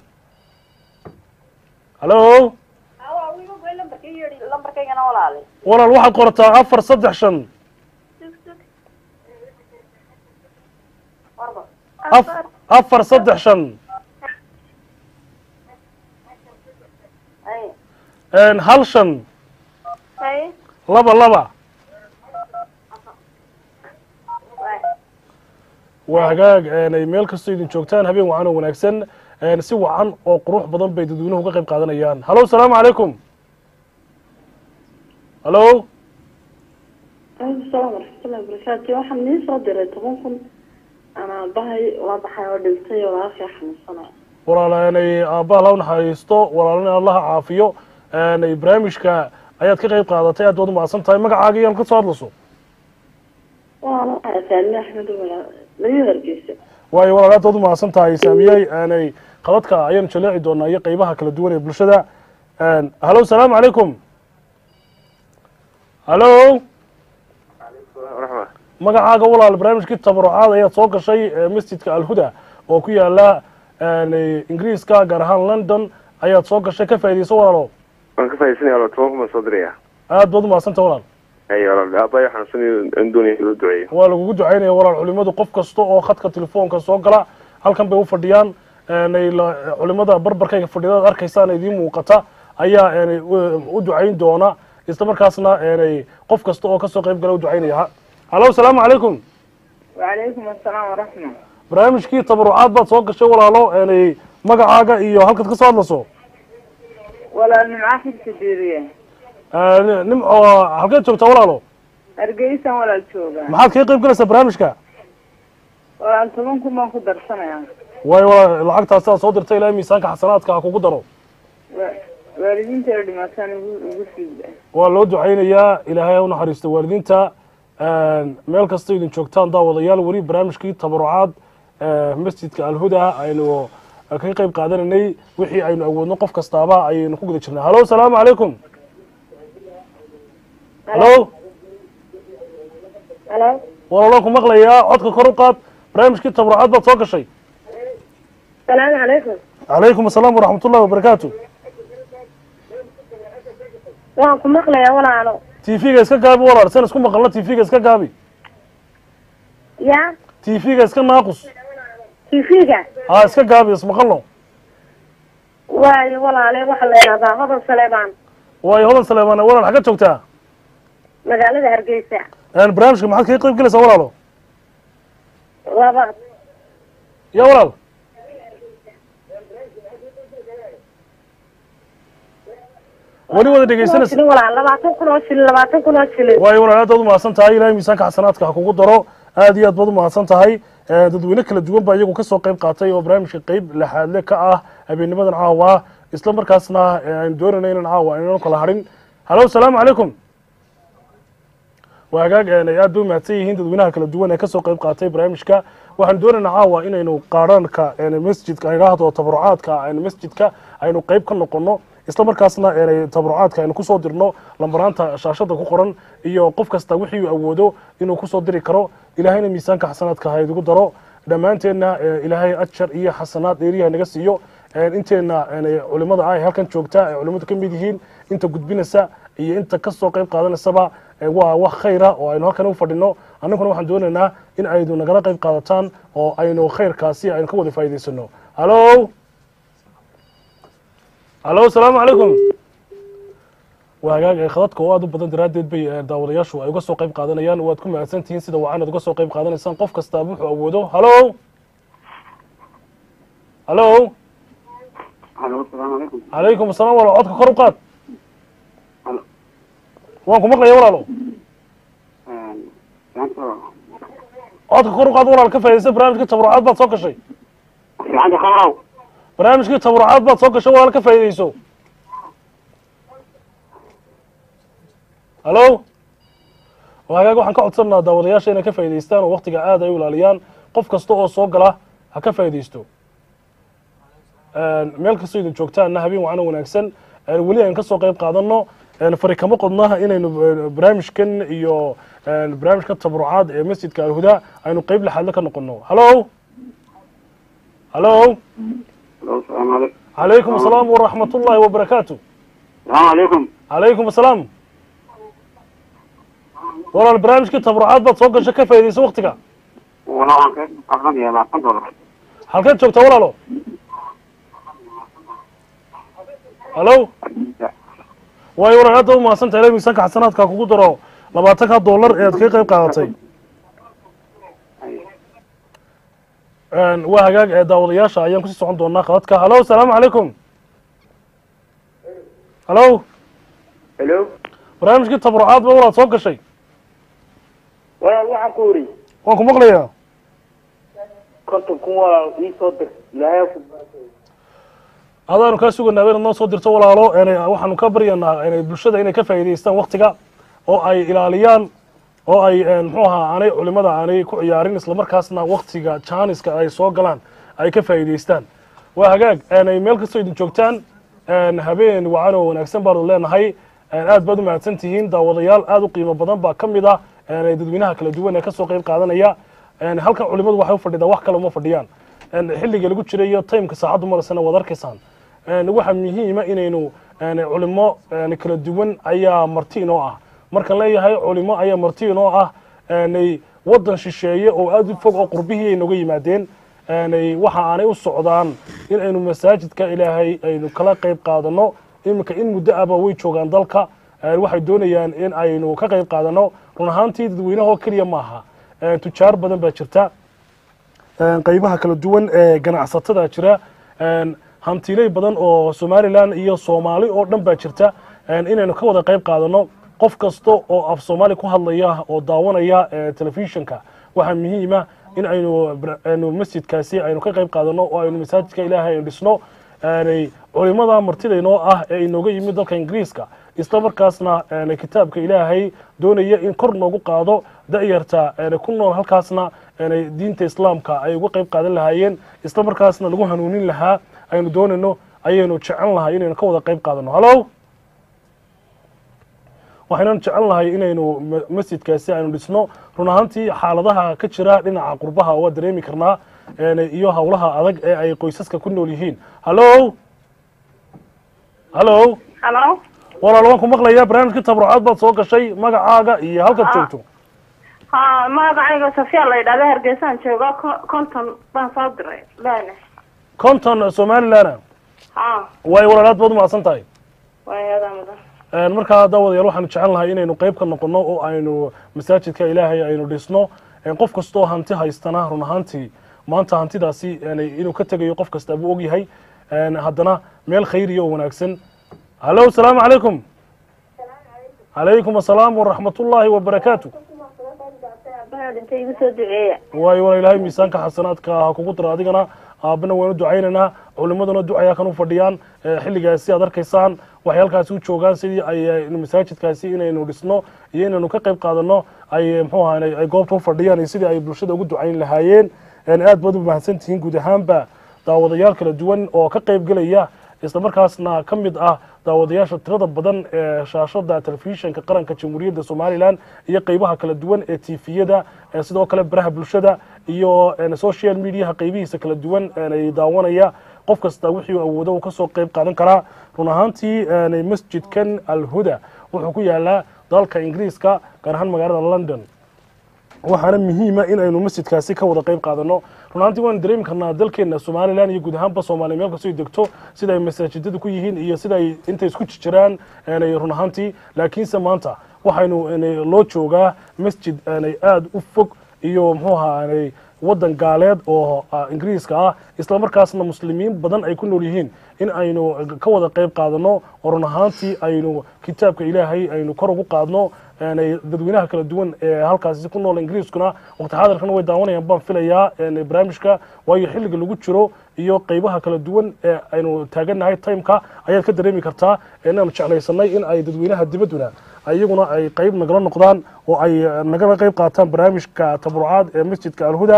halo lambarkaygana walaale walaal waxaad qorataa afar saddex shan af- afar saddex shan een, hal shan hay laba laba waa hagaag een, ay meel kastoo idin joogtaan habeen wacan oo wanaagsan een, si wacan oo qurux badan bay dadweynuhu uga qayb qaadanayaan halo asalaamu calaykum halo asalaam waraxmatullahi wabarakaatu waxaan nii soo diray toban kun anaa bahay waa baxay oo dhintay oo walaalkay xanuunsanay walaaleenay aabbaha la naxariisto walaalana allaha caafiyo een, barnaamijka ayaad ka qayb qaadatay aad baad umahadsan tahay magacaaga iyaan ka soo hadlayso waana faadme axmed walaal laga hargeysa waayo walaal aad baad umahadsan tahay saamiyey aanay qabadka ayaan jaleeci doonaa iyo qeybaha kala duwan ee bulshada een, halo asalaamu calaykum halo raxma magacaaga walaal barnaamijkii tabarucaad ayaad soo gashay ee masjidka alhuda oo ku yaala een, ingiriiska gaar ahaan london ayaad soo gashay ka faa'iidayso walaalo waan ka faaidaysanaya walaal toban kun baan soo diraya aad baad umahadsan tahay walaal hay walaal aabbayo xanuunsan aan doonaya inuu duceeyo waa lagugu ducaynaya walaal culimadu qof kasta oo khadka telefoonka soo gala halkan bay u fadhiyaan een, ay la- culimada barbarkayga fadhiyadaad arkaysaan idiin muuqata ayaa een, u- u ducayn doona isla markaasna een, qof kasta oo kasoo qayb gala u ducaynaya Ha- halo asalaamu calaykum وعليكم السلام ورحمة barnaamijkii tabarucaad baad soo gashay walaalo een, magacaaga iyo halkaad ka soo hadlayso ولا المعاهد كبيرية Een, nimco halkeed joogtaa walaalo أرجيسا ولا الشوغا maxaad kaga qayb galaysaa barnaamijka ولا أنتمكم ما كدر سنة waayo walaal lacagtaasi aad soo dirtay ilaa miisaanka xasanaadka ha kugu daro والدين تردي ما كانوا يقول waa loo ducaynayaa ilaahay ha u naxariisto waalidiinta een, meel kasta idin joogtaan daawadayaal weli barnaamijkii tabarucaad ee, masjidka alhuda aynu kaga qayb qaadanaynay wixii aynu awoodno qof kastaaba ayaynu ku guda jirnay halo asalaamu calaykum halo halo walaalaan ku maqlayaa codka kor u qaad barnaamijkii tabarucaad baad soo gashay salaamu calaykum calaykum asalaam waraxmat ullahi wabarakaatu waan ku maqlayaa walaalo t v-ga iska gaabi walaal san isku maqalna t v-ga iska gaabi ya t v-ga iska naaqus tv-ga ha iska gaabi ismaqalno waayo walaale waxaa la yidhahdaa hodan saleebaan waayo hodan saleemaan walaal xagga joogtaa magaalada hargeysa een, barnaamijka maxaad kaga qayb galaysaa walaalo laba ya walaal weli wada dhegeysanaysa shilin walaal labaatan kun oo shilin labaatan kun oo shilin waayo walaal aad baad umahadsan tahay ilahay miisaanka xasanaadka ha kugu daro aad iyo aad baad umahadsan tahay Eh, dadweyne kala duwan baa iyagu kasoo qayb qaatay oo barnaamijka qeyb lexaadle ka ah habeennimadan caawa isla markaasna eh, aynu doonayna inaan caawa aynanu kala harin halo asalaamu calaykum waa hagaag een, ay aad bay umahadsan yihiin dadweynaha kala duwan ee kasoo qayb qaatay barnaamijka waxaan doonaynaa caawa inaynu qaadhaanka een, masjidka aan idhaahdo tabarucaadka een, masjidka aynu qeyb ka noqono isla markaasna een, tabarucaadka aynu kusoo dirno lambaraanta shaashada ku qoran iyo qof kasta wixii uu awoodo inuu kusoo diri karo ilaahayna miisaanka xasanaadka ha idigu daro dhammaanteenna eh, ilaahay ajar iyo xasanaad dheeriyaha naga siiyo een, inteena een, culimada ah ee halkan joogta ee culimadu ka mid yihiin inta gudbinaysa iyo inta kasoo qayb qaadanaysaba eh, waa wax khayra oo aynu halkan u fadhino annaguna waxaan doonaynaa in aynu nagala qayb qaadataan oo aynu khayrkaasi aynu ka wada faa'iidaysano halo halo asalaamu calaykum waa hagaag ee khadadka oo aad u badan daraaddeed bay eh, daawadayaashu ay uga soo qayb qaadanayaan waad ku mahadsan tihiin sida wacan aad uga soo qayb qaadanaysaan qof kastaaba wuxuu awoodo halo halo Alo, salaamu calaykum. calaykum asalaam walaal codka kor u qaad waan ku maqlaya walaalo Maanta codka kor u qaad walaal ka faa'iidaysa barnaamijkii tabarucaad baad soo gashay fiicanta khawraw. barnaamijkii tabarucaad baad soo gashay walaal ka faa'iidayso halo waa hagaag waxaan ka codsanaa daawadayaasha inay ka faa'iidaystaan oo waktiga aad ay u ilaaliyaan qof kasta oo soo gala ha ka faa'iidaysto meel kastoo idin joogtaanna habeen wacana wanaagsan weli aan kasoo qayb qaadano fari kama qodnaha inaynu barnaamijkan iyo barnaamijka tabarucaad ee masjidka alhuda aynu qeyb lixaadle ka noqono hallo hallo السلام عليكم calaykum asalaam waraxmat ullahi wabarakaatu السلام عليكم calaykum asalaam walaal barnaamijkii tabarucaad baad soo gasha ka faa'iidaysa waktiga والله عن كيف أخذني يا معكم دولار halkeed joogtaa walaalo hallo waayo walaal hadda u mahadsantahay ilaa miisaanka xasanaadka kugu daro labaatanka dollar ee aad kaga qayb qaadatay waa hagaag ee daawadayaasha ayaan kusii socon doonaa khadadka hallo asalaamu calaykum hallo hello barnaamijkii tabarucaad ba walaad soo gashay walaal waxaan ku uri waan ku maqlayaa konton kun walaal ii soo dir ilaahay ku adaanu kaa suganaa inaad noo soo dirto walaalo ena waxaanu ka baryanaa ena bulshada inay ka faa'iidaystaan waktiga oo ay ilaaliyaan oo ay muxuu ahaa aanay culimada aanay ku ciyaarin islamarkaasna waktiga jaaniska ay soo galaan ay ka faa'iidaystaan waa hagaag enay meel kastoo idin joogtaan habeen wacan oo wanaagsan baanu leenahay aad baad u mahadsan tihiin daawadayaal aad u qiimo badan baa ka mid ah dadweynaha kala duwan ee kasoo qayb qaadanaya halkan culimadu waxay u fadhidaa wax kale uma fadhiyaan xilliga lagu jiray iyo timeka saacaddu maraysana waad arkaysaan waxaa muhiima inaynu culimo kala duwan ayaa marti inoo ah markaan leeyahay culimo ayaa marti inoo ah waddan shisheeye oo aad u fog oo qurbihii ay nooga yimaadeen waxa aanay u socdaan in aynu masaajidka ilaahay aynu kala qayb qaadano iminka in muddo ahba way joogaan dalka waxay doonayaan in aynu ka qayb qaadano run ahaantii dadweynahoo keliya maaha tujaar badan baa jirta qaybaha kala duwan ee ganacsatada jira hantiley badan oo somalilan iyo soomaali oo dhan baa jirta inaynu ka wada qayb qaadano qof kasta oo af soomaali ku hadlaya oo daawanaya telefishinka waxaa muhiima in aynu masjidkaasi aynu ka qayb qaadano oo aynu masaajidka ilaahay aynu dhisno culimada martidaynoo ah ee inooga yimid dalka ingiriiska isla markaasna kitaabka ilaahay doonaya in kor noogu qaado da'yarta ku nool halkaasna diinta islaamka ay uga qayb qaadan lahaayeen isla markaasna lagu hanuunin lahaa aynu doonayno ayaynu jecel lahay inaynu ka wada qayb qaadano hallo waxaynan jecel lahay inaynu masjidkaasi aynu dhisno run ahaantii xaaladaha ka jira dhinaca qurbaha waa dareemi karnaa iyo howlaha adag ee ay qoysaska ku nool yihiin hallo hallo halo walaal waan ku maqlayaa barnaamijkii tabarucaad baad soo gashay magacaaga iyo halkaad joogto ha magacayga safiya la yidhahda hargeysaan jooga ko- konton baan soo diray lana conton somalilan ha waayo walaal aad baad u mahadsan tahay waayadaa mudan markaa daawadayaal waxaanu jecel lahay inaynu qayb ka noqono oo aynu masaajidka ilaahay aynu dhisno qof kastoo hanti haystana run ahaantii maanta hantidaasi inuu ka tegayo qof kasta buu ogyahay haddana meel khayriya oo wanaagsan hallo asalaamu calaykum calaykum asalaam waraxmat ullaahi wabarakaatu dhintay igu soo duceeya waayo wala ilaahay miisaanka xasanaadka ha kugu daro adigana aabana waanu ducaynaynaa culimaduna ducayaa kan u fadhiyaan xilligaasi aad arkaysaan waxay halkaasi u joogaan sidii ay masaajidkaasi inaynu dhisno iyo inaynu ka qayb qaadano ay mxuu ahaa ay goobta u fadhiyaan iyo sidii ay bulshada ugu ducayn lahaayeen aad baad u mahadsan tihiin guud ahaanba daawadayaal kala duwan oo ka qayb gelaya isla markaasna ka mid ah daawadayaasha tirada badan ee shaashada telefishinka qaranka jamhuuriyadda somalilan iyo qeybaha kala duwan ee tifiyada sidoo kale baraha bulshada iyo social mediaha qeybihiisa kala duwan ay daawanaya qof kasta wixii awoodo uu kasoo qeyb qaadan karaa run ahaantii masjidkan alhuda wuxuu ku yaalaa dalka ingiriiska gaar ahaan magaalada london waxaana muhiima in aynu masjidkaasi ka wada qayb qaadano run ahaantii waan dareemi karnaa dalkeena somalilan iyo guud ahaanba soomaaliya meel kastoo ay degto sida ay masaajidada ku yihiin iyo sida ay intay isku jiraan run ahaantii laakiinse maanta waxaynu loo joogaa masjid aada u fog iyo muxuu ahaa waddan gaaleed oo ingiriiska ah isla markaasna muslimiin badan ay ku nool yihiin in aynu ka wada qayb qaadano oo run ahaantii aynu kitaabka ilaahay aynu kor ugu qaadno dadweynaha kala duwan ee halkaasi ku nool ingiriiskuna waqti xaadirkana way daawanayaan baan filayaa barnaamijka waayo xilliga lagu jiro iyo qeybaha kala duwan ee aynu taagannahay timeka ayaad ka dareemi kartaa inaanu jeclaysanay in ay dadweynaha dibadduna iyaguna ay qeyb nagala noqdaan oo ay nagala qeyb qaataan barnaamijka tabarucaad ee masjidka alhuda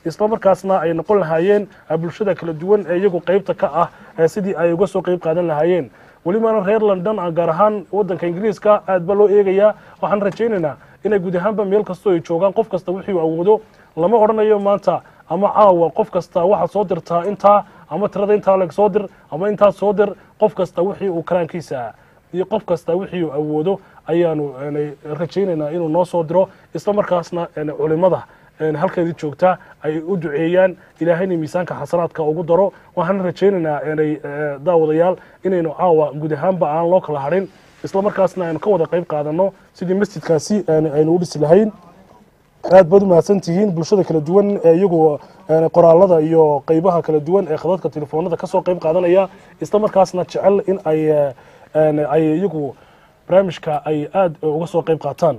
isla markaasna ay noqon lahaayeen eh, bulshada kala duwan ee iyagu qeybta ka ah eh, sidii ay uga soo qeyb qaadan lahaayeen welibana reer london ah, gaar ahaan wadanka ingiriiska aad ba loo eegayaa waxaan rajaynaynaa inay guud ahaanba meel kastoo ay joogaan qof kasta wixii uu awoodo lama odhanayo maanta ama caawa qof kasta waxaad soo dirtaa intaa ama tirada intaa leg soo dir ama intaas soo dir qof kasta wixii uu karaankiisa iyo qof kasta wixii uu awoodo ayaanu een, rajaynaynaa inuu noo soo diro isla markaasna een, culimada een, halkeedii joogta ay u duceeyaan ilaahayna miisaanka xasanaadka ugu daro waxaan rajaynaynaa inay eh, daawadayaal inaynu caawa guud ahaanba aan loo kala hadhin isla markaasna aynu ka wada qayb qaadano sidii masjidkaasi een, aynu u dhisi lahayn aad baad u mahadsan tihiin bulshada kala duwan ee iyagu een, qoraalada iyo qeybaha kala duwan ee khadadka telefoonada ka soo qayb qaadanaya isla markaasna jecel in ay eh, een, ay iyagu barnaamijka ay aad uga soo qayb qaataan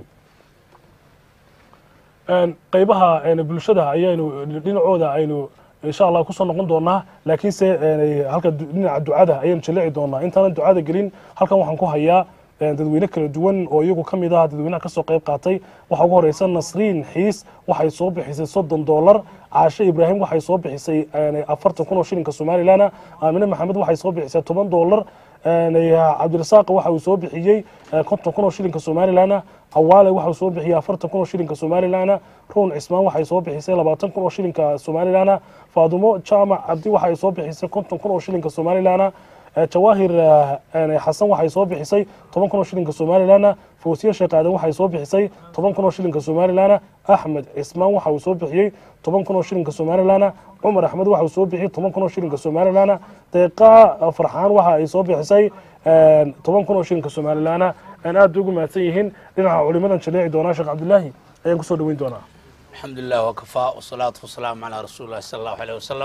Een, qeybaha een, bulshada ayaynu dhinacooda aynu insha allah kusoo noqon doonaa laakiinse een, halka du- dhinaca ducada ayaynu jaleeci doonaa intaanan ducada gelin halkan waxaan ku hayaa een, dadweyne kala duwan oo iyagu ka mid ah dadweynaha kasoo qayb qaatay waxaa ugu horeysa nasriin xiis waxay soo bixisay soddon doolar caashe ibraahim waxay soo bixisay een, afartan kun oo shilinka somalilan aamine maxamed waxay soo bixisay toban doolar een, cabdirasaaq waxa uu soo bixiyey eh, konton kun oo shilinka somalilan cawaale waxa uu soo bixiyey afartan kun oo shilinka somalilan ruun cismaan waxay soo bixisay labaatan kun oo shilinka somalilan faadumo jaamac cabdi waxay soo bixisay konton kun oo shilinka somalilan Eh, jawaahir eh, een, xasan waxay soo bixisay toban kun oo shilinka somalilan fawsiye sheekh aadan waxay soo bixisay toban kun oo shilinka somalilan axmed cismaan waxa uu soo bixiyey toban kun oo shilinka somalilan cumar axmed waxa uu soo bixiyey toban kun oo shilinka somalilan deeqa eh, farxaan waxa ay soo bixisay een, toban kun oo shilinka somalilan aan aad ugu mahadsan yihiin dhinaca culimadan jaleeci doonaa sheekh cabdilaahi ayaan kusoo dhaweyn doonaa الحمد لله وكفى والصلاة والسلام على رسول الله صلى الله عليه وسلم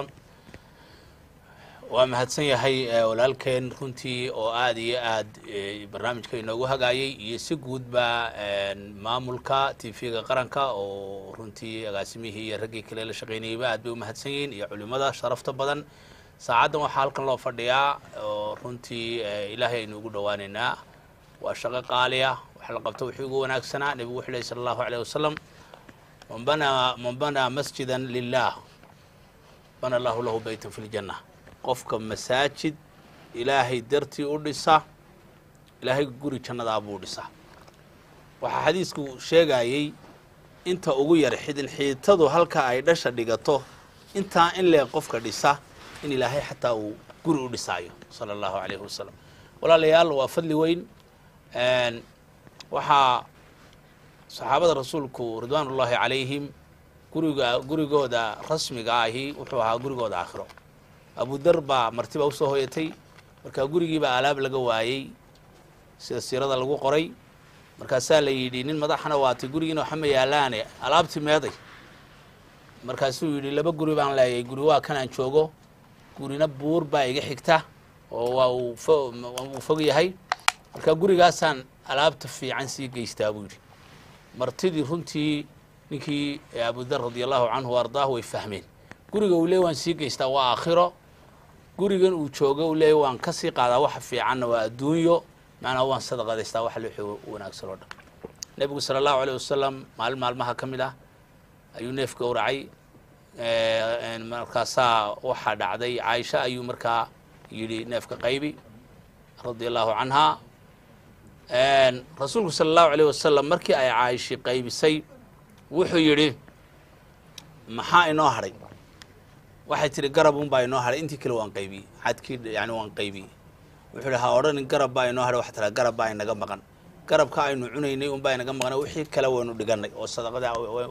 waa mahadsan yahay eh, walaalkeen runtii oo aad iyo aad eh, barnaamijka inoogu hagaayay iyo si guudba een, maamulka tv-ga qaranka oo runtii agaasimihii iyo raggii kale la shaqaynayayba aad bay u mahadsan yihiin iyo culimada sharafta badan saacaddan waxaa halkan loo fadhiyaa oo runtii eh, ilaahay aynu ugu dhowaaneynaa waa shaqo qaali ah wax la qabto wixii ugu wanaagsanaa nebigu wuxuu lehy sala allahu aleyh wasalam man banaa man banaa masjidan lilah bana allahu lahu beytan fi ljanna qofka masaajid ilaahay dartii u dhisa ilaahay guri jannadaa buu dhisaa waxaa xadiisku sheegayey inta ugu yar xidin xiitadu halka ay dhasha dhigato intaa in leeg qofka dhisa in ilaahay xataa uu guri u dhisaayo sala allahu calayhi wasalam walaalayaal waa fadli weyn Een, waxaa saxaabada rasuulku ridwaan ullaahi calayhim guriga gurigooda rasmiga ahi wuxuu ahaa gurigooda aakhiro abudar baa martiba usoo hoyatay markaa gurigiibaa alaab laga waayey sida siirada lagu qoray markaasaa la yidhi nin madaxana waatay gurigiina waxa ma yaalaane alaabti meeday markaasuu yidhi laba guri baan leeyahay guri waa kanaan joogo gurina buur baa iga xigta oo waa uu fo- uu fog yahay marka gurigaasaan alaabta fiican sii geystaa buu yidhi martidii runtii ninkii abudar radi allahu canhu wa ardaahu way fahmeen guriga uu leey waan sii geystaa waa aakhiro gurigan uu joogo uu leey waan ka sii qaadaa waxa fiicanna waa adduunyo macnaa waan sadaqadaystaa waxa wixii wanaagsan oo dhan nebigu sala allahu aleyh wasalam maalin maalmaha ka mid ah ayuu neef gowracay Eh, markaasaa waxaa dhacday caaisha ayuu markaa yidhi neefka qaybi radia allahu canha rasuulku sala allahu aleyh wasalam markii ay caayishi qaybisay wuxuu yidhi maxaa inoo hadhay waxay tihi garab unbaa inoo hadhay intii kale waan qaybiyey xadkii yani waan qaybiyey wuxuu yidhi ha odhanin garab baa inoo hadhay waxa tiraa garab baa inaga maqan garabka aynu cunaynay unbaa inaga maqan wixii kale waynu dhiganay oo sadaqada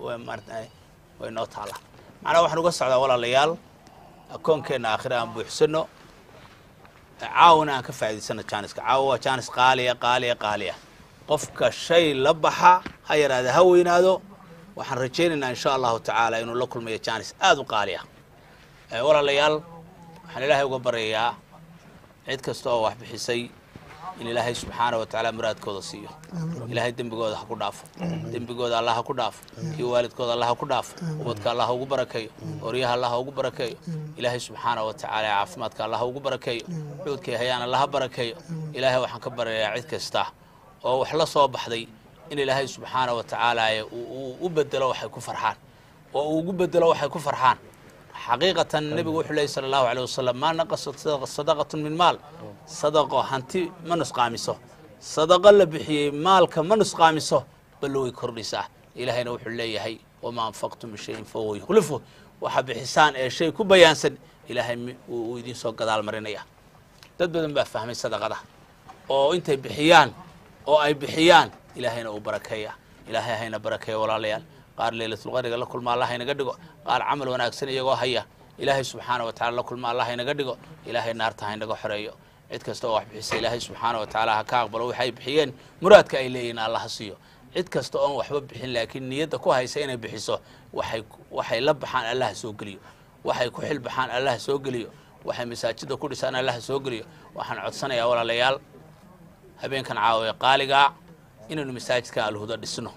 way noo taala macnaha waxaan uga socdaa walaalayaal akoonkeenna aakhira aan buuxsano caawina aan ka faa'idaysano jaaniska caawa waa jaanis qaaliya qaaliya qaaliya qofka shay la baxa ha yaraada ha weynaado waxaan rajaynaynaa insha allahu tacaala inuu la kulmayo jaanis aada u qaali ah walaalayaal waxaan ilaahay uga baryayaa cid kasta oo wax bixisay in ilaahay subxaana wa tacaala muraadkooda siiyo ilaahay dembigooda ha ku dhaafo dembigooda allah ha ku dhaafo iyo waalidkooda allah ha ku dhaafo ubadka allah ha ugu barakeeyo oryaha allah ha ugu barakeeyo ilaahay subxaana wa tacaala caafimaadka allah ha ugu barakeeyo cuudkay hayaan allah ha barakeeyo ilaahay waxaan ka baryayaa cid kasta oo wax la soo baxday in ilaahay subxaana wa tacaala uu u bedelo waxay ku farxaan oo uu ugu bedelo waxay ku farxaan xaqiiqatan nebigu wuxuu leeyay sala allahu aleyh wasalam maa naqasat sadaqatun min maal sadaqo hanti ma nusqaamiso sadaqo la bixiyey maalka ma nusqaamiso ballo way kordhisaa ilaahayna wuxuu leeyahay wamaa anfaqtum min shayin fahuwa yukhlifu waxa bixisaan ee shay ku bayaansan ilaahay mi- wuu wuu idiin soo gadaal marinaya dad badan baa fahmay sadaqada oo intay bixiyaan oo ay bixiyaan ilaahayna uu barakeeya ilaahay hayna barakeeya walaalayaal qaar leylatulqadriga la kulma allah haynaga dhigo qaar camal wanaagsan iyagoo haya ilaahay subxaana wa tacala la kulma allah haynaga dhigo ilaahay naarta haynaga xoreeyo cid kasta oo wax bixisa ilaahay subxaana wa tacaala ha ka aqbalo waxay bixiyeen muraadka ay leeyihin allah ha siiyo cid kasta oon waxba bixin laakiin niyadda ku haysa inay bixiso waxay waxay la baxaan allah ha soo geliyo waxay ku xil baxaan allah ha soo geliyo waxay masaajida ku dhisaan allah ha soo geliyo waxaan codsanayaa walaalayaal habeenkan caawa ee qaaligaa inaynu masaajidka alhuda dhisno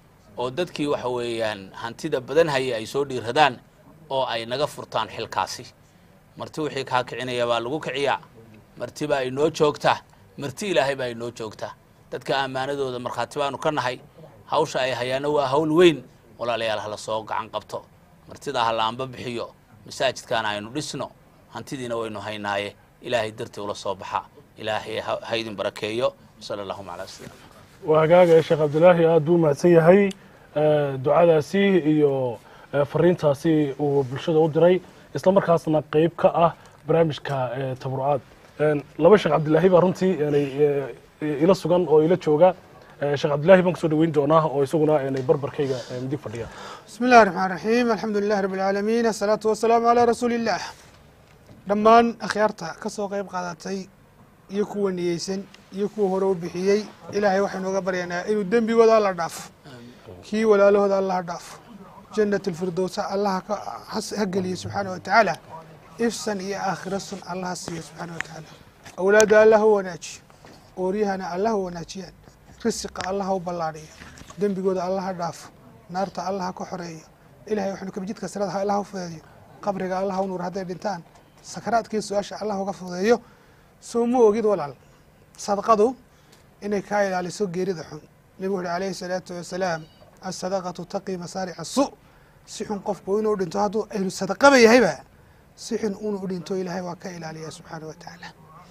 oo dadkii waxa weeyaan hantida badan haya ay soo dhiiradaan oo ay naga furtaan xilkaasi marti wixii kaa kicinaya baa lagu kiciyaa marti baa inoo joogtaa marti ilaahay baa inoo joogtaa dadka ammaanadooda markhaati baanu ka nahay hawsha ay hayaana waa hawl weyn walaalayaal hala soo gacan qabto martida ha laamba bixiyo masaajidkaana aynu dhisno hantidiina waynu haynaaye ilaahay dartii ula soo baxa ilaahay ha ha idin barakeeyo sala allahuma calaa sayidina waa hagaaga sheekh cabdilaahi aad buu mahadsan yahay Eh, ducadaasi iyo eh, fariintaasi uu bulshada u diray isla markaasna qeyb ka ah barnaamijka eh, tabarucaad En, laba sheekh cabdilaahi baa runtii enay, eh, ila sugan oo ila jooga Eh, sheekh cabdilaahi baan kusoo dhaweyn doonaa oo isaguna enay barbarkayga eh, midig fadhiya بسم الله الرحمن الرحيم الحمد لله رب العالمين الصلاة والسلام على رسول الله dhammaan akhyaarta ka soo qayb qaadatay iyo kuwa niyeysan iyo kuwa hore u bixiyey ilaahay waxaynu uga baryaynaa inuu dembigooda alla dhaafo kii walaalahooda alla ha dhaafo jannat alfirdowsa allah ka has- ha geliyo subxaana wa tacaala ifsan iyo aakhira sun allah ha siiyo subxaana wa tacaala awlaadda allah ha wanaajiyo ooryahana allah ha wanaajiyaan risiqa allah ha u ballaadhiyo dembigooda allah ha dhaafo naarta allah ha ka xoreeyo ilahay waxaynu kabjidka sirada ha allah ha u fudeeyo qabriga allah ha u nuur hadday dhintaan sakaraadkii su-aasha allah uga fudeeyo soo ma ogid walaal sadaqadu inay kaa ilaaliso geerida xun nebigu wuxuhi alayhi salaatu wasalaam asadaqatu taqi masaarica su si xun qofku inuu dhinto hadduu ahlu sadaqaba yahayba si xun inuu dhinto ilaahay waa ka ilaaliya subxaana wa tacaala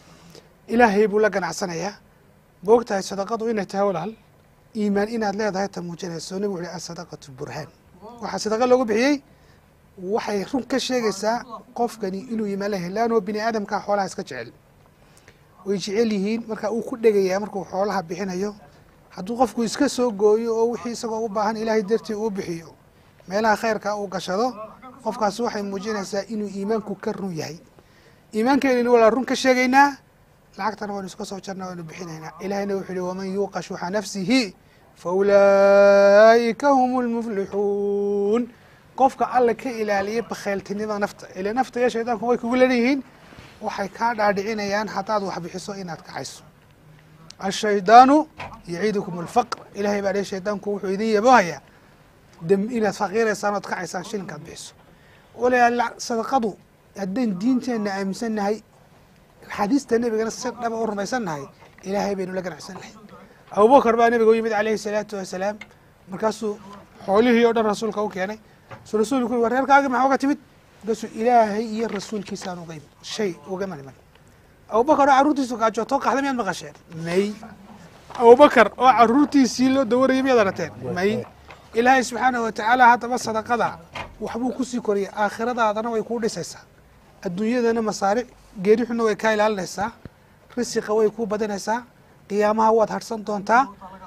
ilaahay buu la ganacsanayaa ma og tahay sadaqadu inay tahay walaal iimaan inaad leedahay ta muujinayso nebigu wuxuhi asadaqatu burhaan waxaa sadaqa loogu bixiyey waxay run ka sheegaysaa qofkani inuu iimaan leeyahay laanoo bini aadamkaa xoolaha iska jecel way jecel yihiin marka uu ku dhegayaa markuu xoolaha bixinayo hadduu qofku iska soo gooyo oo wixii isagoo u baahan ilaahay dartii uu bixiyo meelaha khayrka uu gashado qofkaasi waxay muujinaysaa inuu iimaanku ka run yahay iimaankeeni walaa run ka sheegaynaa lacagtana waynu iska soo jarna waynu bixinaynaa ilaahayna wuxuu yihi waman yuuqa shuxa nafsihi fa ulaa'ika hum lmuflixuun qofka alla ka ilaaliya bakhayltinimada nafta ile nafta iyo shaydaanku way kugu leeyihiin waxay kaa dhaadhicinayaan haddaad wax bixiso inaad kacayso ashaydaanu yaciidukum alfaqr ilahay baa dhihi shaydaanku wuxuu idin yabohayaa dem inaad faqiiraysaan ood kacaysaan shilinkaad bixiso walayaal sadaqadu haddaan diinteenna aaminsannahay xadiista nebigana si dhaba u rumaysannahay ilaahay baynu la ganacsannahay abubakar baa nebiga u yimid calayhi salaatu wasalaam markaasuu xoolihii oo dhan rasuulka u keenay su rasuulku yuri reerkaagi maxaa uga timid markaasuu ilaahay iyo rasuulkiisaan uga yimid shay ugama niman abubakar oo carruurtiisu gaajootoo qaxda miyaad maqasheen may abubakar oo carruurtiisii loo dawarayay miyaad arateen may ilaahay subxaanahu watacaala haddaba sadaqada waxbuu kusii koriyay aakhiradaadana way kuu dhisaysaa adduunyadana masaaric geeri xunna way kaa ilaalinaysaa risiqa way kuu badanaysaa qiyaamaha waad harsan doontaa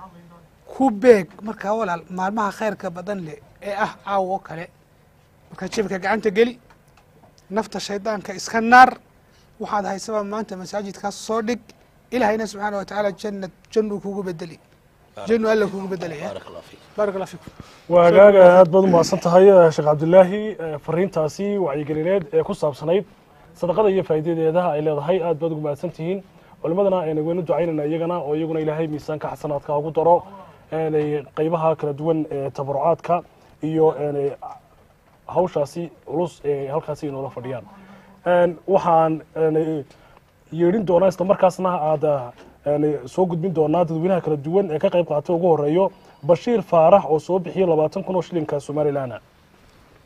ku beeg markaa walaal maalmaha khayrka badan leh ee ah caawa oo kale markaa jebka gacanta geli nafta shaydaanka iska naar waxaad haysaba maanta masaajidkaas soo dhig ilaahayna subxaana wa tacaala jannad jannuu kugu bedeli jannu alla kugu bedelaya baarak allah fiikum waa hagaaga aad baad u mahadsan tahay eh, sheekh cabdilaahi eh, fariintaasi wacyigelineed ee ku saabsanayd sadaqada iyo faa'iidadeeda ay leedahay aad baad ugu mahadsan tihiin culimadana ayna weynu ducaynayna iyagana oo iyaguna ilaahay miisaanka xasanaadka ugu daro eenay qeybaha kala duwan ee tabarucaadka iyo eenay hawshaasi culus ee halkaasi inoola fadhiyaan Een, waxaan eenay yeedhin doonaa isla markaasna aad eenay soo gudbin doonaa dadweynaha kala duwan ee ka qayb qaatay ugu horeeyo bashiir faarax oo soo bixiyey labaatan kun oo shilinka somalilan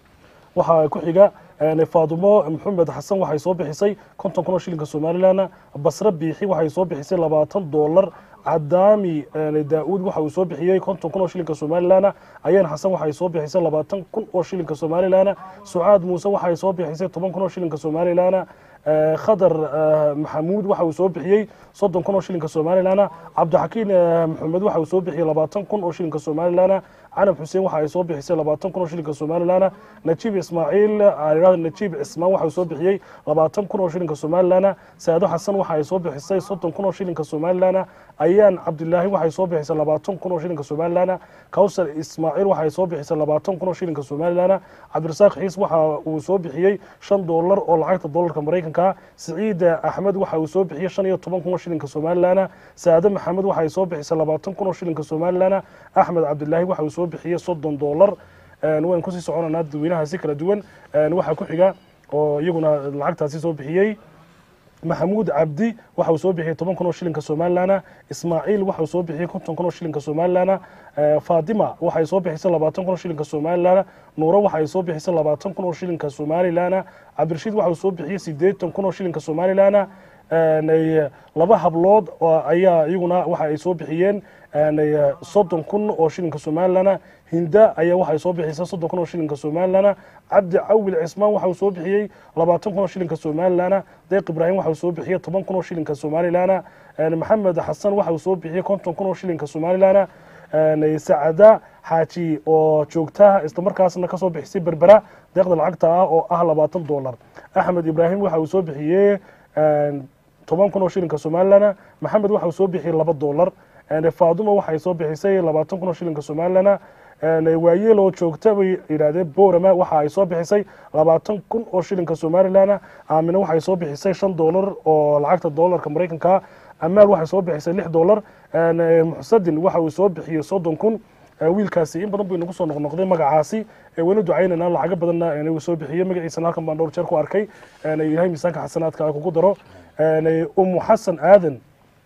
waxaa ku xiga faadumo maxamed xasan waxay soo bixisay konton kun oo shilinka somalilan basre biixi waxay soo bixisay labaatan doolar cadaami daa-uud waxa uu soo bixiyey konton kun oo shilinka somalilan ayaan xasan waxay soo bixisay labaatan kun oo shilinka somalilan sucaad muuse waxay soo bixisay toban kun oo shilinka somalilan khadar maxamuud waxa uu soo bixiyey soddon kun oo shilinka somalilan cabdixakiin maxamed waxa uu soo bixiyey labaatan kun oo shilinka somalilan canab xuseen waxa ay soo bixisay labaatan kun oo shilinka somalilan najiib ismaaciil najiib cismaan waxa uu soo bixiyey labaatan kun oo shilinka somalilan saado xasan waxa ay soo bixisay soddon kun oo shilinka somalilan ayaan cabdilaahi waxay soo bixisay labaatan kun oo shilinka somalilan kawsar ismaaciil waxay soo bixisay labaatan kun oo shilinka somalilan cabdirasaaq xiis waxa uu soo bixiyey shan doolar oo lacagta doolarka maraykanka siciid axmed waxa uu soo bixiyey shan iyo toban kun oo shilinka somalilan saade maxamed waxay soo bixisay labaatan kun oo shilinka somalilan axmed cabdilaahi waxa uu soo bixiyey soddon doolar waan kusii soconanaa dadweynahaasi kala duwan waxaa ku xiga oo iyaguna lacagtaasi soo bixiyey maxamuud cabdi waxa uu soo bixiyey toban kun oo shilinka somalilan ismaaciil waxa uu soo bixiyey konton kun oo shilinka somalilan fatima waxay soo bixisay labaatan kun oo shilinka somalilan nuuro waxay soo bixisay labaatan kun oo shilinka somalilan cabdirashiid waxa uu soo bixiyey sideetan kun oo shilinka somalilan laba hablood ayaa iyaguna waxa ay soo bixiyeen soddon kun oo shilinka somalilan hinda ayaa waxay soo bixisay soddon kun oo shilinka somalilan cabdi cawil cismaan waxa uu soo bixiyey labaatan kun oo shilinka somalilan deeq ibraahim waxa uu soo bixiyey toban kun oo shilinka somalilan maxamed xasan waxa uu soo bixiyey konton kun oo shilinka somalilan sacada xaaji oo joogta islamarkaasna kasoo bixisay berbera deeqda lacagta ah oo ah labaatan doolar axmed ibraahim waxa uu soo bixiyey toban kun oo shilinka somalilan maxamed waxa uu soo bixiyey laba doolar faaduma waxay soo bixisay labaatan kun oo shilinka somalilan waayeel oo joogta bay yidhaahdeen borama waxa ay soo bixisay labaatan kun oo shilinka somalilan aamine waxay soo bixisay shan doolar oo lacagta doolarka maraykanka amaal waxay soo bixisay lix doolar muxsadin waxa uu soo bixiyey soddon kun wiilkaasi in badan buu inagu soo noqnoqday magacaasi wayna ducaynayna lacago badanna inuu soo bixiyey magaciisana halkan baan dhowr jeer ku arkay ilahay miisaanka xasanaadka kugu daro umu xasan aadan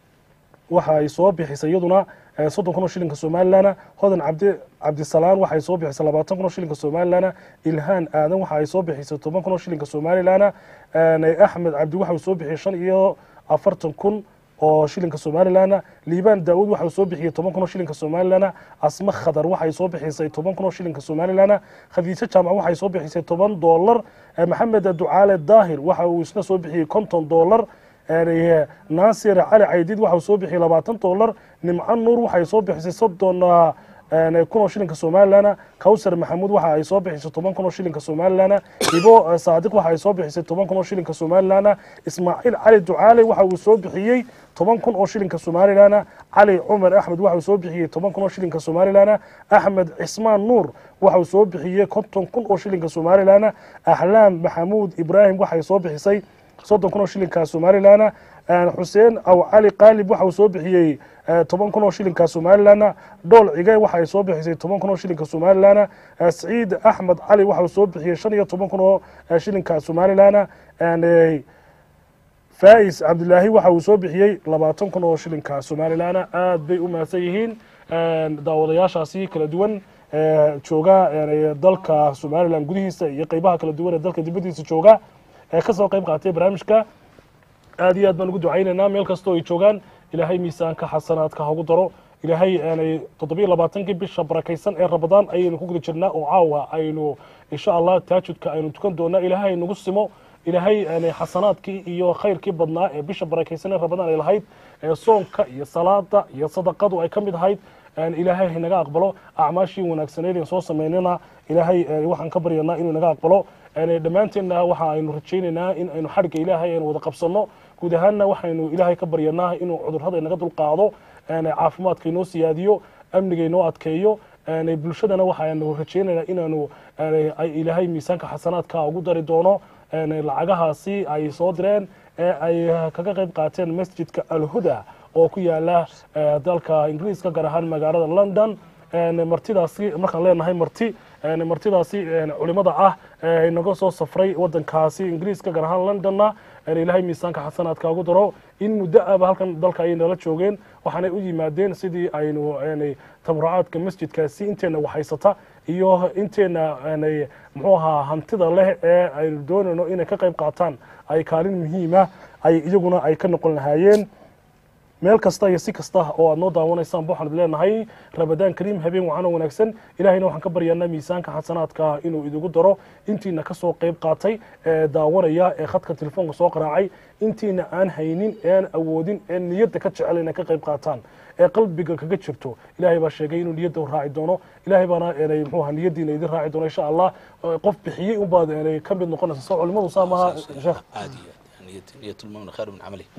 waxa ay soo bixisay iyaduna soddon kun oo shilinka somalilan hodan cabdi cabdisalaan waxay soo bixisay labaatan kun oo shilinka somalilan ilhaan aadan waxa ay soo bixisay toban kun oo shilinka somalilan axmed cabdi waxa uu soo bixiyey shan iyo afartan kun oo shilinka somalilan liibaan daawud waxa uu soo bixiyey toban kun oo shilinka somalilan asma khadar waxay soo bixisay toban kun oo shilinka somalilan khadiijo jaamac waxay soo bixisay toban doolar maxamed ducaale daahir waxa uu isna soo bixiyey konton doolar naasir cali caydid waxa uu soo bixiyey labaatan doolar nimco nuur waxay soo bixisay soddon kun oo shilinka somalilan kawsar maxamuud waxa ay soo bixisay toban kun oo shilinka somalilan ibo saadiq waxa ay soo bixisay toban kun oo shilinka somalilan ismaaciil cali ducaale waxa uu soo bixiyey toban kun oo shilinka somalilan cali cumar axmed waxa uu soo bixiyey toban kun oo shilinka somalilan axmed cismaan nuur waxa uu soo bixiyey konton kun oo shilinka somalilan ahlaam maxamuud ibraahim waxay soo bixisay soddon kun oo shilinka somalilan xuseen aw cali qaalib waxa uu soo bixiyey toban kun oo shilinka somalilan dhool cige waxa ay soo bixisay toban kun oo shilinka somalilan saciid axmed cali waxa uu soo bixiyey shan iyo toban kun oo shilinka somalilan fais cabdilaahi waxa uu soo bixiyey labaatan kun oo shilinka somalilan aad bay u mahadsan yihiin daawadayaashaasi kala duwan jooga dalka somalilan gudihiisa iyo qeybaha kala duwan ee dalka dibadiisa jooga ee kasoo qeyb qaatay barnaamijka aad iyo aad baan ugu ducaynaynaa meel kastoo ay joogaan ilaahay miisaanka xasanaadka hagu daro ilaahay aanay toddobiyo labaatankii bisha barakaysan ee rabadaan ayaynu ku guda jirnaa oo caawa aynu insha allah taajudka aynu tukan doonaa ilaahay nagu simo ilaahay aanay xasanaadkii iyo khayrkii badnaa ee bisha barakaysan ee rabadaan ay lahayd ee soonka iyo salaada iyo sadaqadu ay ka mid ahayd ilaahay haynaga aqbalo acmaashii wanaagsaneyd aan soo samaynana ilaahay waxaan ka baryanaa inuu naga aqbalo dhammaanteenna waxa aynu rajaynaynaa in aynu xadhigga ilaahay aynu wada qabsanno guud ahaanna waxaynu ilaahay ka baryanaa inuu cudurrada inaga dulqaado caafimaadka inoo siyaadiyo amniga inoo adkeeyo bulshadana waxaanu rajaynaynaa inaanu ilaahay miisaanka xasanaadka ugu dari doono lacagahaasi ay soo direen ee ay kaga qayb qaateen masjidka alhuda oo ku yaala dalka ingiriiska gaar ahaan magaalada london martidaasi markaan leenahay marti martidaasi culimada ah inaga soo safray wadankaasi ingiriiska gaar ahaan londonna ilaahay miisaanka xasanaadka ugu daro in muddo aba halkan dalka ayay nala joogeen waxaanay u yimaadeen sidii aynu tabarucaadka masjidkaasi inteena waxhaysata iyo inteena muxuu ahaa hantida leh ee aynu doonayno inay ka qayb qaataan ay kaalin muhiima ay iyaguna ay ka noqon lahaayeen meel kasta iyo si kasta oo aad noo daawanaysaan ba waxaan leenahay ramadaan kariim habeen wacan oo wanaagsan ilahayna waxaan ka baryaanaa miisaanka xasanaadka inuu idigu daro intiina kasoo qayb qaatay ee daawanaya ee khadka telefoonka soo qaraacay intiina aan haynin ean awoodin ee niyadda ka jecel inay ka qayb qaataan ee qalbiga kaga jirto ilahay baa sheegay inuu niyadda raaci doono ilahay baana enay muxuu ahaa niyaddiina idin raaci doono insha allah qof bixiyey unbaad enay ka mid noqonaysa soo culimadu saa maaha sheekh niyat lmumin khayr min camali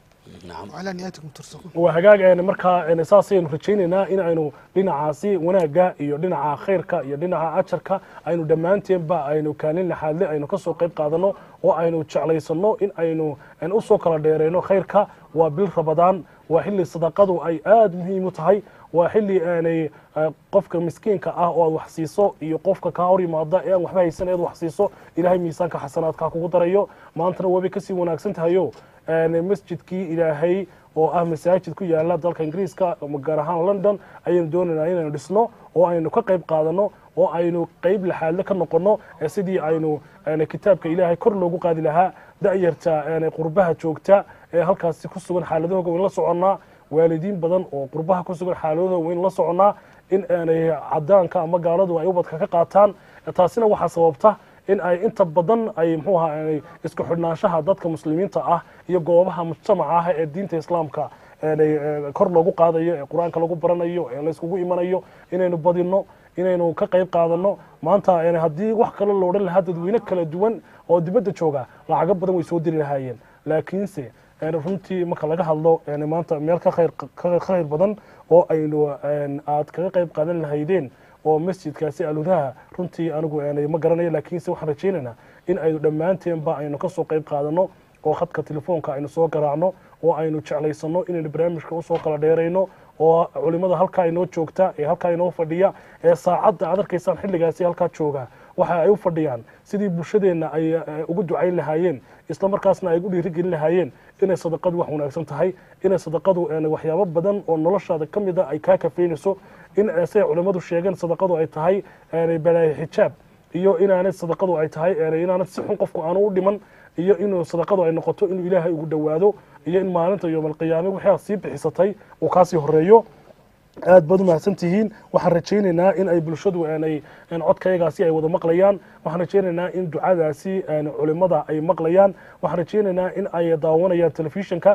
وعلى نياتكم ترزقون waa hagaag markaa saasaynu rajaynaynaa in aynu dhinacaasi wanaagga iyo dhinaca khayrka iyo dhinaca ajarka aynu dhammaanteenba aynu kaalin laxaadle aynu kasoo qayb qaadano oo aynu jeclaysano in aynu usoo kala dheereyno khayrka waa bil rabadaan waa xilli sadaqadu ay aada muhiim u tahay waa xilli aanay qofka miskiinka ah oo aad wax siiso iyo qofka kaa hor yimaada ee aan waxba haysan ead wax siiso ilaahay miisaanka xasanaadka kugu darayo maantana waabay kasii wanaagsan tahayo masjidkii ilaahay oo ah masaajid ku yaala dalka ingiriiska gaar ahaan london ayaynu doonaynaa inaynu dhisno oo aynu ka qayb qaadano oo aynu qayb laxaadle ka noqono sidii aynu kitaabka ilaahay kor loogu qaadi lahaa da'yarta qurbaha joogta ee halkaasi ku sugan xaaladahooga waynu la soconnaa waalidiin badan oo qurbaha ku sugan xaaladahooga waynu la soconnaa in aanay cadaanka ama gaaladu ay ubadka ka qaataan taasina waxaa sababta in ay inta badan ay mxuu ahaa isku xidhnaanshaha dadka muslimiinta ah iyo goobaha mujtamaca ah ee diinta islaamka kor loogu qaadayo ee qur-aanka lagu baranayo ee layskugu imanayo inaynu badino inaynu ka qayb qaadano maanta haddii wax kale lo odhan lahaa dadweyne kala duwan oo dibadda jooga lacago badan way soo diri lahaayeen laakiinse runtii marka laga hadlo maanta meel ka khayr badan oo aynu aad kaga qayb qaadan lahaydeen oo masjidkaasi aludaha runtii anigu ma garanayo laakiinse waxaan rajaynaynaa in aynu dhammaanteenba aynu kasoo qayb qaadano oo khadka telefoonka aynu soo garaacno oo aynu jeclaysano inaynu barnaamijka usoo kala dheerayno oo culimada halkaa inoo joogta ee halkaa inoo fadhiya ee saacadda aad arkaysaan xilligaasi halkaa jooga waxa ay u fadhiyaan sidii bulshadeenna ay ugu ducayn lahaayeen isla markaasna ay ugu dhiirigelin lahaayeen inay sadaqadu wax wanaagsan tahay inay sadaqadu waxyaabo badan oo noloshaada ka mid a ay kaa kafeynayso in siday culimmadu sheegeen sadaqadu ay tahay balaayo xijaab iyo inaanay sadaqadu ay tahay inaanad si xun qofku aanu u dhiman iyo inuu sadaqadu ay noqoto inuu ilaahay ugu dhowaado iyo in maalinta yoomalqiyaame wixii aad sii bixisatay uu kaasii horeeyo aad baad u mahadsan tihiin waxaan rajaynaynaa in ay bulshadu aanay codkayagaasi ay wada maqlayaan waxaan rajaynaynaa in ducadaasi culimada ay maqlayaan waxaan rajaynaynaa in ay daawanayaan telefishinka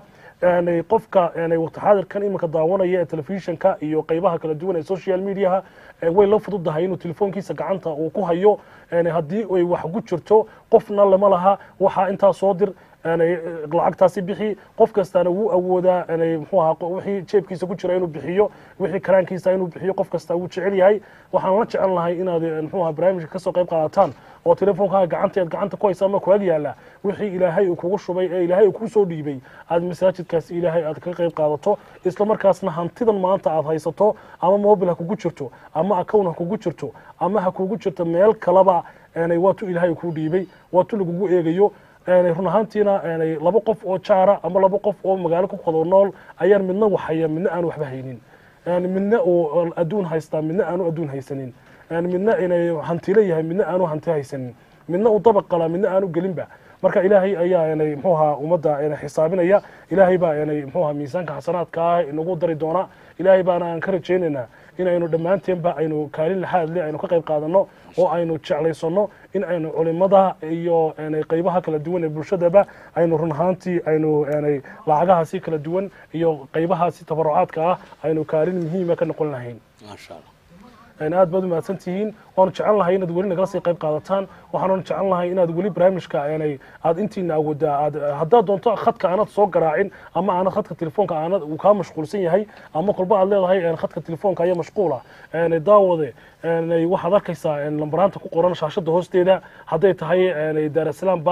qofka waqti xaadirkan iminka daawanaya ee telefishinka iyo qeybaha kala duwan ee social mediaha way la fududahay inuu telefoonkiisa gacanta uu ku hayo haddii ay wax ku jirto qofna lama laha waxaa intaa soo dir lacagtaasi bixi qof kastaana wuu awoodaa mxuu ahaa wixii jeebkiisa ku jira inuu bixiyo wixii karaankiisa inuu bixiyo qof kasta wuu jecel yahay waxaan la jecel lahay inaad mxuu ahaa barnaamijka kasoo qayb qaadataan oo telefoonkaa gacanta aad gacanta ku haysa ama ku ag yaala wixii ilaahay uu kugu shubay ee ilaahay uu ku soo dhiibay aad masaajidkaasi ilaahay aad kaga qayb qaadato isla markaasna hantidan maanta aad haysato ama mobil ha kugu jirto ama account ha kugu jirto ama ha kugu jirto meel kalaba waatu ilaahay kuu dhiibay waatu lagugu eegayo run ahaantiina laba qof oo jaara ama laba qof oo magaalo ku qado nool ayaan midna waxhaya midna aanu waxba haynin midna uu adduun haystaa midna aanu adduun haysanin midna inay hantilo yahay midna aanu hanti haysanin midna uu dabaq qalaa midna aanu gelinba marka ilaahay ayaa mxuu ahaa ummadda xisaabinaya ilaahay baa mxuu ahaa miisaanka xasanaadka ah inagu dari doona ilaahay baana aan ka rajaynaynaa in aynu dhammaanteenba aynu kaalin laxaad le aynu ka qayb qaadano oo aynu jeclaysano in aynu culimada iyo qeybaha kala duwan ee bulshadaba aynu run ahaantii aynu lacagahaasi kala duwan iyo qeybahaasi tabarucaadka ah aynu kaalin muhiima ka noqon lahayn maasha allah aad baad u mahadsan tihiin waanu jecel lahay inaad weli nagala sii qayb qaadataan waxaanu jecel lahay inaad weli barnaamijka aad intiina awoodaa aad haddaad doonto khadka aanad soo garaacin ama aanad khadka telefoonka aanad uu kaa mashquulsan yahay ama kolba aad leedahay khadka telefoonka ayaa mashquula daawade waxaad arkaysaa lambaraanta ku qoran shaashada hoosteeda hadday tahay daarasalaam bank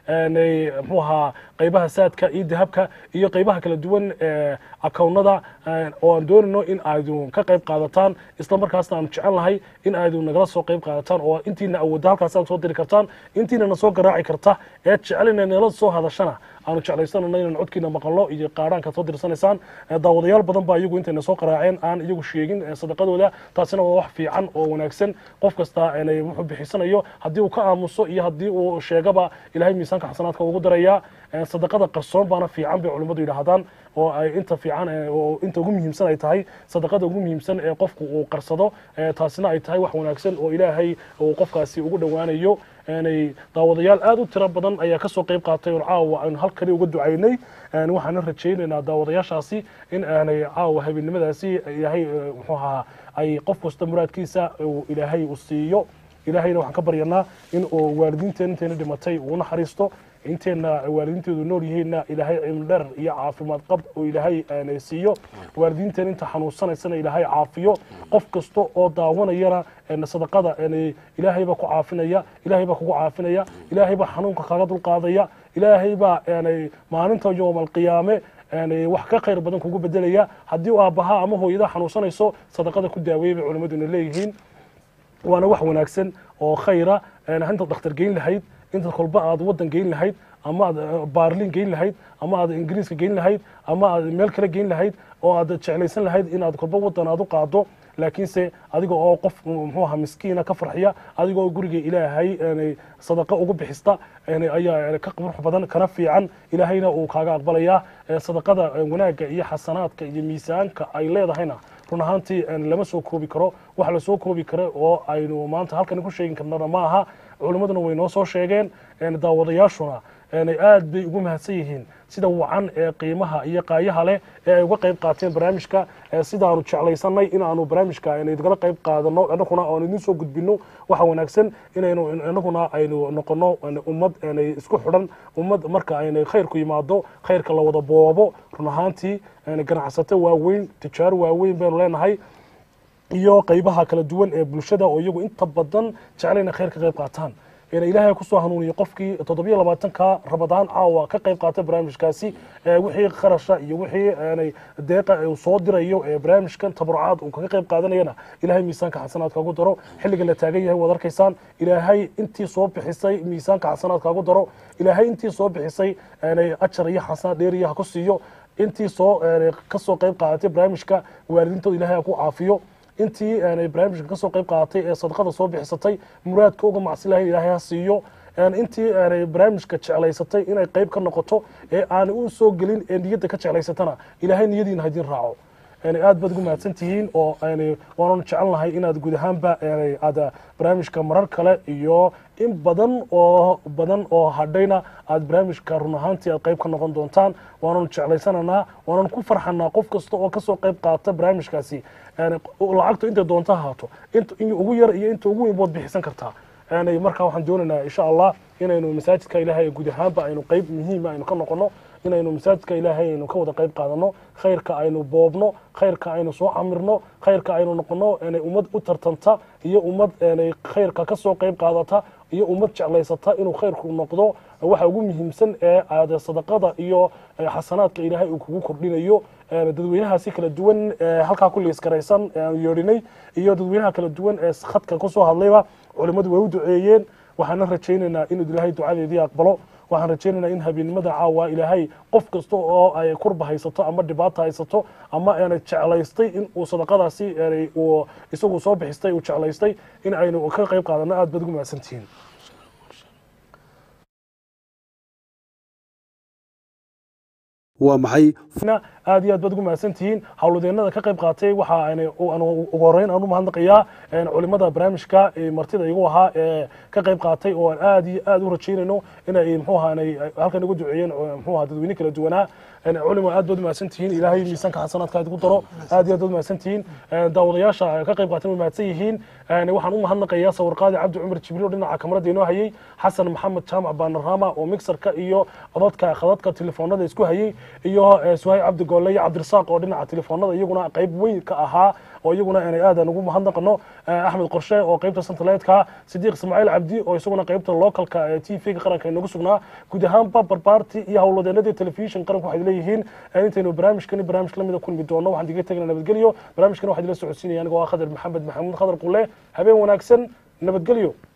aanay muxuu ahaa qaybaha saadka iyo dahabka iyo qaybaha kala duwan ee akownada oo aan doonayno in aadu ka qayb qaadataan isla markaasna aanu jecel lahay in aadu nagala soo qayb qaadataan oo intiina awoodda halkaas aad soo diri kartaan intiina na soo garaaci karta ee jecel inay nala soo hadashana aanu jeclaysanano inaan codkiina maqalno iyo qaadhaanka soo dirsanaysaan daawadayaal badan baa iyagu intayna soo qaraaceen aan iyagu sheegin sadaqadooda taasina waa wax fiican oo wanaagsan qof kasta inay wuxuu bixisanayo haddii uu ka aamuso iyo haddii uu sheegaba ilahay miisaanka xasanaadka ugu darayaa sadaqada qarsoon baana fiican bay culimmadu yidhaahdaan oo ay inta fiican oo inta ugu muhiimsan ay tahay sadaqada ugu muhiimsan ee qofku uu qarsado taasina ay tahay wax wanaagsan oo ilaahay uu qofkaasi ugu dhowaanayo aanay daawadayaal aada u tiro badan ayaa kasoo qayb qaatay oo caawa aynu halkani uga ducaynay waxaana rajaynaynaa daawadayaashaasi in aanay caawa habeennimadaasi ilaahay muxuu ahaa ay qof kasta muraadkiisa uu ilaahay u siiyo ilaahayna waxaan ka baryanaa in uu waalidiinteena intayna dhimatay uu naxariisto inteenna waalidiinteedu nool yihiinna ilaahay cilmi dheer iyo caafimaad qab oo ilaahay aanay siiyo waalidiinteena inta xanuunsanaysana ilaahay caafiyo qof kasta oo daawanayana sadaqada ilaahay baa ku caafinaya ilaahay baa kugu caafinaya ilaahay baa xanuunka kaga dulqaadaya ilaahay baa maalinta yowmalqiyaame wax ka khayr badan kugu bedelaya haddii aabbaha ama hooyada xanuunsanayso sadaqada ku daaweeyay bay culimmaduna leeyihiin waana wax wanaagsan oo khayra intaad dhakhtar geyn lahayd intaad kolba aad waddan geyn lahayd ama aad baarlin geyn lahayd ama aad ingiriiska geyn lahayd ama aad meel kale geyn lahayd oo aad jeclaysan lahayd inaad kolba waddan aad u qaado laakiinse adiga oo qof muxuu ahaa miskiina ka farxiya adiga oo guriga ilaahay sadaqa ugu bixista ayaa ka qurux badan kana fiican ilaahayna uu kaaga aqbalayaa sadaqada wanaagga iyo xasanaadka iyo miisaanka ay leedahayna run ahaantii lama soo koobi karo wax lasoo koobi karo oo aynu maanta halkani ku sheegin karnana ma aha culimmaduna way noo soo sheegeen daawadayaashuna aad bay ugu mahadsan yihiin sida wacan ee qiimaha iyo qaayaha leh ee ay uga qayb qaateen barnaamijka sidaanu jeclaysanay inaanu barnaamijka idgala qayb qaadano inaguna aan idin soo gudbino waxa wanaagsan inaynu inaguna aynu noqono ummad isku xidhan ummad marka aynay khayrku yimaado khayrka la wada boobo run ahaantii ganacsato waaweyn tijaaro waaweyn baynu leenahay iyo qaybaha kala duwan ee bulshada oo iyagu inta badan jeclayna khayr ka qayb qaataan ilaahay kusoo hanuuniyo qofkii toddobiyo labaatanka rabadaan caawa ka qayb qaatay barnaamijkaasi wixii kharasha iyo wixii deeqa uu soo dirayo ee barnaamijkan tabarucaad uu kaga qayb qaadanayana ilaahay miisaanka xasanaadka ugu daro xilliga la taagan yahay waad arkaysaan ilaahay intii soo bixisay miisaanka xasanaadka ugu daro ilaahay intii soo bixisay ajar iyo xasanaad dheeriya ha ku siiyo intii soo kasoo qayb qaadatay barnaamijka waalidiintooda ilaahay ha ku caafiyo intii aanay barnaamijka kasoo qayb qaadatay ee sadaqada soo bixisatay muraadka uga macsi lahayn ilaahay ha siiyo intii aanay barnaamijka jeclaysatay inay qayb ka noqoto ee aanay u soo gelin ee niyadda ka jeclaysatana ilaahay niyadiina haydin raaco aad baad ugu mahadsan tihiin oo waananu jecelnahay inaad guud ahaanba aad barnaamijka marar kale iyo in badan oo badan oo hadhayna aad barnaamijka run ahaantii aad qayb ka noqon doontaan waananu jeclaysananaa waananu ku farxanaa qof kasta oo kasoo qayb qaata barnaamijkaasi lacagtu intay doonta ahaato in ugu yar iyo inta ugu weyn bood bixisan kartaa markaa waxaan doonaynaa insha allah inaynu masaajidka ilaahay guud ahaanba aynu qayb muhiima aynu ka noqono inaynu masaajidka ilaahay aynu ka wada qayb qaadano khayrka aynu boobno khayrka aynu soo camirno khayrka aynu noqono ummad u tartanta iyo ummad khayrka kasoo qayb qaadata iyo ummad jeclaysata inuu khayrku noqdo waxa ugu muhiimsan ee aad sadaqada iyo xasanaadka ilaahay uu kugu kordhinayo dadweynahaasi kala duwan halkaa ku liiskaraysan aanu yeedhinay iyo dadweynaha kala duwan ee khadka kusoo hadlayba culimmadu way u duceeyeen waxaana rajaynaynaa inuu ilaahay ducadeedii aqbalo waxaan rajaynaynaa in habeennimada caawa ilaahay qof kasta oo ay kurba haysato ama dhibaata haysato ama aanay jeclaystay in uu sadaqadaasi uu isagu soo bixistay uu jeclaystay in aynu ka qayb qaadano aad baad ugu mahadsantihiin waa maxay aad iyo aad baad ugu mahadsan tihiin howlwadeennada ka qayb qaatay waxa aan ugu horeyn aan u mahadnaqayaa culimada barnaamijka martida igu ahaa ee ka qayb qaatay oo aan aad iyo aad u rajaynayno inay muxuu ahaa inay halkan ugu duceeyeen muxuu ahaa dadweyne kala duwanaa culimo aad baad u mahadsan tihiin ilaahay miisaanka xasanaadka aad ugu daro aad iyo aad baad u mahadsan tihiin daawadayaasha ka qayb qaatay way mahadsan yihiin waxaan u mahadnaqayaa sawirqaadi cabdi cumar jibriil oo dhinaca kamarada inoo hayay xasan maxamed jaamac baanarama oo mixerka iyo codadka khadadka telefoonada isku hayay iyo suhay cabdi goole iyo cabdirasaaq oo dhinaca telefoonada iyaguna qayb weyn ka ahaa oo iyaguna inay aad aan ugu mahadnaqano Eh, axmed qorshe oo qeybta santaleedka sidiiq ismaaciil cabdi oo isaguna qeybta localka ee t v-ga qaranka inagu sugnaa guud ahaanba barbaarti iyo howlwadeenadii telefishin qaranku waxay leeyihiin eh, intaynu barnaamijkani barnaamij lamida kulmi doono waxaan diga tegna nabadgelyo barnaamijkani waxaa idila socodsiinaya anigoo ah khadar maxamed maxamuud khadar qule habeen wanaagsan nabadgelyo